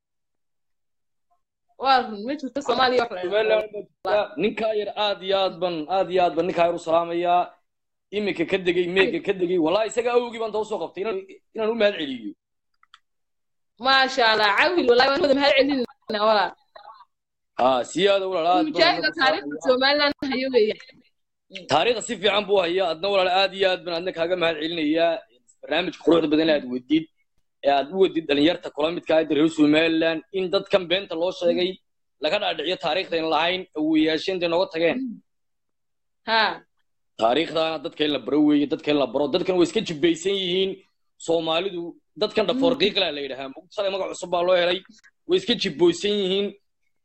waa run ma jirto soomaaliya wax la somaliland ma jirta ninkaa yar aad iyo aad ban aad iyo aad ban ninkaa yar u salaamayaa iminka ka degay meega ka degay wallahi isaga awgii baan daba soo qabtay inaan inaan u mahad celiyo maasha allah cawil wallahi waan wada mahad celinayna walaal ha siyaada walaal aad baan mujaahidka taariikhda somaliland hayo weeya taariikhda si fiican buu hayaa adna walaal aad iyo aad baan adna kaaga mahad celinayaa barnaamijka quruxda badan ee aad wadid ee aad u wadid dhalinyarta kula midka ah reer somaliland in dadkan beenta loo sheegay laga dhaadhiciyo taariikhdayn lahayn awoyaasheen intay nooga tageen ha taariikhdaana dadka in la baro weeye dadka in la baro dadkan way iska jibbaysan yihiin soomaalidu dadkan dhafoorqiiqla la yidhahaa shalay magac cusub baa loo helay way iska jibboysan yihiin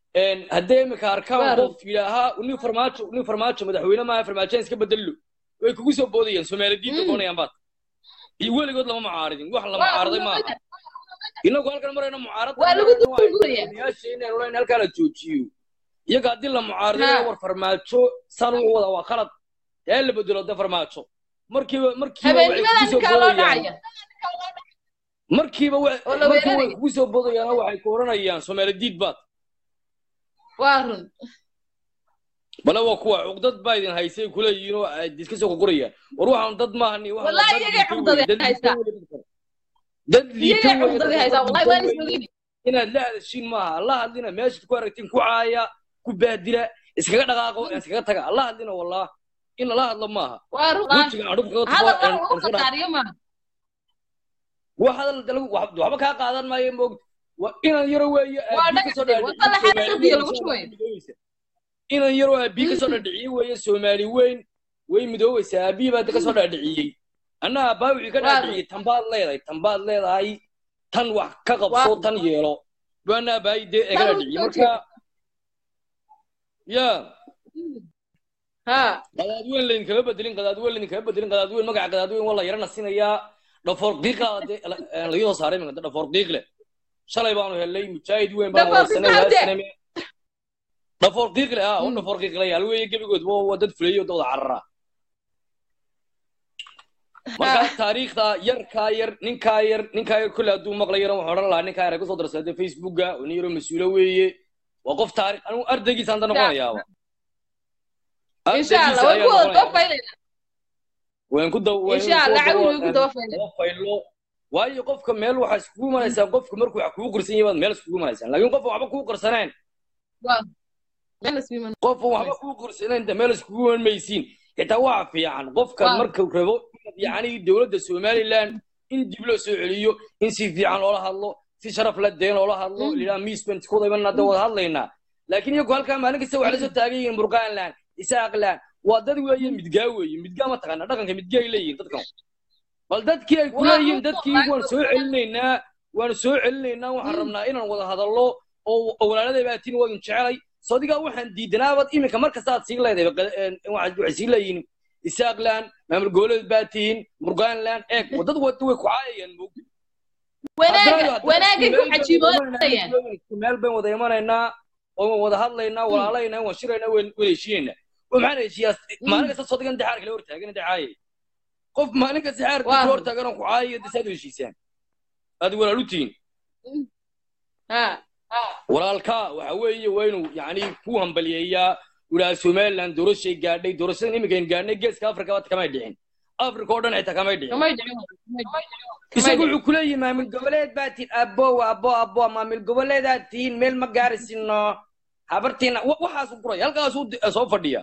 haddee imika arkaan Waaru. qof yidhaahaa nin farmaajo nin farmaajo madaxweyne maaha farmaajoan iska bedello way kugu soo boodayaan soomaali diinta koonayaan baad iyo weligood lama mucaaridin wax la mucaaraday maaha inagu halkan marayna mucaarada Waa lagu dulguraya. inaynu leyn halkaa la joojiyo iyaga haddii la mucaariday Ha. war farmaajo saan wuxuu wadaa waa khalad ee la bedelo de farmaajo markiiba markiiba waxay habeennimadan kugu soo ninkaa loo boodayaan dhacaya markiiba wa- oo la markiiba way weeraraya kugu soo boodayaan waxay ku odhanayaan soomaali diid baad waa run bale waa kuwa cuqdad baa idin haysay kuleeyihiin oo ay iska soo qurqurayaan war waxaan dad maahani waxaan waa wallahi dad iyagay liita cugdadi weeye dad liita haysaa weeye dadkan dad liita iyagay weeye cugdadi dadkan haysaa dad wallahi liita waan weeye ismogin inaad la hadashiin maaha alla hadlina meeshaad ku aragtiin ku caaya ku baadila iskaga dhaqaaqo iskaga taga alla hadlina wallah in lala hadlo maaha waa run wejiga aan dhulka kaga hadal tufo mar uu qadaariyo maaha wax hadal dalagu- wax- waxba kaa qaadan maayo moogta waa inaan yaro weeye waa aabii kasoo dhagaxde wata la dhaadhiciye xeeso soomaali biyo weyn lagu soomaali shubayo midoobeysa inaan yaroo aabii kasoo dhaadhiciye weeye soomaali weyn way midoobeysaa aabii baa kasoo dhaadhiciyey anna abbaa wixii ka waa run dhaadhiciyey tan baad leedahay tan baad leedahay tan wax ka waa qabso run tan yeelo baana abbaayi dee eega tan uu dhaadhiciyey soo marka jeeda ya ha qadaadweyn laydin kama bedelin qadaadweyn laydin kama bedelin qadaadweyn magaca qadaadweyn waa la yara nasinayaa dhafoor qiiqa laga soo saaray iminka dhafoor qiiq leh shalay baanu helnay mujaahid weyn baan dhafoor wareysanay qiiqaade waasaname dhafoor qiiq leh ah oo dhafoor qiiq leh hal weeye gebigood waa waa dad fuleeyo dad wada carara marka taariikhda yarkaa yar ninkaa yar ninkaa yar kolle hadduu maqlayana waxaan odhan lahaa ninkaa yar ay kusoo darsaday facebooka oo nin yaroo mas-uulo weeye waa qof taarikh anigu ardaygiisa hanta noqonayaaba insha allah ardaygiisa waan ayaa ku wada noqonaya dabafaylana waan ku daw waan insha ku allah daw cawil way ku dabafaylana daba faylo waayo qofka meel waxaa iskugu imanaysaa qofka markuu wax kugu qarsan yahay baad meel iskugu imanaysaan laakiin qofka waxba kugu qarsaneen waa meelas wiiman qofka waxba kugu qarsaneen de meel iskugu iman maysiin xitaa waxa fiican qofka waa markuu rabo inaad yacni dowladda somaliland in dib loo soo celiyo in si fiican loola hadlo si sharaf la deen loola hadlo lidhaa miisbent kuwada iman hadda wada hadlaynaa laakiin iyagu halkaa maalin kasta waxay la soo taagan yihiin burqaanland isaaqland waa dad weeye midgaa weeye midgaa ma taqaana dhaqanka midgaa ay leeyihiin dadkan bal dadkii ay ku waa leeyihiin run dadkii waan soo celinaynaa waan soo celinaynaa waxaan rabnaa inaan wada hadallo oo oo walaaladay baa tiin waadin jecelay soo adigaa waxaan diidanaabad iminka mar kasta aad sii leedahay qad- een, waxaad- waxay sii leeyihiin isaaqland maamul goboleed baa tihiin burgaanland eeg dad wada way ku caayayaan moog wanaaga wanaagay ku meel bayn wada xajiimoonayaan imanaynaa isku meel bayn wada imanaynaa oo waan wada hadlaynaa walaalaynaa waan shiraynaa waan waan heshiinaynaa oo maxaan heshiiyaa maalin kasta soo digan dexaar kale hortaagan dexaaye qof maalin kasta xaar waa kale run hortaagan oo ku caayayo desaad u heshiisaan aad walaal u tihiin ha walaalkaa waxa weeye waa inuu yacni ku hambaliyeeyaa wilaha somaliland doorashay gaadhay doorashadan iminkayn gaadhnay geeska afrika bad kamay dhicin afrika oo dhan xitaa kamay dhicin kamay dhicin kamay isagu dhicin wuxuu ku leeyahay maamul goboleed baa tihin abo abo abo maamul goboleedaad tihiin meel ma gaarisino habartiina wa- waxaasuu guraya halkaasuu di- soo fadhiya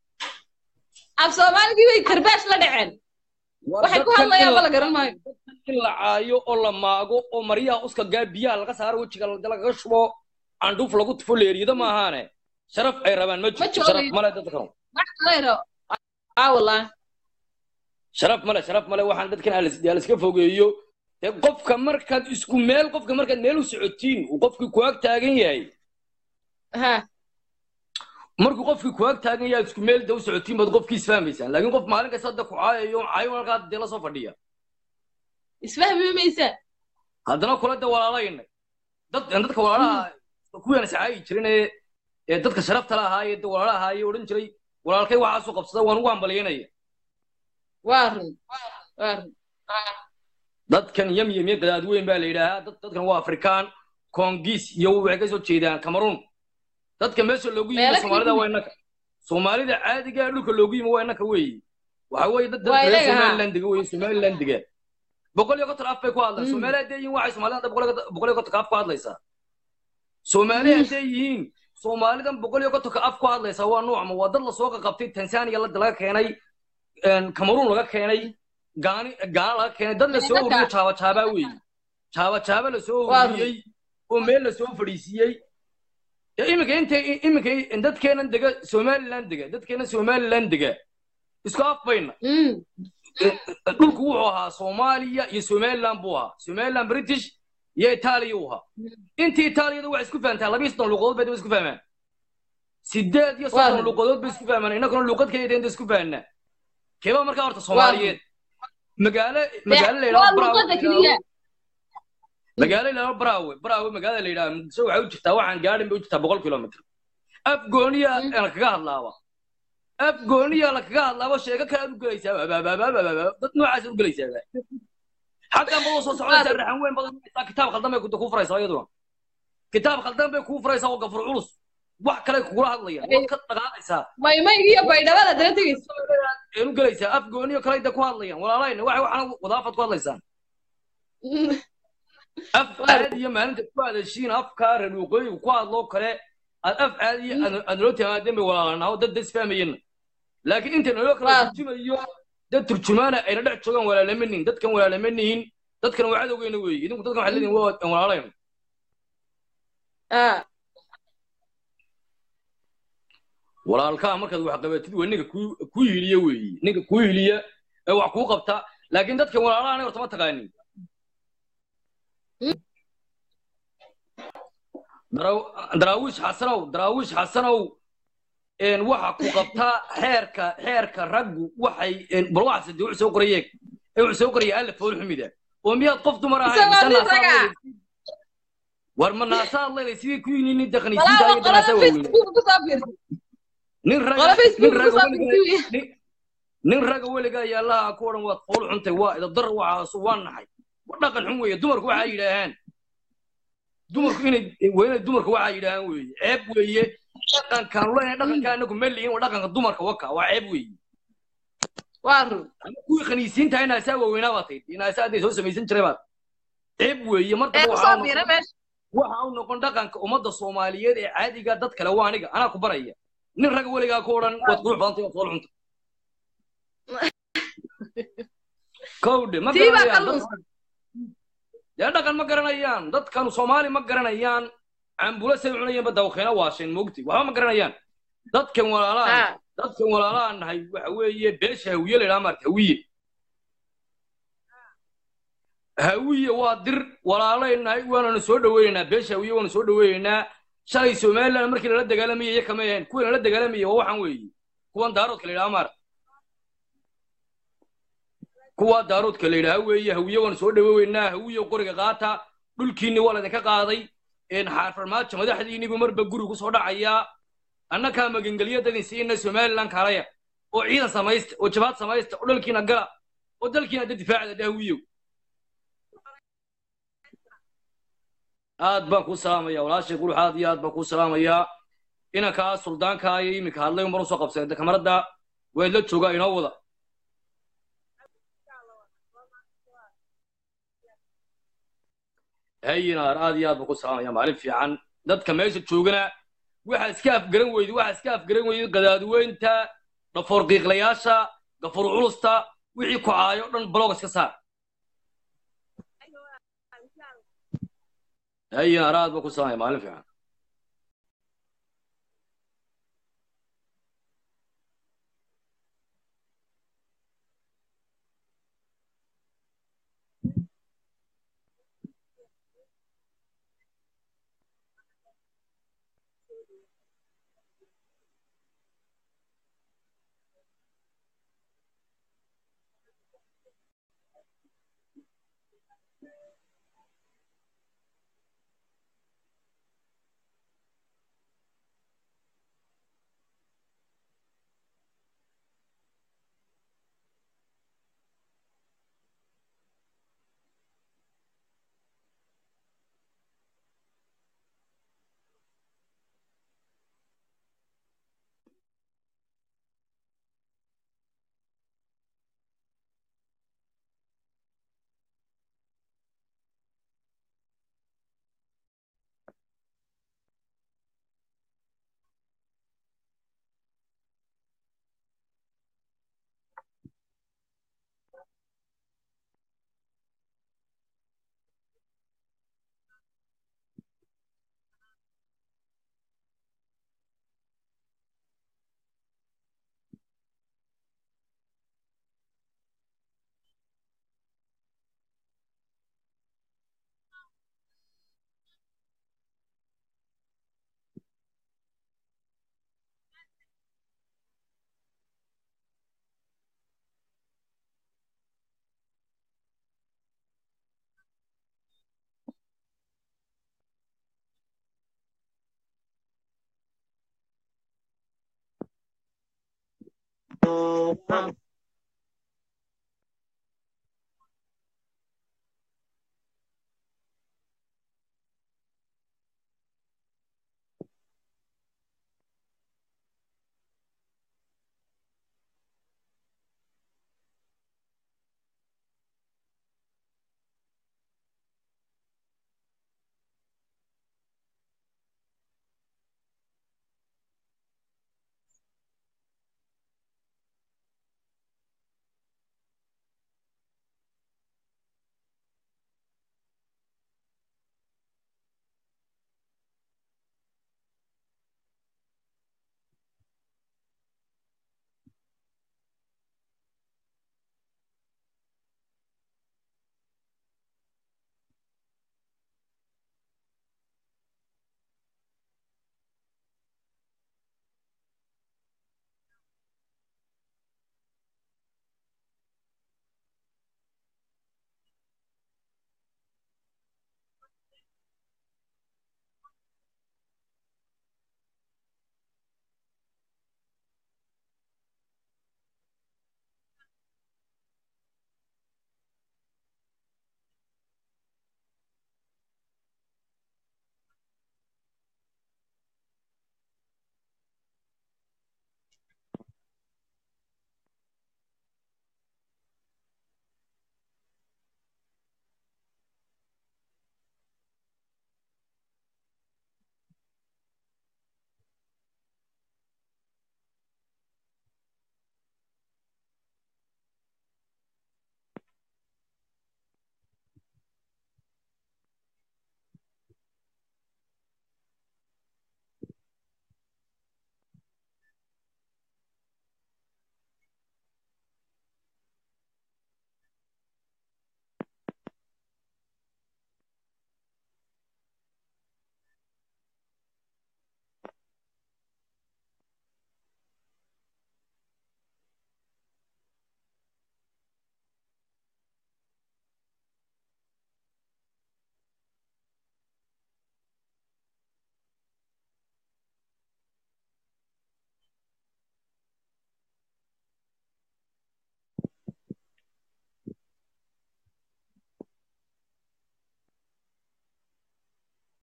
af soomaaligii bay karbaash la dhaceen war waxay ku dadkan in hadlayaan la ba la garan maayo in la caayo oo la maago oo maryaha uska gaa biyaha laga saaro wejiga la- lagaga shubo candhuuf lagu tufo leeriyada ma ahaane sharaf ay rabaan ma ma jirto sharaf joogayo male dadkan wax kaleyro aa wallahi sharaf male sharaf male waxaan dadkan aliska fogeeyo dee qofka markaad isku meel qofka markaad meel u socotiin uu qofkii ku ag taagan yahay ha markuu qofkii ku ag taagan yahay isku meel da u socotiin baad qofkii isfahmaysaan laakiin qof maalin kasta hadda ku caayayo caayo halkaa dee la soo fadhiya isfahmi maysaa haddana kula de walaalaynay dad dadka walaalaha kuwaan iscaayi jirin ee ee dadka sharafta la ahaayee de walaala ahaayee odhan jiray walaalkay waxaasuu qabsada waan ugu hambalyaynaya waa run waa run dadkan yam yamye gadaadweyn baa la yidhaahaa dad dadkan waa afrikaan koongiis iyo waxay ka soo jeedaan cameroon dadka meesha loogu yimi meelo soomaalida kala waa innaka soomaalida caadiga ah dhulka loogu yimi waa innaka weeye waxa weeye dad waa dadka reer ilaga ha somaliland dega weeye somaliland dega boqol iyo konton af bay ku hadlaan Mm. soomaali hadday yihiin waxay soomaalida hadda boqol iyo konton- boqol iyo kontonka af ku hadlaysaa soomaali Mm. hadday yihiin soomaalidan boqol iyo kontonka af ku hadlaysaa waa nuucma waa dad lasoo qaqabtay tanzania la- laga keenay een, cameroon laga keenay gaani gaana laga keenay dad lasoo Meelaka. ururiyey jaaba jaabaa weeye jaaba jaaba lasoo waa run ururiyey oo meel lasoo fadhiisiiyey Ya iminka intay iminka dadkeenan dega somaliland dega dadkeena somaliland dega isku af bayna Mm. dhulku wuxuu ahaa soomaaliya iyo somaliland buu ahaa somaliland british iyo itaaliya u ahaa intii itaaliyada waxay isku fahantaa labiyo soddon luuqadood bay daba isku fahmaan sideed iyo soddon Waa- luuqadood bay isku fahmaan innaguna luuqad keliya inta isku fahanaa keebaa markaa horta soomaaliyeed magaalo magaalo la waa yidhahdo braawe luuqada keliya magaalo la yidhahdo braawe braawe magaalada la yidhahdo muqdisho waxay u jirtaa waxaan gaadhin bay u jirtaa boqol kilomitr af gooniya la kaga hadlaaba af gooniya la kaga hadlaaba sheeko kale aad u gelaysaa abaabaabaabaa dad noocaas u gelaysaa xaggan badoo soo soconaysaa raxan weyn badan haysaa kitaab khaldan bay kuu furaysaa iyaduna kitaab khaldan bay kuu furaysaa oo gafur culus wax kale kugula hadlayaan waad ka dhaqaaqaysaa maymayga iyo baydhabada dala tegaysa een u gelaysaa af gooniyo kale da ku hadlayaan walaalayna waxay waxaan wadaafad ku hadlaysaan af caadiya maalinta ku hadashiin afkaa raduuqooyiga ku hadloo kale aad af caadiya aad naloo timaadeen bay walaalanaho dad das fahmayeenna laakiin inta naloo kala turjumayo dad turjumaana ayna dhex joogaan walaalamanihin dadkan walaalamanihin dadkan waa cadowgeena weeye idinku dadkan waxaad leedihin waa walaalayno walaalkaa markaad wax qabatid waa ninka ku- ku hiliya weeye ninka ku hiliya ee wax kuu qabta laakiin dadkan walaalaha aniga horta ma taqaanin Daraaw- daraawiish xasanow daraawiish xasanow een waxa ku qabtaa xeerka xeerka raggu waxay een bal waxaase dee wuxuu soo qorayeeg ee wuxuu soo qoraya alla fool xumida oo miyaad qof dumar ahayn Isagoo mise nin naasaad raga. leedahay? war ma naasaad leedahay sidii ku yini daqaniisiinta walaalo iyo danaasaa qolada waaweyn facebook ku soo fiirsa nin raga qolo nin facebook ku raga soo weligaa fiirsa nin- nin raga weligaa yaallaha ku odhan waad fool xuntay waa idabdar waxaasu waa naxay wa dhaqan xun weeye dumarku waxaa yidhaahaan dumarku inay waa inay dumarku waxaa yidhaahaan weeye ceeb weeye dhaqankaan leenahay dhaqanka anagu ma lihin waa dhaqanka dumarka waka waa ceeb weeye waa run ama kuwii khaniisiinta inaasaa waaweynaa baad tayd inaasaa hadday soo samaysan jiray baad ceeb weeye mar ee dambe ku waxaa soo u fiira noqon meesha waxa u noqon dhaqanka ummadda soomaaliyeed ee caadiga dad kale waa aniga anaa ku baraya nin raga weligaa ku odhan waad qurux badantay waad fool xuntay kowdhe ma tii baa ka garanayaan dad lunsan dee dhaqan ma garanayaan dadkan soomaali ma garanayaan cambula say cunayeenba dawkeena waasheen moogti waxba ma garanayaan dadkan walaalahan ha dadkan walaalahan nahay waxa weeye beesha hawiye la idhaha maarta hawiye hawiye waa dir walaalay nahay waananu soo dhaweynaynaa beesha hawiye waanu soo dhaweynaynaa shalay somaliland markii lala dagaalamayay iyo kama ahayn kuwii lala dagaalamayay waa waxaan weeye kuwan daaroodka la idhaha maarta kuwa daaroodka la yidhaha weeye hawiye waanu soo dhaweynaa hawiye qoriga qaata dhulkiinni waa laydinka qaaday een xaarfarmaajo madaxdiinnibu marba guri ku soo dhacayaa annakaa magangelyadadin siina somaliland kaalaya oo ciidan samaysta oo jabaad samaysta oo dhalkiina gala oo dalkiina da difaacda dha hawiyow aad baan kuu salaamaya walaashay qurux aad iyo aad baan kuu salaamayaa inankaa suldaanka iyo iminka hadlay umar usoo qabsay kamarada waad la joogaa inoo wada hayinaar aad iyo aad baan ku salaamaya maalin fiican dadka meesha joogana waxa iska afgaran weydi waxa iska afgaran weydi qadaadweynta dhafoor qiiqlayaasha gafur culusta wixii ku caayo dhan blog iska saar hayinaar aad baan ku salaamaya maalin fiican Ah.